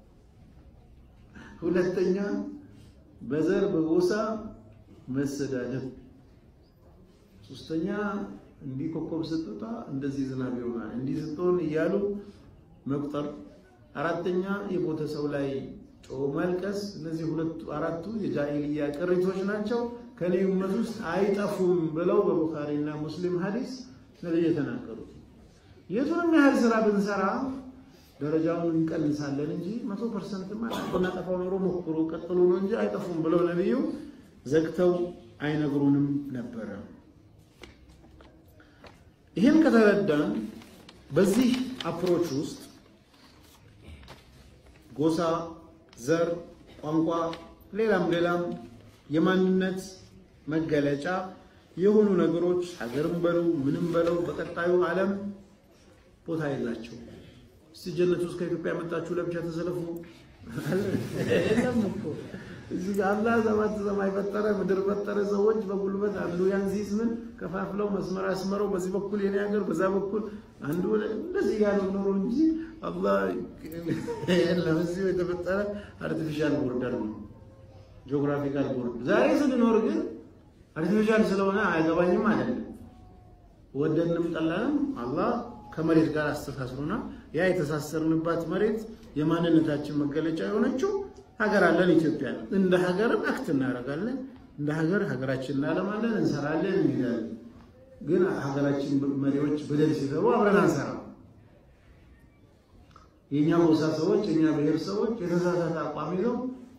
ሁለተኛ በዘር በጎሳ መሰዳደብ። ሶስተኛ እንዲህ ኮከብ ስትወጣ እንደዚህ ዝናብ ይሆናል እንዲህ ስትሆን እያሉ መቁጠር። አራተኛ የሞተ ሰው ላይ ጮ መልቀስ። እነዚህ ሁለቱ አራቱ የጃሂልያ ቅሪቶች ናቸው። ከኔ ኡመት ውስጥ አይጠፉም ብለው በቡኻሪና ሙስሊም ሐዲስ ነብይ የተናገሩት። የቱንም ያህል ስራ ብንሰራ ደረጃውን እንቀንሳለን እንጂ መቶ ፐርሰንት ብናጠፋው ኖሮ ሞክሩ ቀጥሉ ነው እንጂ አይጠፉም ብለው ነብዩ ዘግተው አይነግሩንም ነበረ። ይህን ከተረዳን በዚህ አፕሮች ውስጥ ጎሳ፣ ዘር፣ ቋንቋ፣ ሌላም ሌላም የማንነት መገለጫ የሆኑ ነገሮች ሀገርም በለው ምንም በለው በቀጣዩ ዓለም ቦታ የላቸው። እስቲ ጀነት ውስጥ ከኢትዮጵያ የመጣችሁ ለብቻ ተሰለፉ። የለም እኮ እዚህ ጋር አላህ ሰባት ሰማይ ፈጠረ፣ ምድር ፈጠረ። ሰዎች በጉልበት አንዱ ያን ሲይዝ ምን ከፋፍለው መስመር አስመረው፣ በዚህ በኩል የኔ ሀገር፣ በዛ በኩል አንዱ እንደዚህ ያለው ኖሮ እንጂ አላህ የለም። እዚሁ የተፈጠረ አርቲፊሻል ቦርደር ነው፣ ጂኦግራፊካል ቦርደር። ዛሬ ስንኖር ግን አርቲፊሻል ስለሆነ አይገባኝም አይደለም። ወደንም ጠላንም አላህ ከመሬት ጋር አስተሳስሮና ያ የተሳሰርንባት መሬት የማንነታችን መገለጫ የሆነችው ሀገር አለን ኢትዮጵያ። እንደ ሀገርም አክት እናደርጋለን። እንደ ሀገር ሀገራችን እናለማለን፣ እንሰራለን፣ እንሄዳለን። ግን ሀገራችን መሪዎች በደል ሲሰሩ አብረን አንሰራም። የእኛ ጎሳ ሰዎች፣ የእኛ ብሔር ሰዎች የተሳሳተ አቋም ይዘው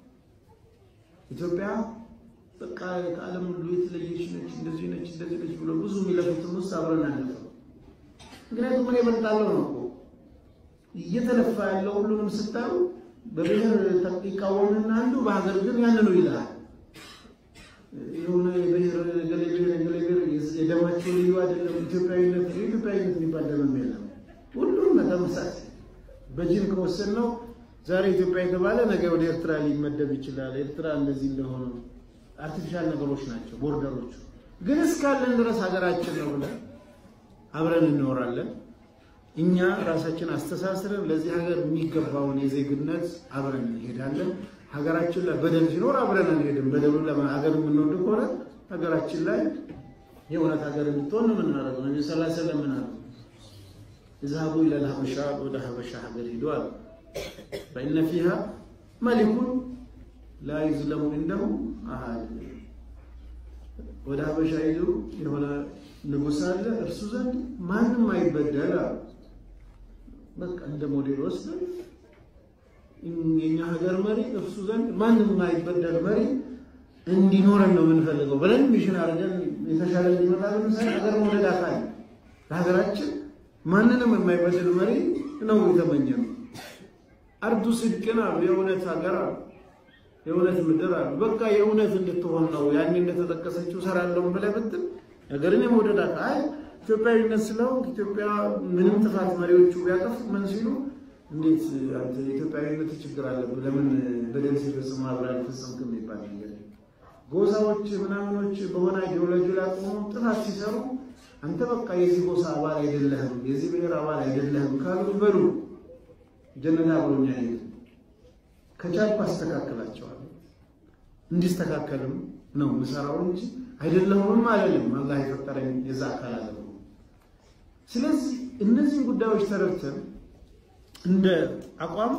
ኢትዮጵያ በቃ ከዓለም ሁሉ የተለየች ነች፣ እንደዚህ ነች፣ እንደዚህ ነች ብሎ ብዙ የሚለፉትም ውስጥ አብረን አንለፈው። ምክንያቱም እኔ እበልጣለሁ ነው እኮ እየተለፋ ያለው ሁሉንም ስታዩ በብሔር ይቃወምና አንዱ በሀገር ግን ያንኑ ይልሃል። የሆነ የብሔር ገሌ ብሔር ገሌ ብሔር የደማቸው ልዩ አይደለም። ኢትዮጵያዊነት ኢትዮጵያዊነት የሚባል ደምም የለም። ሁሉም ተመሳሳይ በጂን ከወሰን ነው ዛሬ ኢትዮጵያ የተባለ ነገ ወደ ኤርትራ ሊመደብ ይችላል። ኤርትራ እንደዚህ እንደሆነ አርቲፊሻል ነገሮች ናቸው ቦርደሮቹ። ግን እስካለን ድረስ ሀገራችን ነው ብለን አብረን እንኖራለን። እኛ ራሳችን አስተሳስረን ለዚህ ሀገር የሚገባውን የዜግነት አብረን እንሄዳለን። ሀገራችን ላይ በደል ሲኖር አብረን አንሄድም። በደሉ ሀገር የምንወድ ከሆነ ሀገራችን ላይ የእውነት ሀገር እንድትሆን ነው የምናደርገው። ነቢ ስ ሰለም ምን አሉ? እዝሀቡ ኢለል ሀበሻ ወደ ሀበሻ ሀገር ሂዱ አሉ። ፈኢነ ፊሃ መሊኩን ላ ዩዝለሙ እንደሁ አሃድ ወደ ሀበሻ ሂዱ የሆነ ንጉሥ አለ እርሱ ዘንድ ማንም አይበደል አሉ። በቃ እንደ ሞዴል ወስደን የኛ ሀገር መሪ እርሱ ዘንድ ማንም የማይበደል መሪ እንዲኖረን ነው የምንፈልገው ብለን ሚሽን አድርገን የተሻለ እንዲመጣ ለምሳሌ ሀገር መውደድ አካል ለሀገራችን ማንንም የማይበደል መሪ ነው የተመኘነው። አርዱ ስድቅን አሉ የእውነት ሀገር አሉ የእውነት ምድር አሉ። በቃ የእውነት እንድትሆን ነው ያኔ እንደተጠቀሰችው ሰራለሁ ብለህ ብትል ነገርን የመውደድ አካል ኢትዮጵያዊነት ስለው ኢትዮጵያ ምንም ጥፋት መሪዎቹ ቢያጠፉ ምን ሲሉ እንዴት አንተ የኢትዮጵያዊነት ችግር አለብህ ለምን በደል ሲፈጽሙ አብረህ አልፈጸምክም የሚባል ነገር ጎሳዎች ምናምኖች በሆነ አይዲዮሎጂ ላይ ቆመው ጥፋት ሲሰሩ አንተ በቃ የዚህ ጎሳ አባል አይደለህም፣ የዚህ ብሔር አባል አይደለህም ካሉ በሉ ጀነና ብሎኛ ሄድ ከቻልኩ አስተካክላቸዋለሁ። እንዲስተካከልም ነው ምሰራው እንጂ አይደለሁም አይደለም። አላህ የፈጠረኝ የዛ አካል አለ። ስለዚህ እነዚህን ጉዳዮች ተረድተን እንደ አቋም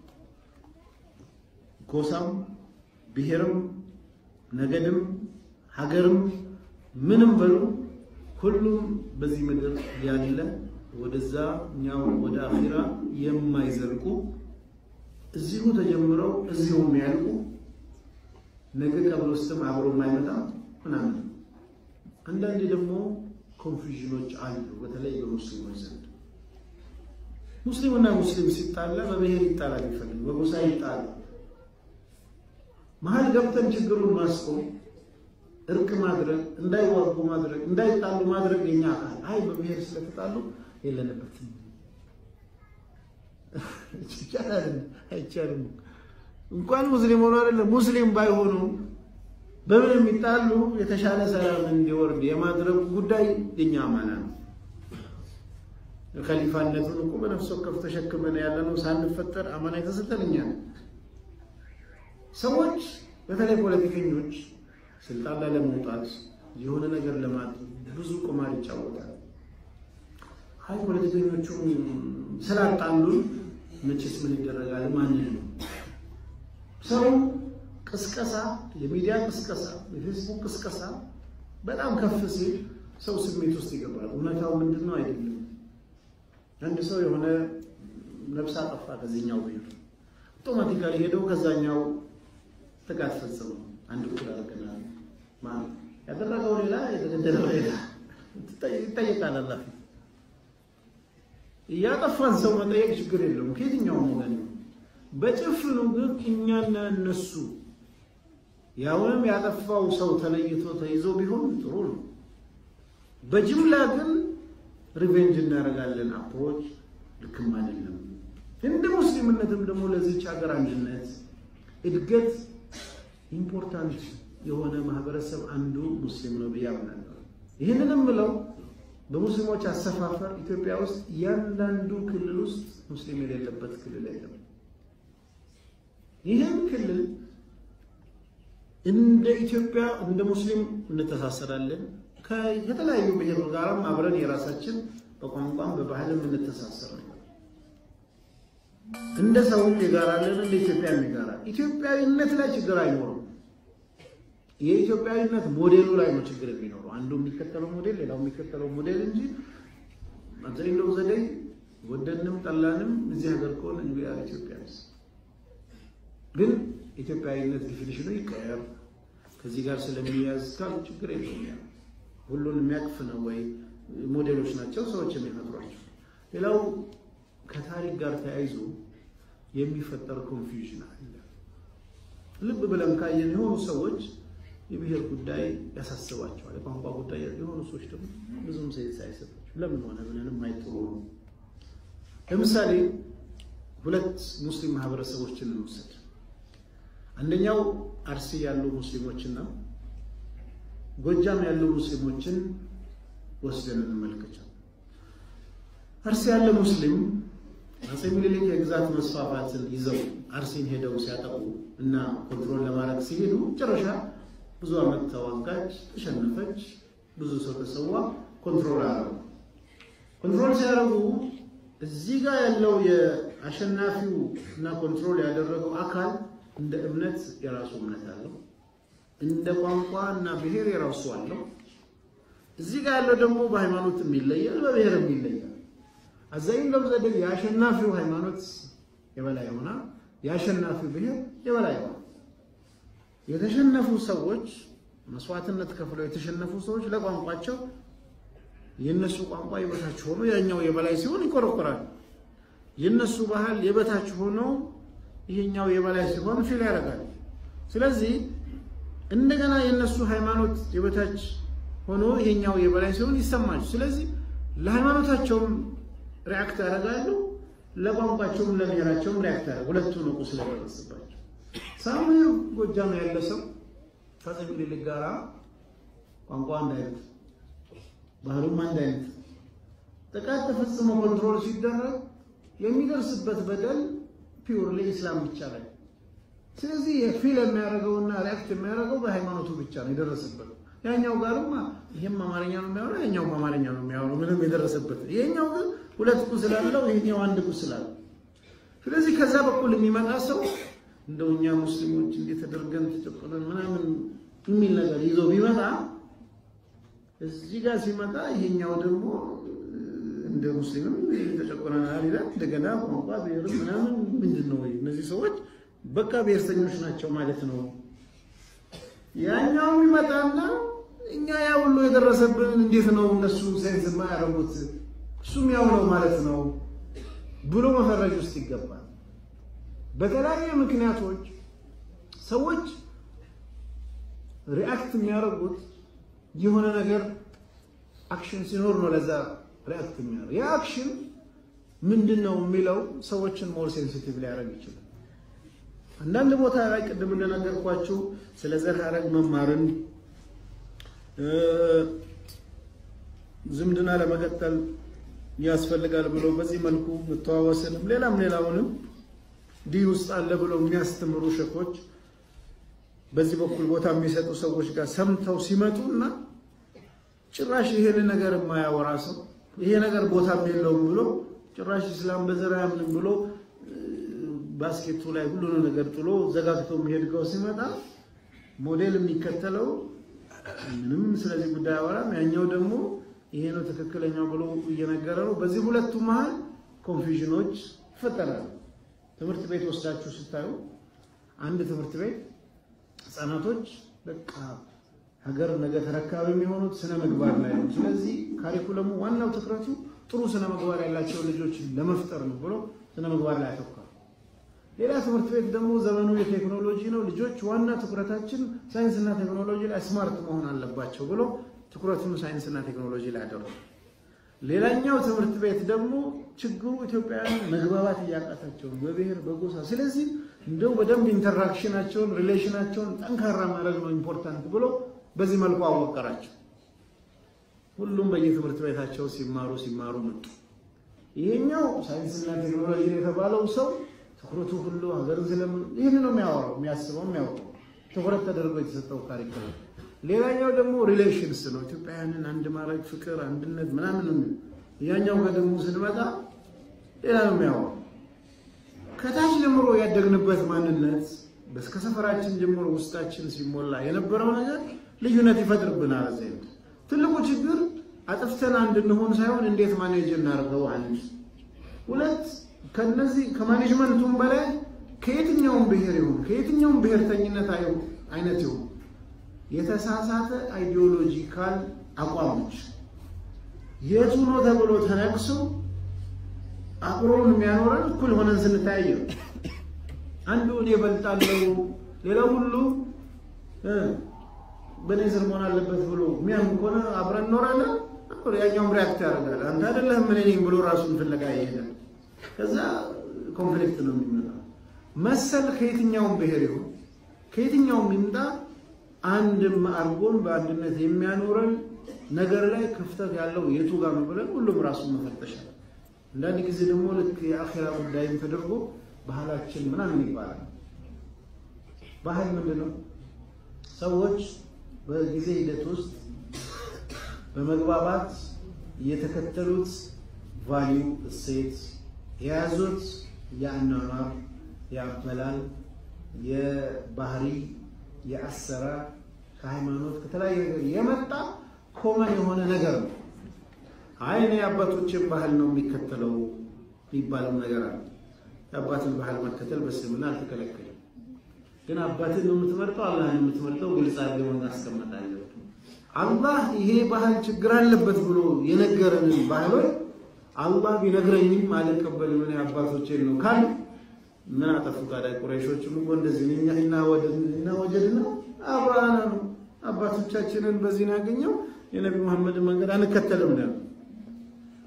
ጎሳም ብሔርም ነገድም ሀገርም ምንም በሉ ሁሉም በዚህ ምድር ያለ ወደዛኛው ወደ አኺራ የማይዘልቁ እዚሁ ተጀምረው እዚሁ የሚያልቁ ነገ ቀብር ውስጥም አብሮ የማይመጣ ምናምን። አንዳንዴ ደግሞ ኮንፊዥኖች አሉ፣ በተለይ በሙስሊሞች ዘንድ ሙስሊምና ሙስሊም ሲጣላ በብሔር ይጣላል ይፈልግ በጎሳ ይጣላል። መሀል ገብተን ችግሩን ማስቆም እርቅ ማድረግ እንዳይዋጉ ማድረግ እንዳይጣሉ ማድረግ የኛ አካል አይ በብሔር ስለተጣሉ የለንበትም ይቻላል አይቻልም እንኳን ሙስሊም ሆኖ አይደለም ሙስሊም ባይሆኑ በምን የሚጣሉ የተሻለ ሰላም እንዲወርድ የማድረግ ጉዳይ የኛ አማና ነው ከሊፋነቱን እኮ በነፍስ ወከፍ ተሸክመን ያለነው ሳንፈጠር አማና የተሰጠን እኛ ነው ሰዎች በተለይ ፖለቲከኞች ስልጣን ላይ ለመውጣት የሆነ ነገር ለማድረግ ብዙ ቁማር ይጫወታል። አይ ፖለቲከኞቹም ስላጣሉን መቼስ ምን ይደረጋል? ማንን ነው ሰው ቅስቀሳ፣ የሚዲያ ቅስቀሳ፣ የፌስቡክ ቅስቀሳ በጣም ከፍ ሲል ሰው ስሜት ውስጥ ይገባል። እውነታው ምንድን ነው አይደለም። አንድ ሰው የሆነ ነፍስ አጠፋ ከዚህኛው ብሄር አውቶማቲካሊ ሄደው ከዛኛው ጥቃት ፈጽሞ አንድ እኩል አድርገናል ማለት ያደረገው ሌላ የተገደለው ሌላ ይጠየቃል። አላህ እያጠፋን ሰው መጠየቅ ችግር የለውም ከየትኛውም ወገን ነው። በጭፍኑ ግን እኛና እነሱ ያውንም ያጠፋው ሰው ተለይቶ ተይዞ ቢሆን ጥሩ ነው። በጅምላ ግን ሪቬንጅ እናደርጋለን። አፕሮች ልክም አይደለም። እንደ ሙስሊምነትም ደግሞ ለዚች ሀገር አንድነት እድገት ኢምፖርታንት የሆነ ማህበረሰብ አንዱ ሙስሊም ነው ብዬ አምናለሁ። ይህንንም ብለው በሙስሊሞች አሰፋፈር ኢትዮጵያ ውስጥ እያንዳንዱ ክልል ውስጥ ሙስሊም የሌለበት ክልል የለም። ይህም ክልል እንደ ኢትዮጵያ እንደ ሙስሊም እንተሳሰራለን። ከተለያዩ ብሔር ጋርም አብረን የራሳችን በቋንቋም በባህልም እንተሳሰር ነው። እንደ ሰውም ይጋራለን፣ እንደ ኢትዮጵያም ይጋራል። ኢትዮጵያዊነት ላይ ችግር አይኖርም። የኢትዮጵያዊነት ሞዴሉ ላይ ነው ችግር የሚኖረው። አንዱ የሚከተለው ሞዴል፣ ሌላው የሚከተለው ሞዴል እንጂ አብዛኛው ዘዴ ወደንም ጠላንም እዚህ ሀገር ከሆነ ኢትዮጵያ ግን ኢትዮጵያዊነት ዲፊኒሽኑ ይቀየር ከዚህ ጋር ስለሚያዝ ካሉ ችግር የለውም። ያ ሁሉን የሚያቅፍ ነው ወይ ሞዴሎች ናቸው ሰዎች የሚፈጥሯቸው። ሌላው ከታሪክ ጋር ተያይዞ የሚፈጠር ኮንፊውዥን አለ። ልብ ብለን ካየን የሆኑ ሰዎች የብሔር ጉዳይ ያሳስባቸዋል፣ የቋንቋ ጉዳይ የሆኑ ሰዎች ደግሞ ብዙም ሴንስ አይሰጣቸው። ለምን ሆነ ብለንም አይጥሩ ነው። ለምሳሌ ሁለት ሙስሊም ማህበረሰቦችን እንውሰድ። አንደኛው አርሲ ያሉ ሙስሊሞችና ጎጃም ያሉ ሙስሊሞችን ወስደን እንመልከቻል። አርሲ ያለ ሙስሊም አፄ ምኒልክ የግዛት መስፋፋትን ይዘው አርሲን ሄደው ሲያጠቁ እና ኮንትሮል ለማድረግ ሲሄዱ መጨረሻ ብዙ ዓመት ተዋጋች፣ ተሸነፈች፣ ብዙ ሰው ተሰዋ፣ ኮንትሮል አደረጉ። ኮንትሮል ሲያደርጉ እዚህ ጋር ያለው የአሸናፊው እና ኮንትሮል ያደረገው አካል እንደ እምነት የራሱ እምነት አለው። እንደ ቋንቋ እና ብሔር የራሱ አለው። እዚህ ጋር ያለው ደግሞ በሃይማኖትም ይለያል፣ በብሔርም ይለያል። አዛኝ ለምዘደ የአሸናፊው ሃይማኖት የበላይ ሆና የአሸናፊው ብሔር የበላይ ሆና የተሸነፉ ሰዎች መስዋዕትነት ከፍለው የተሸነፉ ሰዎች ለቋንቋቸው የነሱ ቋንቋ የበታች ሆኖ ያኛው የበላይ ሲሆን ይቆረቆራል። የነሱ ባህል የበታች ሆኖ ይሄኛው የበላይ ሲሆን ፊል ያደርጋል። ስለዚህ እንደገና የነሱ ሃይማኖት የበታች ሆኖ ይሄኛው የበላይ ሲሆን ይሰማል። ስለዚህ ለሃይማኖታቸውም ሪአክት ያደርጋሉ፣ ለቋንቋቸውም ለብሔራቸውም ሪያክት ያደረጉ ሁለቱ ነው ቁስል የደረሰባቸው። ሳሙኤል ጎጃም ያለ ሰው ከአፄ ምኒልክ ጋራ ቋንቋ አንድ አይነት ባህሉም አንድ አይነት ጥቃት ተፈጽሞ ኮንትሮል ሲደረግ የሚደርስበት በደል ፒውርሊ ኢስላም ብቻ ላይ ስለዚህ የፊል የሚያደርገውና ሪያክት የሚያደርገው በሃይማኖቱ ብቻ ነው የደረሰበት። ያኛው ጋርማ ይሄም አማርኛ ነው የሚያወራው፣ ያኛውም አማርኛ ነው የሚያወራው። ምንም የደረሰበት ይሄኛው ግን ሁለት ቁስል አለው፣ ይሄኛው አንድ ቁስል አለው። ስለዚህ ከዛ በኩል የሚመጣ ሰው እንደው እኛ ሙስሊሞች እንዴት ተደርገን ተጨቆነን ምናምን የሚል ነገር ይዞ ቢመጣ እዚህ ጋር ሲመጣ ይሄኛው ደግሞ እንደ ሙስሊምም ተጨቆነናል ይላል። እንደገና ቋንቋ ብሔርም ምናምን ምንድን ነው እነዚህ ሰዎች በቃ ብሔርተኞች ናቸው ማለት ነው። ያኛውም ይመጣና እኛ ያ ሁሉ የደረሰብንን እንዴት ነው እነሱ ሴንስ የማያደርጉት እሱም ያው ነው ማለት ነው ብሎ መፈረጅ ውስጥ ይገባል። በተለያዩ ምክንያቶች ሰዎች ሪአክት የሚያደርጉት የሆነ ነገር አክሽን ሲኖር ነው ለዛ ሪአክት የሚያደርግ ያ አክሽን ምንድን ነው የሚለው ሰዎችን ሞር ሴንሲቲቭ ሊያደርግ ይችላል። አንዳንድ ቦታ ላይ ቅድም እንደነገርኳችሁ ስለ ዘር ሐረግ መማርን ዝምድና ለመቀጠል ያስፈልጋል ብሎ በዚህ መልኩ መተዋወስንም ሌላም ሌላውንም ዲህ ውስጥ አለ ብለው የሚያስተምሩ ሸኮች በዚህ በኩል ቦታ የሚሰጡ ሰዎች ጋር ሰምተው ሲመጡና ጭራሽ ይሄን ነገር የማያወራ ሰው ይሄ ነገር ቦታም የለውም ብሎ ጭራሽ ኢስላም በዘር አያምንም ብሎ ባስኬቱ ላይ ሁሉንም ነገር ጥሎ ዘጋግቶ የሚሄድገው ሲመጣ ሞዴል የሚከተለው ምንም ስለዚህ ጉዳይ አወራም፣ ያኛው ደግሞ ይሄ ነው ትክክለኛው ብሎ እየነገረ ነው። በዚህ ሁለቱ መሀል ኮንፊዥኖች ይፈጠራሉ። ትምህርት ቤት ወስዳችሁ ስታዩ አንድ ትምህርት ቤት ህፃናቶች በቃ ሀገር ነገ ተረካቢ የሚሆኑት ስነ ምግባር ላይ ነው። ስለዚህ ካሪኩለሙ ዋናው ትኩረቱ ጥሩ ስነ ምግባር ያላቸው ልጆች ለመፍጠር ነው ብሎ ስነ ምግባር ላይ ያተኳል። ሌላ ትምህርት ቤት ደግሞ ዘመኑ የቴክኖሎጂ ነው፣ ልጆች ዋና ትኩረታችን ሳይንስና ቴክኖሎጂ ላይ ስማርት መሆን አለባቸው ብሎ ትኩረቱን ሳይንስና ቴክኖሎጂ ላይ አደረጉ። ሌላኛው ትምህርት ቤት ደግሞ ችግሩ ኢትዮጵያውያን መግባባት እያቃታቸው ነው፣ በብሔር በጎሳ። ስለዚህ እንደው በደንብ ኢንተራክሽናቸውን ሪሌሽናቸውን ጠንካራ ማድረግ ነው ኢምፖርታንት ብሎ በዚህ መልኩ አወቀራቸው። ሁሉም በየትምህርት ቤታቸው ሲማሩ ሲማሩ መጡ። ይሄኛው ሳይንስና ቴክኖሎጂ የተባለው ሰው ትኩረቱ ሁሉ ሀገርን ስለምን ይህን ነው የሚያወራው የሚያስበው የሚያወራው ትኩረት ተደርጎ የተሰጠው ካሪኩለም። ሌላኛው ደግሞ ሪሌሽንስ ነው፣ ኢትዮጵያውያንን አንድ ማድረግ ፍቅር፣ አንድነት ምናምን ነው። ያኛው ጋር ደግሞ ስንመጣ ሌላ ነው የሚያወራው። ከታች ጀምሮ ያደግንበት ማንነት እስከ ሰፈራችን ጀምሮ ውስጣችን ሲሞላ የነበረው ነገር ልዩነት ይፈጥርብናል። እዚህ ትልቁ ችግር አጥፍተን አንድ እንሆን ሳይሆን እንዴት ማኔጅ እናደርገው አንድ ሁለት ከነዚህ ከማኔጅመንቱም በላይ ከየትኛውም ብሔር ይሁን ከየትኛውም ብሔርተኝነት አይነት ይሁን የተሳሳተ አይዲዮሎጂካል አቋሞች የቱ ነው ተብሎ ተነቅሶ አብሮን የሚያኖረን እኩል ሆነን ስንታያየ አንዱ እኔ እበልጣለሁ ሌላው ሁሉ በእኔ ስር መሆን አለበት ብሎ የሚያምን ከሆነ አብረን እኖራለን። ያኛውም ሪያክት ያደርጋል። አንተ አይደለህም እኔ ነኝ ብሎ ራሱን ፍለጋ ይሄዳል። ከዛ ኮንፍሊክት ነው የሚመጣው። መሰል ከየትኛውም ብሔር ይሁን ከየትኛውም ይምጣ አንድም አድርጎን በአንድነት የሚያኖረን ነገር ላይ ክፍተት ያለው የቱ ጋር ነው ብለን ሁሉም ራሱን መፈተሻል። አንዳንድ ጊዜ ደግሞ ልክ የአኼራ ጉዳይም ተደርጎ ባህላችን ምናምን ይባላል። ባህል ምንድን ነው? ሰዎች በጊዜ ሂደት ውስጥ በመግባባት የተከተሉት ቫሊዩ እሴት የያዙት የአኗኗር፣ የአበላል፣ የባህሪ፣ የአሰራር ከሃይማኖት ከተለያየ ነገር የመጣ ኮመን የሆነ ነገር ነው። አይ እኔ የአባቶችን ባህል ነው የሚከተለው የሚባለው ነገር አለ። የአባትን ባህል መከተል በእስልምና አልተከለከለም። ግን አባትን ነው የምትመርጠው፣ አላህን ነው የምትመርጠው፣ ግልጽ አድርገው እናስቀምጣለን። አላህ ይሄ ባህል ችግር አለበት ብሎ የነገረንን ባህሎች አላህ ቢነግረኝም አልቀበልም እኔ አባቶቼን ነው ካል ምን አጠፉ ታዲያ? ቁረይሾችም እኮ እንደዚህ እኛ እና ወደድና ወጀድና አብራና ነው አባቶቻችንን በዚህ ነው ያገኘው የነቢ መሐመድን መንገድ አንከተልም ነው።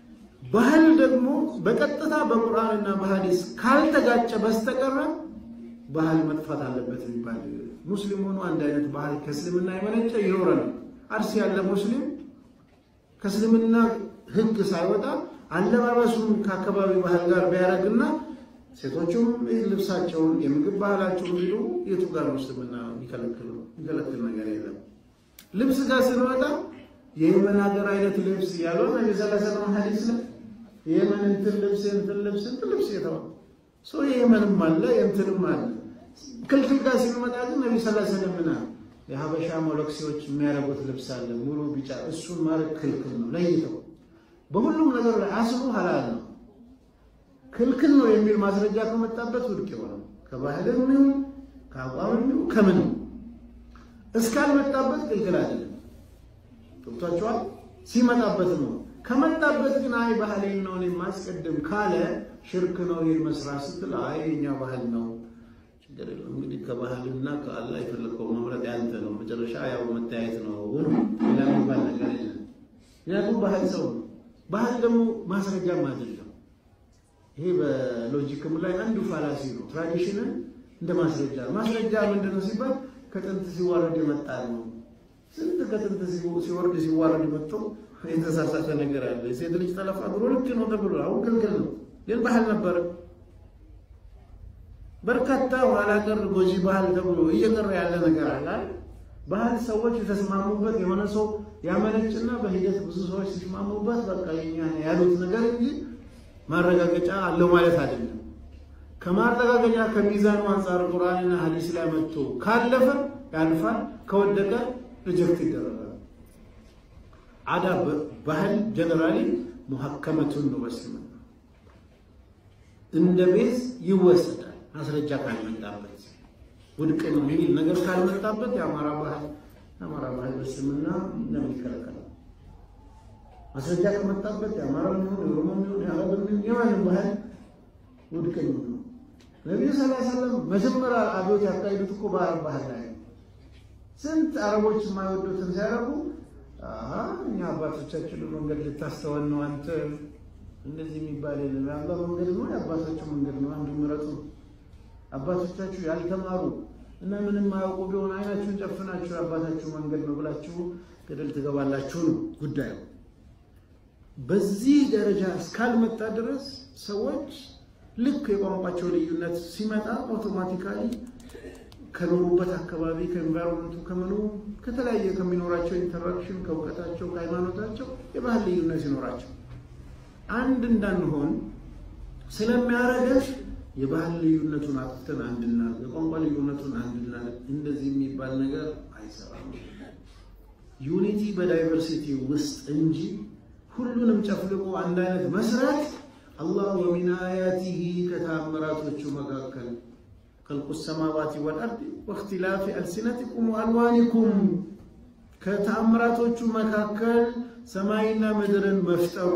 ባህል ደግሞ በቀጥታ በቁርአንና በሐዲስ ካልተጋጨ በስተቀረ ባህል መጥፋት አለበት የሚባል ሙስሊም ሆኖ አንድ አይነት ባህል ከእስልምና የመነጨ ይኖረናል። አርሲ ያለ ሙስሊም ከእስልምና ሕግ ሳይወጣ አለባበሱን ከአካባቢ ባህል ጋር ቢያደርግና ሴቶቹም ልብሳቸውን የምግብ ባህላቸውን ቢሉ የቱ ጋር ሙስልምና የሚከለክል ነገር የለም። ልብስ ጋር ስንወጣ የየመን ሀገር አይነት ልብስ ያለው ነቢ ሰለላሁ ዐለይሂ ሐዲስ ነው። የየመን እንትን ልብስ እንትን ልብስ እንትን ልብስ የተባለ ሰው የየመንም አለ የእንትንም አለ። ክልክል ጋር ስንመጣ ግን ነቢ ሰለላሁ ዐለይሂ ወሰለም የሀበሻ ሞለክሲዎች የሚያደርጉት ልብስ አለ ሙሉ ቢጫ፣ እሱን ማድረግ ክልክል ነው ለይተው። በሁሉም ነገር ላይ አስሉ ሀላል ነው ክልክል ነው የሚል ማስረጃ ከመጣበት ውድቅ ይሆናል። ከባህልም ይሁን ከአቋምም ይሁን ከምንም እስካልመጣበት ክልክል አይደለም። ገብቷቸዋል። ሲመጣበት ነው። ከመጣበት ግን አይ ባህሌን ነው እኔ ማስቀድም ካለ ሽርክ ነው ይህን መስራት ስትል አይ የኛ ባህል ነው ችግር የለም እንግዲህ ከባህልና ከአላህ የፈለከው መምረጥ ያንተ ነው። መጨረሻ ያው መተያየት ነው ሆኖ ሌላ የሚባል ነገር የለም። ምክንያቱም ባህል ሰው ነው። ባህል ደግሞ ማስረጃም አይደለም። ይሄ በሎጂክም ላይ አንዱ ፋላሲ ነው። ትራዲሽንን እንደ ማስረጃ ማስረጃ ምንድን ነው ሲባል ከጥንት ሲዋረድ የመጣ ነው። ስንት ከጥንት ሲወርድ ሲዋረድ መጥተው የተሳሳተ ነገር አለ። የሴት ልጅ ጠለፋ ድሮ ልክ ነው ተብሎ አሁን ክልክል ነው፣ ግን ባህል ነበረ። በርካታ ኋላ ቀር ጎጂ ባህል ተብሎ እየቀረ ያለ ነገር አለ። ባህል ሰዎች የተስማሙበት የሆነ ሰው ያመነጭና በሂደት ብዙ ሰዎች ሲስማሙበት በቃ የኛ ያሉት ነገር እንጂ ማረጋገጫ አለው ማለት አይደለም። ከማረጋገጫ ከሚዛኑ አንጻር ቁርአንና ሐዲስ ላይ መጥቶ ካለፈ ያልፋል፣ ከወደቀ ሪጀክት ይደረጋል። አዳ ባህል ጀነራሊ ሙሐከመቱን ነው በስልምና እንደ ቤዝ ይወሰዳል። ማስረጃ ካልመጣበት ውድቅ ነው የሚል ነገር ካልመጣበት የአማራ ባህል የአማራ ባህል በስልምና እንደሚከለከል ማስረጃ ከመጣበት የአማራ የሚሆን የኦሮሞ የሚሆን የአረብ የሚሆን የማንም ባህል ውድቅ ነው። ነቢዩ ሰለላሁ ዐለይሂ ወሰለም መጀመሪያ አብዮት ያካሄዱት እኮ በአረብ ባህል ላይ ነው። ስንት አረቦች የማይወዱትን ሲያደርጉ እኛ አባቶቻችን መንገድ ልታስተወን ነው አንተ እንደዚህ የሚባል የለም። የአላህ መንገድ ነው የአባታችሁ መንገድ ነው፣ አንዱ ምረጡ። አባቶቻችሁ ያልተማሩ እና ምንም ማያውቁ ቢሆን አይናችሁን ጨፍናችሁ የአባታችሁ መንገድ ነው ብላችሁ ገደል ትገባላችሁ ነው ጉዳዩ። በዚህ ደረጃ እስካልመጣ ድረስ ሰዎች ልክ የቋንቋቸው ልዩነት ሲመጣ አውቶማቲካሊ ከኖሩበት አካባቢ ከኤንቫይሮንመንቱ ከምኑ ከተለያየ ከሚኖራቸው ኢንተራክሽን ከእውቀታቸው ከሃይማኖታቸው የባህል ልዩነት ሲኖራቸው አንድ እንዳንሆን ስለሚያደርገን የባህል ልዩነቱን አጥፍተን አንድና የቋንቋ ልዩነቱን አንድና እንደዚህ የሚባል ነገር አይሰራም። ዩኒቲ በዳይቨርሲቲ ውስጥ እንጂ ሁሉንም ጨፍልቆ አንድ አይነት መስራት አላህ ወሚን አያቲሂ ከተአምራቶቹ መካከል ከልቁ ሰማዋቲ ወልአርድ ወእክትላፊ አልሲነቲኩም ወአልዋኒኩም ከተአምራቶቹ መካከል ሰማይና ምድርን መፍጠሩ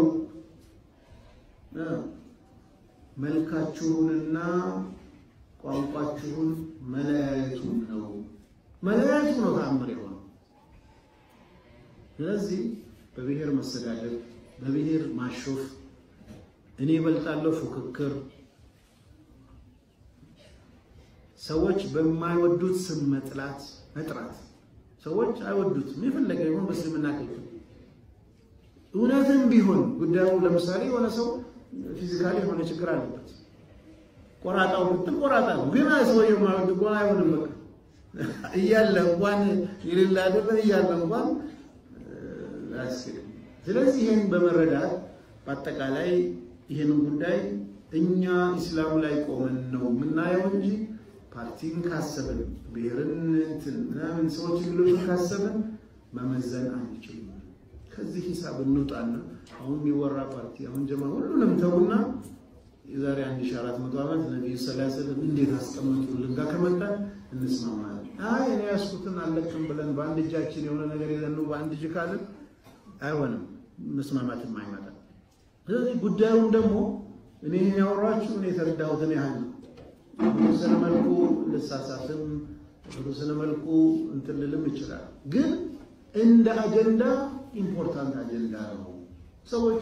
መልካችሁንና ቋንቋችሁን መለያየቱ ነው። መለያየቱ ነው ተአምር የሆነው። ስለዚህ በብሔር መሰዳደብ፣ በብሔር ማሾፍ፣ እኔ እበልጣለሁ ፉክክር፣ ሰዎች በማይወዱት ስም መጥላት መጥራት፣ ሰዎች አይወዱትም የፈለገ ይሁን በእስልምና ክልል እውነትም ቢሆን ጉዳዩ ለምሳሌ የሆነ ሰው ፊዚካሊ የሆነ ችግር አለበት። ቆራጣው ብትል ቆራጣ ነው፣ ግን ሰውየው ማለት እኮ አይሆንም። በቃ እያለ እንኳን የሌላ አይደለም እያለ እንኳን አያስኬድም። ስለዚህ ይህን በመረዳት በአጠቃላይ ይህንን ጉዳይ እኛ ኢስላሙ ላይ ቆመን ነው የምናየው እንጂ ፓርቲን ካሰብን ብሔርን እንትን ምናምን ሰዎች የሚሉትን ካሰብን መመዘን አንችልም። ከዚህ ሂሳብ እንውጣና አሁን የሚወራ ፓርቲ አሁን ጀማ ሁሉንም ተውና የዛሬ 1400 ዓመት ነብዩ ሰለላሁ ዐለይሂ ወሰለም እንዴት አስቀመጡልን ጋር ከመጣን እንስማማለን። አይ እኔ ያስኩትን አለቅም ብለን በአንድ እጃችን የሆነ ነገር ይዘን ነው በአንድ እጅ ካልን አይሆንም፣ መስማማትም አይመጣም። ስለዚህ ጉዳዩም ደግሞ እኔ ያወራችሁ እኔ የተረዳሁትን ያህል ነው። በተወሰነ መልኩ ልሳሳትም በተወሰነ መልኩ እንትን ልልም ይችላል። ግን እንደ አጀንዳ ኢምፖርታንት አጀንዳ ነው። ሰዎች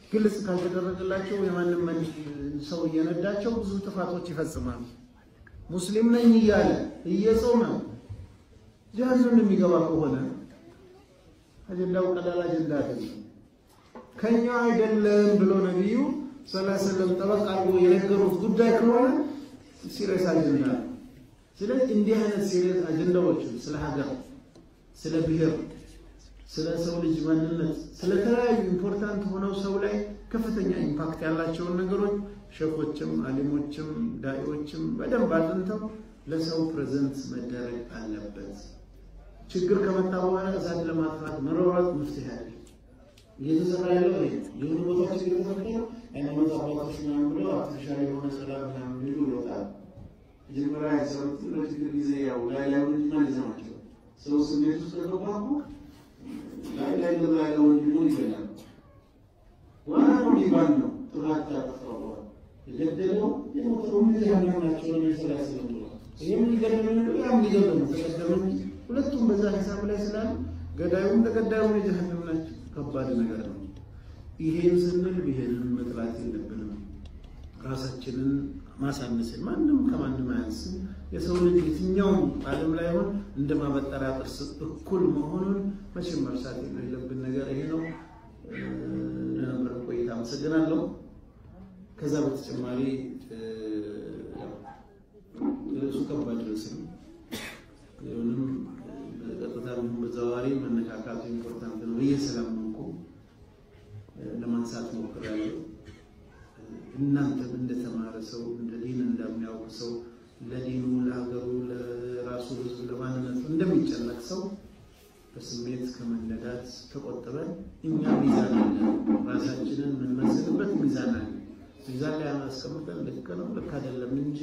ግልጽ ካልተደረገላቸው የማንም ሰው እየነዳቸው ብዙ ጥፋቶች ይፈጽማሉ። ሙስሊም ነኝ እያለ እየጾመ ጀሃነም የሚገባ ከሆነ አጀንዳው ቀላል አጀንዳ አይደለም። ከኛ አይደለም ብሎ ነቢዩ ሰለላሁ ዐለይሂ ወሰለም ጠበቅ አድርጎ የነገሩት ጉዳይ ከሆነ ሲሪየስ አጀንዳ ነው። ስለዚህ እንዲህ አይነት ሲሪየስ አጀንዳዎችን ስለ ሀገር፣ ስለ ብሔር፣ ስለ ሰው ልጅ ማንነት፣ ስለተለያዩ ኢምፖርታንት ሆነው ሰው ላይ ከፍተኛ ኢምፓክት ያላቸውን ነገሮች ሼኮችም አሊሞችም ዳኢዎችም በደንብ አጥንተው ለሰው ፕሬዘንት መደረግ አለበት። ችግር ከመጣ በኋላ እሳት ለማጥፋት መሯሯጥ መፍትሄ አለ። እየተሰራ ያለው ይሄ የሆኑ ቦታዎች እየተፈጠሩ ሃይማኖት አባቶች ምናምን ብለው አርቲፊሻል የሆነ ሰላም ምናምን ሊሉ ይወጣል። መጀመሪያ የሰሩት ለችግር ጊዜ ያው ላይ ላይ ወንድና ልጅ ናቸው። ሰው ስሜት ውስጥ ከገባ እኮ ላይ ላይ ገባ ያለ ወንድሙን ይገላል። ዋና ነው የሚባል ነው ጥፋት ያጠፋው የገደለው የሞተው ምን ያህል ናቸው ነው ስራ ስለምለው ይሄም ሊገደለው ነው ያም ሊገደለው ነው ተቀደሙ ሁለቱም በዛ ሂሳብ ላይ ስላሉ ገዳዩም ተገዳዩም የጀሃነም ናቸው። ከባድ ነገር ነው። ይሄን ስንል ብሄርን መጥላት የለብንም። ራሳችንን ማሳነስን ማንም ከማንም አያንስም። የሰው ልጅ የትኛውም ዓለም ላይ ሆን እንደ ማበጠሪያ ጥርስ እኩል መሆኑን መቼም መርሳት የሌለብን ነገር ይሄ ነው። ለነበረ ቆይታ አመሰግናለሁ። ከዛ በተጨማሪ ርዕሱ ከባድ ርዕስ ነው። ይሁንም በቀጥታ በተዘዋዋሪ መነካካቱ ኢምፖርታንት ነው ብዬ ስለማምኩ ለማንሳት ሞክሬያለሁ። እናንተም እንደተማረ ሰው እንደ ዲን እንደሚያውቅ ሰው ለዲኑ፣ ለሀገሩ፣ ለራሱ ሕዝብ፣ ለማንነቱ እንደሚጨነቅ ሰው በስሜት ከመነዳት ተቆጥበን እኛ ሚዛን አለ፣ ራሳችንን የምንመስልበት ሚዛን አለ። ሚዛን ላይ አስቀምጠን ልክ ነው ልክ አይደለም እንጂ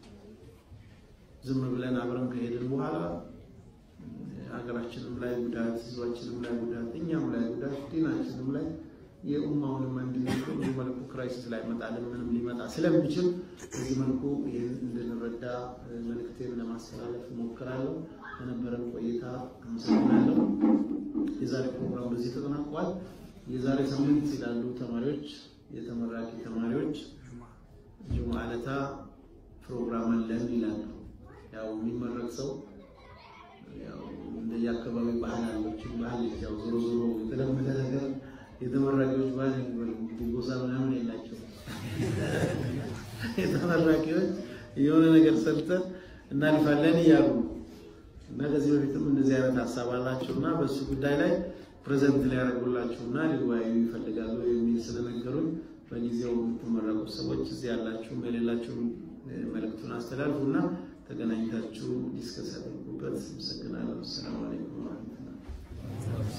ዝም ብለን አብረን ከሄድን በኋላ ሀገራችንም ላይ ጉዳት፣ ህዝባችንም ላይ ጉዳት፣ እኛም ላይ ጉዳት፣ ዲናችንም ላይ የኡማውንም አንድነት በዚህ መልኩ ክራይሲስ ላይ መጣልን ምንም ሊመጣ ስለሚችል በዚህ መልኩ ይህን እንድንረዳ መልእክቴን ለማስተላለፍ እሞክራለሁ። ለነበረን ቆይታ አመሰግናለሁ። የዛሬ ፕሮግራም በዚህ ተጠናቋል። የዛሬ ሳምንት ይላሉ ተማሪዎች፣ የተመራቂ ተማሪዎች ጁምዓ ዕለታ ፕሮግራም አለን ይላሉ። ያው የሚመረቅ ሰው ያው እንደየአካባቢ ባህል አለችን ባህል ያው ዞሮ ዞሮ የተለመደ ነገር የተመራቂዎች ባህል እንግዲህ ጎሳ ምናምን የላቸው። የተመራቂዎች የሆነ ነገር ሰርተን እናልፋለን እያሉ እና ከዚህ በፊትም እንደዚህ አይነት ሀሳብ አላቸው እና በእሱ ጉዳይ ላይ ፕሬዘንት ሊያደርጉላችሁ እና ሊወያዩ ይፈልጋሉ የሚል ስለነገሩኝ በጊዜው የምትመረቁ ሰዎች እዚህ ያላችሁም የሌላችሁም መልእክቱን አስተላልፉ እና ተገናኝታችሁ ዲስከስ አድርጉበት። አመሰግናለሁ። ሰላም አለይኩም ወረህመቱላህ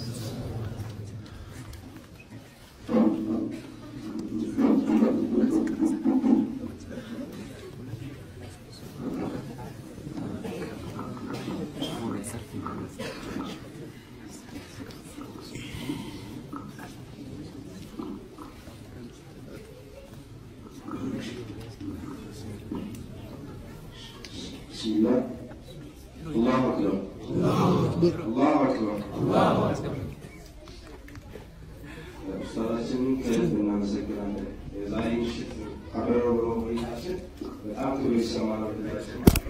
بسم الله الله أكبر الله أكبر ኡስታዛችንን ከልብ እናመሰግናለን። የዛሬ ምሽት አብረው ብሎ ቆይታችን በጣም ጥሩ ይሰማል።